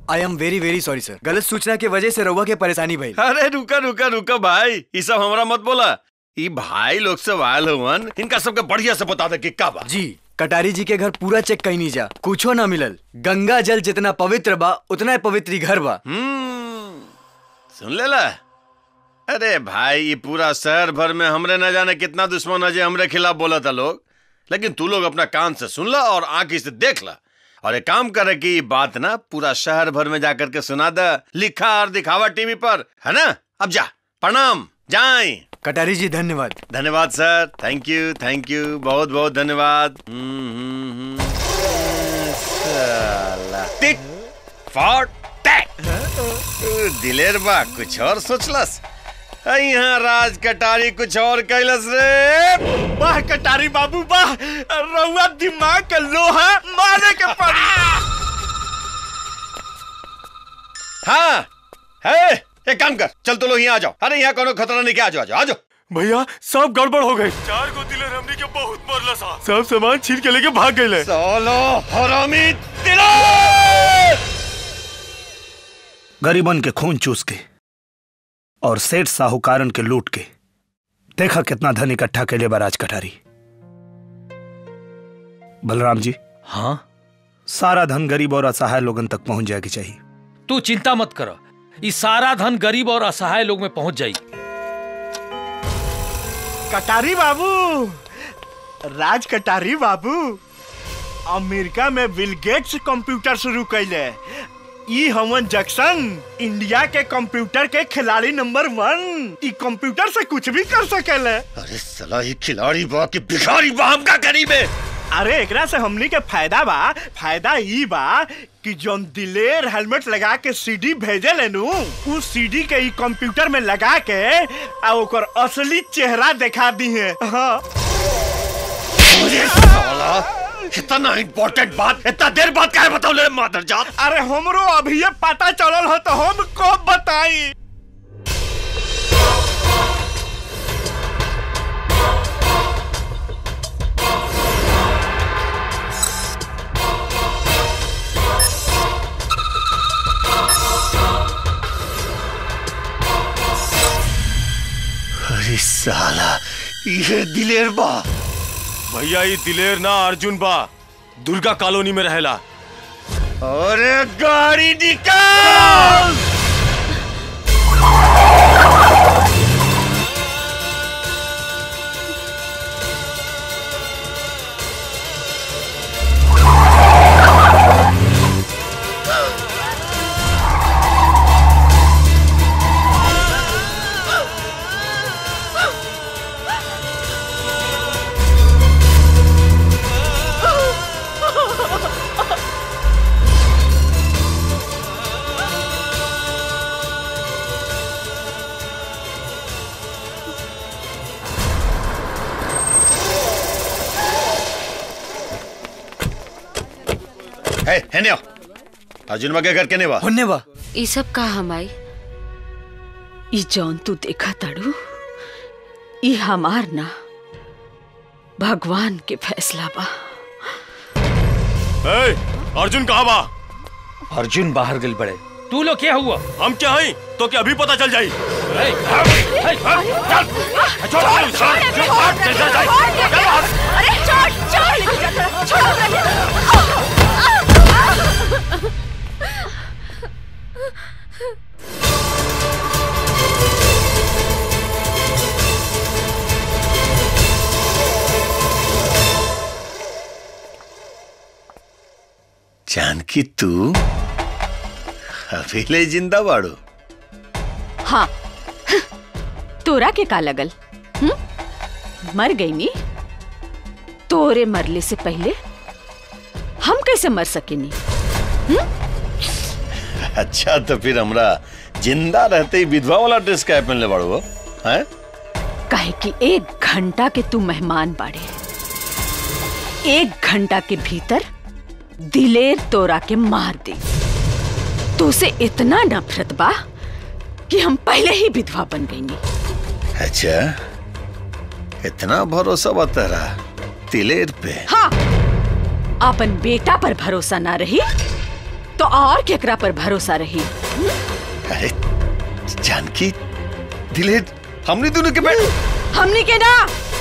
I am very very sorry sir गलत सूचना की वजह से रउआ के परेशानी भई अरे रुका रुका रुका भाई ये सब हमारा मत बोला ये भाई लोग से आयल हुवन इनका सबके बढ़िया से बता दे कि का बा जी कटारी जी के घर पूरा चेक कहीं नहीं जा कुछो ना मिलल गंगा जल जितना पवित्र बा उतना ही पवित्र ही घर बा सुन ले ला अरे भाई ये पूरा शहर भर में हमरे न जाने कितना दुश्मन है जे हमरे खिलाफ बोला था लोग लेकिन तू लोग अपना कान से सुन ला और आंखी से देख ला और एक काम करे कि ये बात ना पूरा शहर भर में जाकर के सुना दे लिखा और दिखावा टीवी पर है ना अब जा प्रणाम जाए कटारी जी धन्यवाद धन्यवाद sir thank you thank you बहुत बहुत धन्यवाद हम्म, हम्म, हम्म। साला टिक फॉर टैक दिलेर बा कुछ और सोचलस आ, यहाँ राज कटारी कुछ और कैलस रे वाह कटारी बाबू वाह रउआ दिमाग के लोहा मारे के पड़ी हाँ है एक काम कर चल तो लोग यहाँ आ जाओ अरे यहाँ कोनो खतरा नहीं क्या आ जाओ आ जाओ आ जाओ भैया सब गड़बड़ हो गई चार को दिलर हमने के बहुत मरला सा सब सामान छीन के लेके भाग गए सोलो हरामी गरीबन के खून चूस के और सेठ साहूकारन के लूट के देखा कितना धन इकट्ठा के लिए बराज कटारी बलराम जी हाँ सारा धन गरीब और असहाय लोगन तक पहुंच जाएगी चाहिए तू चिंता मत कर ये सारा धन गरीब और असहाय लोग में पहुंच जाई कटारी बाबू राज कटारी बाबू अमेरिका में बिल गेट्स कंप्यूटर शुरू कैले ई हमन जक्सन इंडिया के कंप्यूटर के खिलाड़ी नंबर वन ई कंप्यूटर से कुछ भी कर सकेले अरे सला ही खिलाड़ी बा कि भिखारी बा हम का करीब है अरे एकरा से हमनी के फायदा बा फायदा ई बा कि जोन दिलेर हेलमेट लगा के सीडी भेजे लेनु उ सीडी के ई कंप्यूटर में लगा के आ ओकर असली चेहरा दिखा दी है हाँ अरे साला इतना इम्पोर्टेंट बात इतना देर बाद काहे बताओ ले मादर जात अरे हमरो अभी ये पता चलल हो तो हम कब बताई अरे साला ये दिलेर बा भैया ये दिलेर ना अर्जुन बा दुर्गा कॉलोनी में रहेला अरे गाड़ी निकाल है हेने आओ अर्जुन बा के घर केने बा होने बा ई सब का हमाई ई जौन तू देखा ताड़ू ई हमार ना भगवान के फैसला बा ए, अर्जुन कहाँ बा अर्जुन बाहर गल बड़े तू लोग क्या हुआ हम क्या हैं तो क्या अभी पता चल जाई अरे छोड़ छोड़ छोड़ जानकी तू अभी ले जिंदा बाड़ू हाँ तोरा के का लगल हुँ? मर गई नी तोरे मरले से पहले हम कैसे मर सकेनी अच्छा तो फिर हमरा जिंदा रहते ही विधवा वाला ड्रेस क्या पहन ले बाड़ू हो हैं काहे कि एक घंटा के तू मेहमान बाड़े एक घंटा के भीतर दिलेर तोरा के मार दे तो से इतना नफरत बा कि हम पहले ही विधवा बन गई अच्छा इतना भरोसा बता रहा तिलेर पे हाँ अपन बेटा पर भरोसा ना रही तो और केकरा पर भरोसा रही अरे जानकी दिलेर हमने दोनों के बेटे हमनी के ना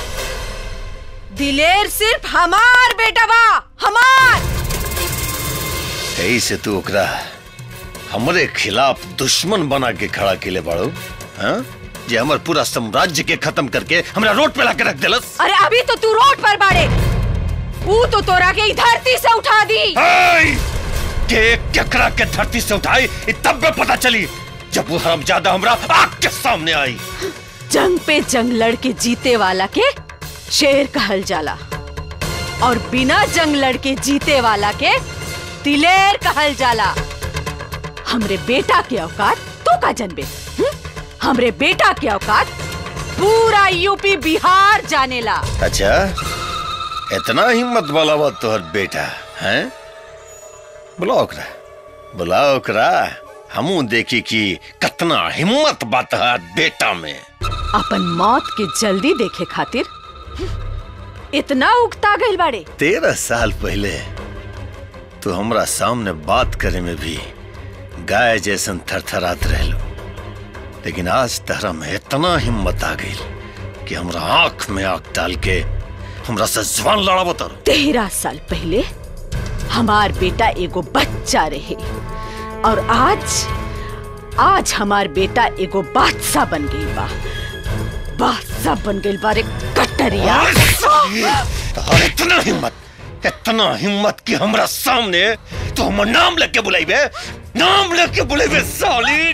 दिलेर सिर्फ हमार बेटा बा हमार यही से तू ओकरा हमरे खिलाफ दुश्मन बना के खड़ा केले बाड़ो हाँ जे हमर पूरा साम्राज्य के खत्म करके हमरा रोड पे लाके रख देलस अरे अभी तो तू रोड पर बाड़े ऊ तो तोरा के ई धरती से उठा दी के केकरा के धरती से उठाई इ तब में पता चली जब वो हरामजादा हमरा आग के सामने आई जंग पे जंग लड़ के जीते वाला के शेर कहल जाला और बिना जंग लड़ के जीते वाला के दिलेर कहल जाला हमरे बेटा के औकात तो का जनबे हम्म? हमरे बेटा के औकात पूरा यूपी बिहार जानेला अच्छा इतना हिम्मत वाला बा तोहर बेटा हैं बुलाओ ओकरा बुलाओ ओकरा हमू देखी कि कितना हिम्मत बा तोहर बेटा में अपन मौत के जल्दी देखे खातिर इतना उगता गइल बाड़े तेरह साल पहले तू हमरा सामने बात करे में भी गाय जैसन थरथरात रहलो लेकिन आज तहरा में इतना हिम्मत आ गई कि हमरा आंख में आंख डाल के हमरा से जवान लड़ाबो तर तेरह साल पहले हमार बेटा एगो बच्चा रहे और आज आज हमार बेटा एगो बादशाह बन गई बा बादशाह बन गई बारे कटरिया तोहर इतना हिम्मत इतना हिम्मत कि हमरा सामने तो हमर नाम लेके बुलाइबे नाम लेके बुलाइबे साली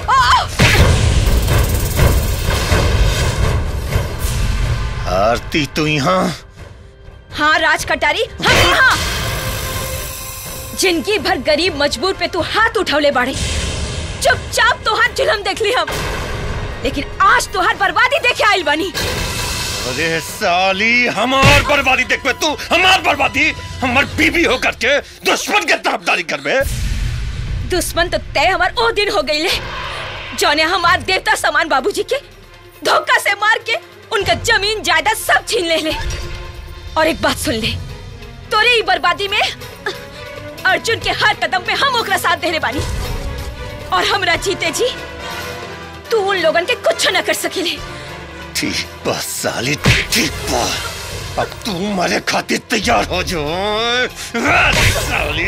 आरती तू यहाँ हाँ राज कटारी हम यहाँ जिंदगी भर गरीब मजबूर पे तू हाथ उठौले बाड़े चुपचाप तोहार जुलम देख ली हम लेकिन आज तोहार बर्बादी देखे आइल बनी अरे साली हमार बर्बादी देखबे तू हमार बर्बादी हमार बीबी होकर के दुश्मन के तरफदारी करबे दुश्मन तो तय हमार ओ दिन हो गई जौने हमार देवता समान बाबूजी के धोखा से मार के उनका जमीन जायदाद सब छीन ले ले और एक बात सुन ले तोरे ही बर्बादी में अर्जुन के हर कदम पे हम ओकरा साथ देने बानी और हमरा जीते जी तू उन लोगन के कुछ न कर सकेले ठीक बा साली ठीक बा अब तू मरे खातिर तैयार हो जो साली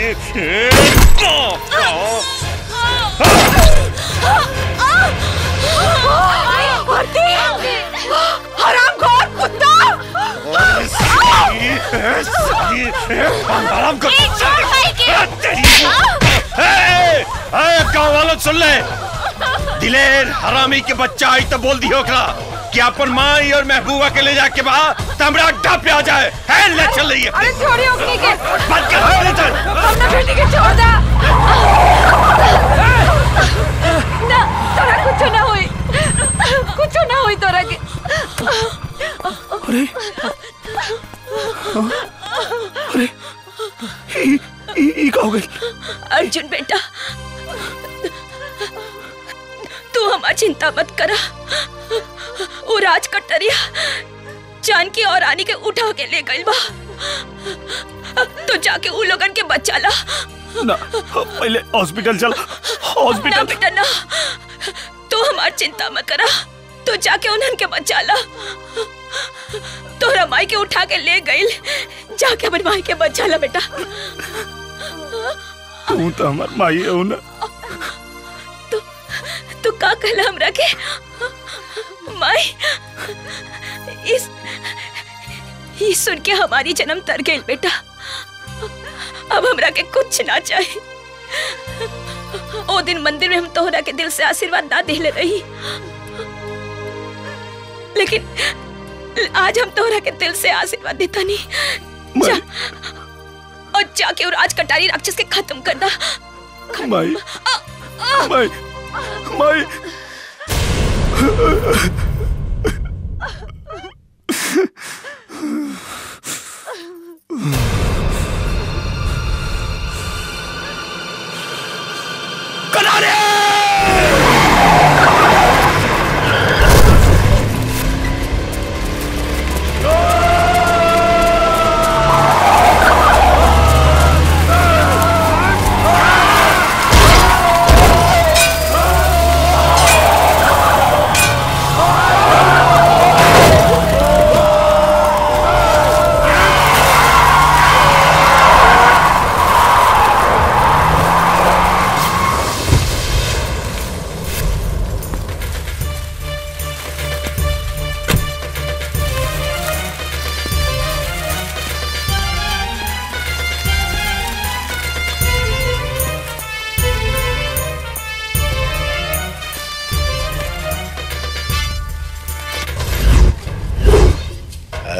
हराम खोर कुत्ता हराम को गाँव वालों सुन ले दिलेर हरामी के बच्चा आई तो बोल दियो ओकरा कि अपन माई और महबूबा के ले जाके बा तमरा अड्डा पे आ जाए है ले चल रही है अरे छोड़िए ओकनी के बंद कर ले चल अपना बेटी के छोड़ दा ना तोरा कुछ ना हुई कुछ ना हुई तोरा के अरे अरे ई ई ई का हो गई अर्जुन बेटा तू हमार चिंता मत करा वो राज कटरिया जानकी और रानी के उठा के ले गइल बा तो जाके उ लोगन के बचा ला ना पहले हॉस्पिटल चल ना हॉस्पिटल बेटा ना तू हमार चिंता मत करा तो जाके उन्हन के बचा ला तोरा माई के उठा के ले गइल जाके अपन माई के बचा ला बेटा तू तो हमार माई हो ना तू का कहला हमरा के माई इस ये सुन के हमारी जन्म तर गई बेटा अब हमरा के कुछ ना चाहिए ओ दिन मंदिर में हम तोहरा के दिल से आशीर्वाद ना देले रही लेकिन आज हम तोहरा के दिल से आशीर्वाद देता नहीं जा और जाके वो राज कटारी राक्षस के खत्म कर दा माई माई माई Oh!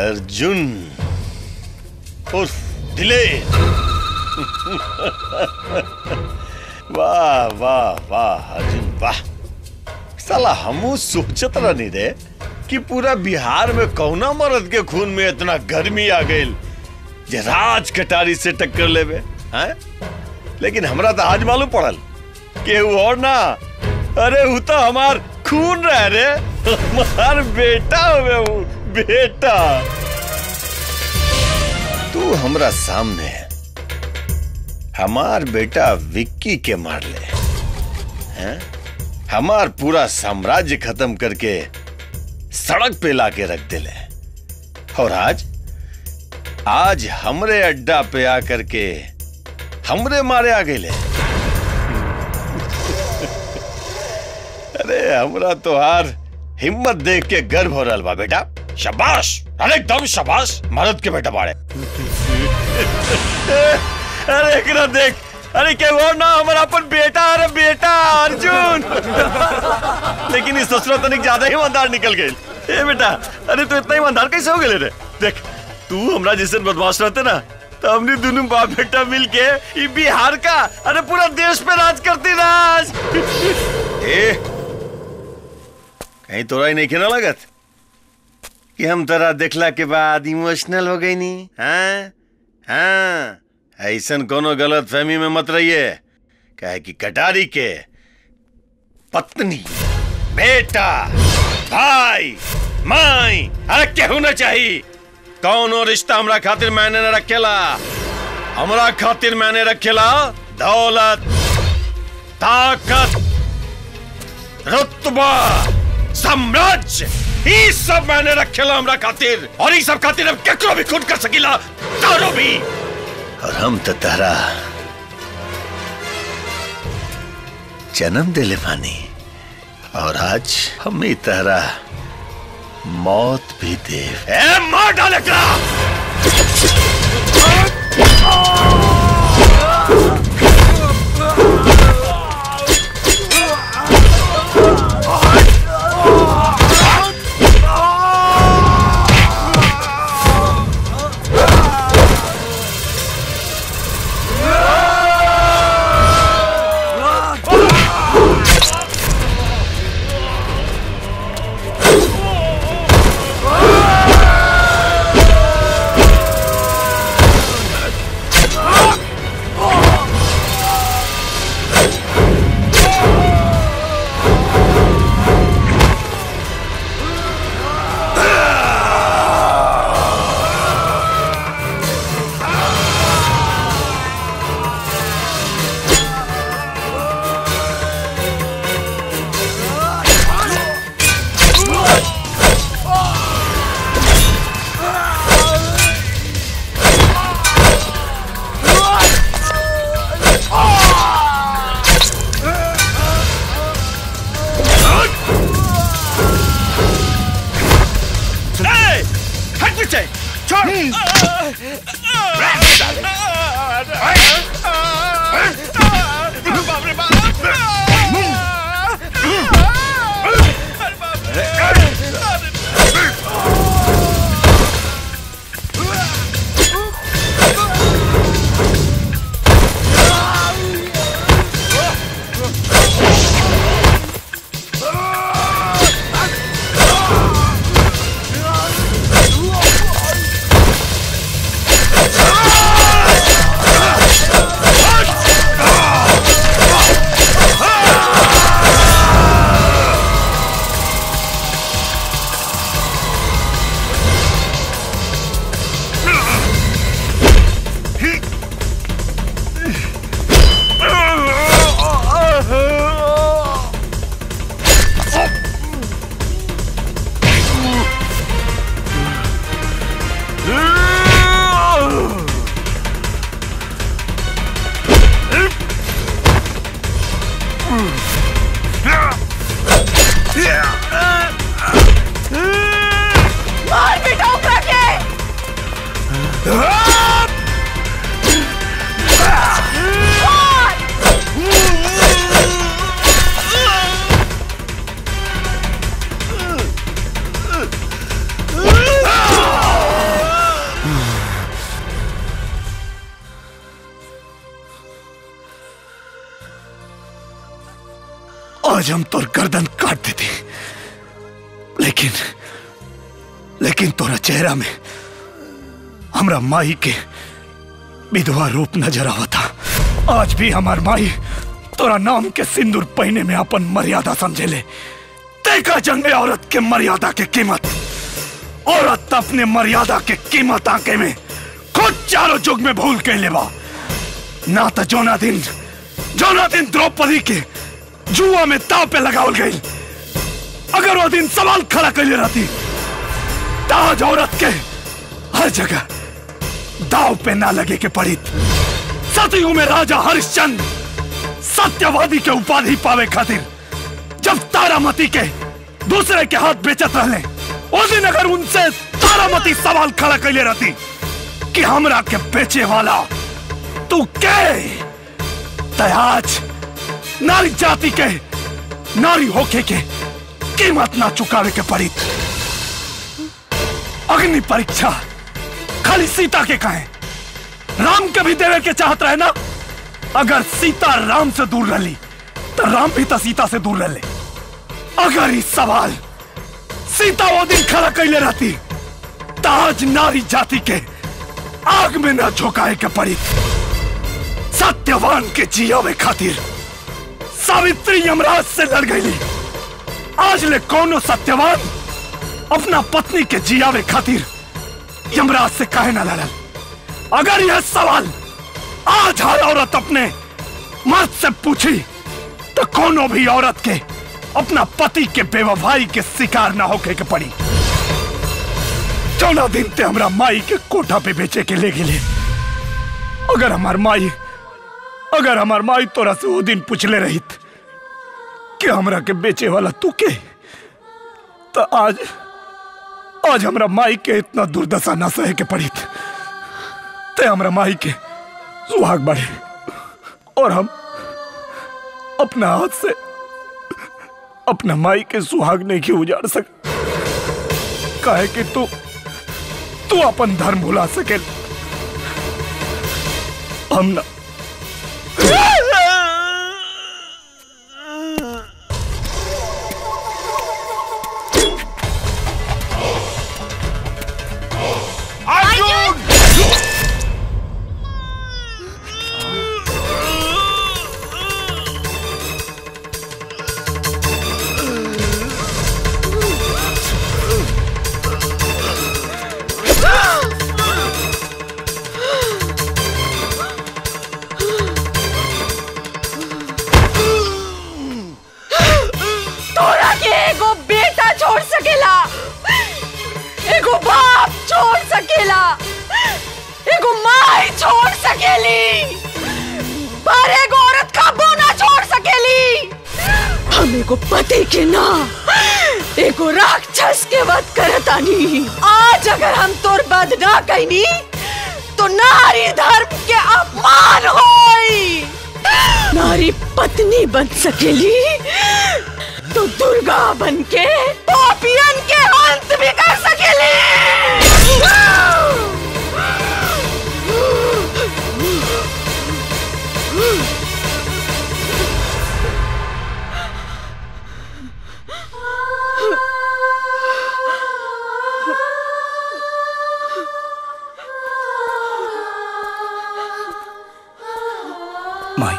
अर्जुन उर्फ दिलेर वाह वाह वाह अर्जुन वाह साला हमू सोचत रहनी रे कि पूरा बिहार में कौना मर्द के खून में इतना गर्मी आ गई जे राज कटारी से टक्कर लेवे हैं लेकिन हमरा तो आज मालूम पड़ल कि वो और ना अरे वो तो हमार खून रह रे हमार बेटा हुए वो बेटा तू हमरा सामने हमार बेटा विक्की के मार ले हैं हमार पूरा साम्राज्य खत्म करके सड़क पे लाके रख दिले और आज आज हमरे अड्डा पे आकर के हमरे मारे आ गए अरे हमरा तो हार हिम्मत देख के गर्व हो रहा बा बेटा शाबाश अरे एकदम शाबाश मर्द के बेटा बाड़े अरे एकरा देख अरे के वो ना हमारा अपन बेटा अरे बेटा अर्जुन लेकिन इस ससुरा तनिक ज्यादा ही ईमानदार निकल गई ए बेटा अरे तू इतना ईमानदार कैसे हो गए रे देख तू हमरा जैसे बदमाश रहते ना तो हमने दोनों बाप बेटा मिल के ये बिहार का अरे पूरा देश पे राज करती राज ए कहीं तोरा ही नहीं खेना लगत कि हम तोरा देखला के बाद इमोशनल हो गई नी हाँ हाँ ऐसन कोनो गलत फहमी में मत रहिए कहे कि कटारी के पत्नी बेटा भाई माई अरे केहू न चाहिए कौनो रिश्ता हमरा खातिर मैंने न रखेला हमरा खातिर मैंने रखेला दौलत ताकत रुतबा साम्राज्य ई सब मैंने रखेला हमरा खातिर और ई सब खातिर अब केकरो भी खुद कर सकीला तारो भी और हम तो तारा जन्म दिले पानी और आज हम ही तारा मौत भी दे ए मार डाले हट पीछे छोड़ मार बेटा ओकरा के Ah! आज हम तोर गर्दन काट देती लेकिन लेकिन तोरा चेहरा में हमरा माई के विधवा रूप नजर आवता आज भी हमार माई तोरा नाम के सिंदूर पहने में अपन मर्यादा समझेले देखा जंगे औरत के मर्यादा के कीमत औरत अपने मर्यादा के कीमत आके में खुद चारों जुग में भूल के लेवा ना तो जोना दिन जोना दिन द्रौपदी के जुआ में ताव पे लगावल गई अगर वो दिन सवाल खड़ा कर रहती ताज औरत के हर जगह दाव पे ना लगे के पड़ी सतयुग में राजा हरिश्चंद्र सत्यवादी के उपाधि पावे खातिर जब तारामती के दूसरे के हाथ बेचत रहले उस दिन अगर उनसे तारामती सवाल खड़ा कर रहती कि हमरा के बेचे वाला तू के ते आज नारी जाति के नारी होके के कीमत ना चुकावे के पड़ी अग्नि परीक्षा खाली सीता के कहे राम के भी देवे के चाहत रहे ना अगर सीता राम से दूर रही तो राम भी तो सीता से दूर रहे अगर इस सवाल सीता वो दिन खड़ा कैले रहती तो आज नारी जाति के आग में न झोंकाए के पड़ी सत्यवान के जियावे खातिर सावित्री यमराज से लड़ गई आज ले कौनो सत्यवान अपना पत्नी के जियावे खातिर यमराज से काहे ना लड़ल अगर यह सवाल आज हर औरत अपने मर्द से पूछी तो कोनो भी औरत के अपना पति के बेवफाई के शिकार ना होके के पड़ी चौदह दिन ते हमरा माई के कोठा पे बेचे के ले गेले अगर हमार माई अगर हमार माई तोरा से वो दिन पूछले रहित कि हमरा के बेचे वाला तू के तो आज आज हमरा माई के इतना दुर्दशा ना सहे के पड़ी ते हमरा माई के सुहाग बढ़े और हम अपना हाथ से अपना माई के सुहाग नहीं क्यों उजाड़ सक काहे कि तू तू अपन धर्म भुला सके हम ना तोरा के एगो बेटा छोड़ सकेला एगो बाप छोड़ सकेला एगो माई छोड़ सकेली पर एगो औरत कबो ना छोड़ सकेली हम एगो पति के ना एगो राक्षस के वध करतानी आज अगर हम तोर वध ना कैनी तो नारी धर्म के अपमान होई नारी पत्नी बन सकेली तो दुर्गा बन के पापियन के अंत भी कर सकेली माई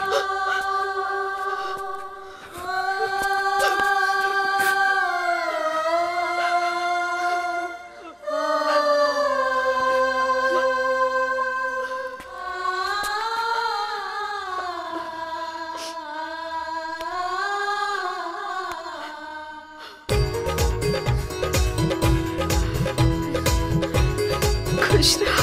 खुश रह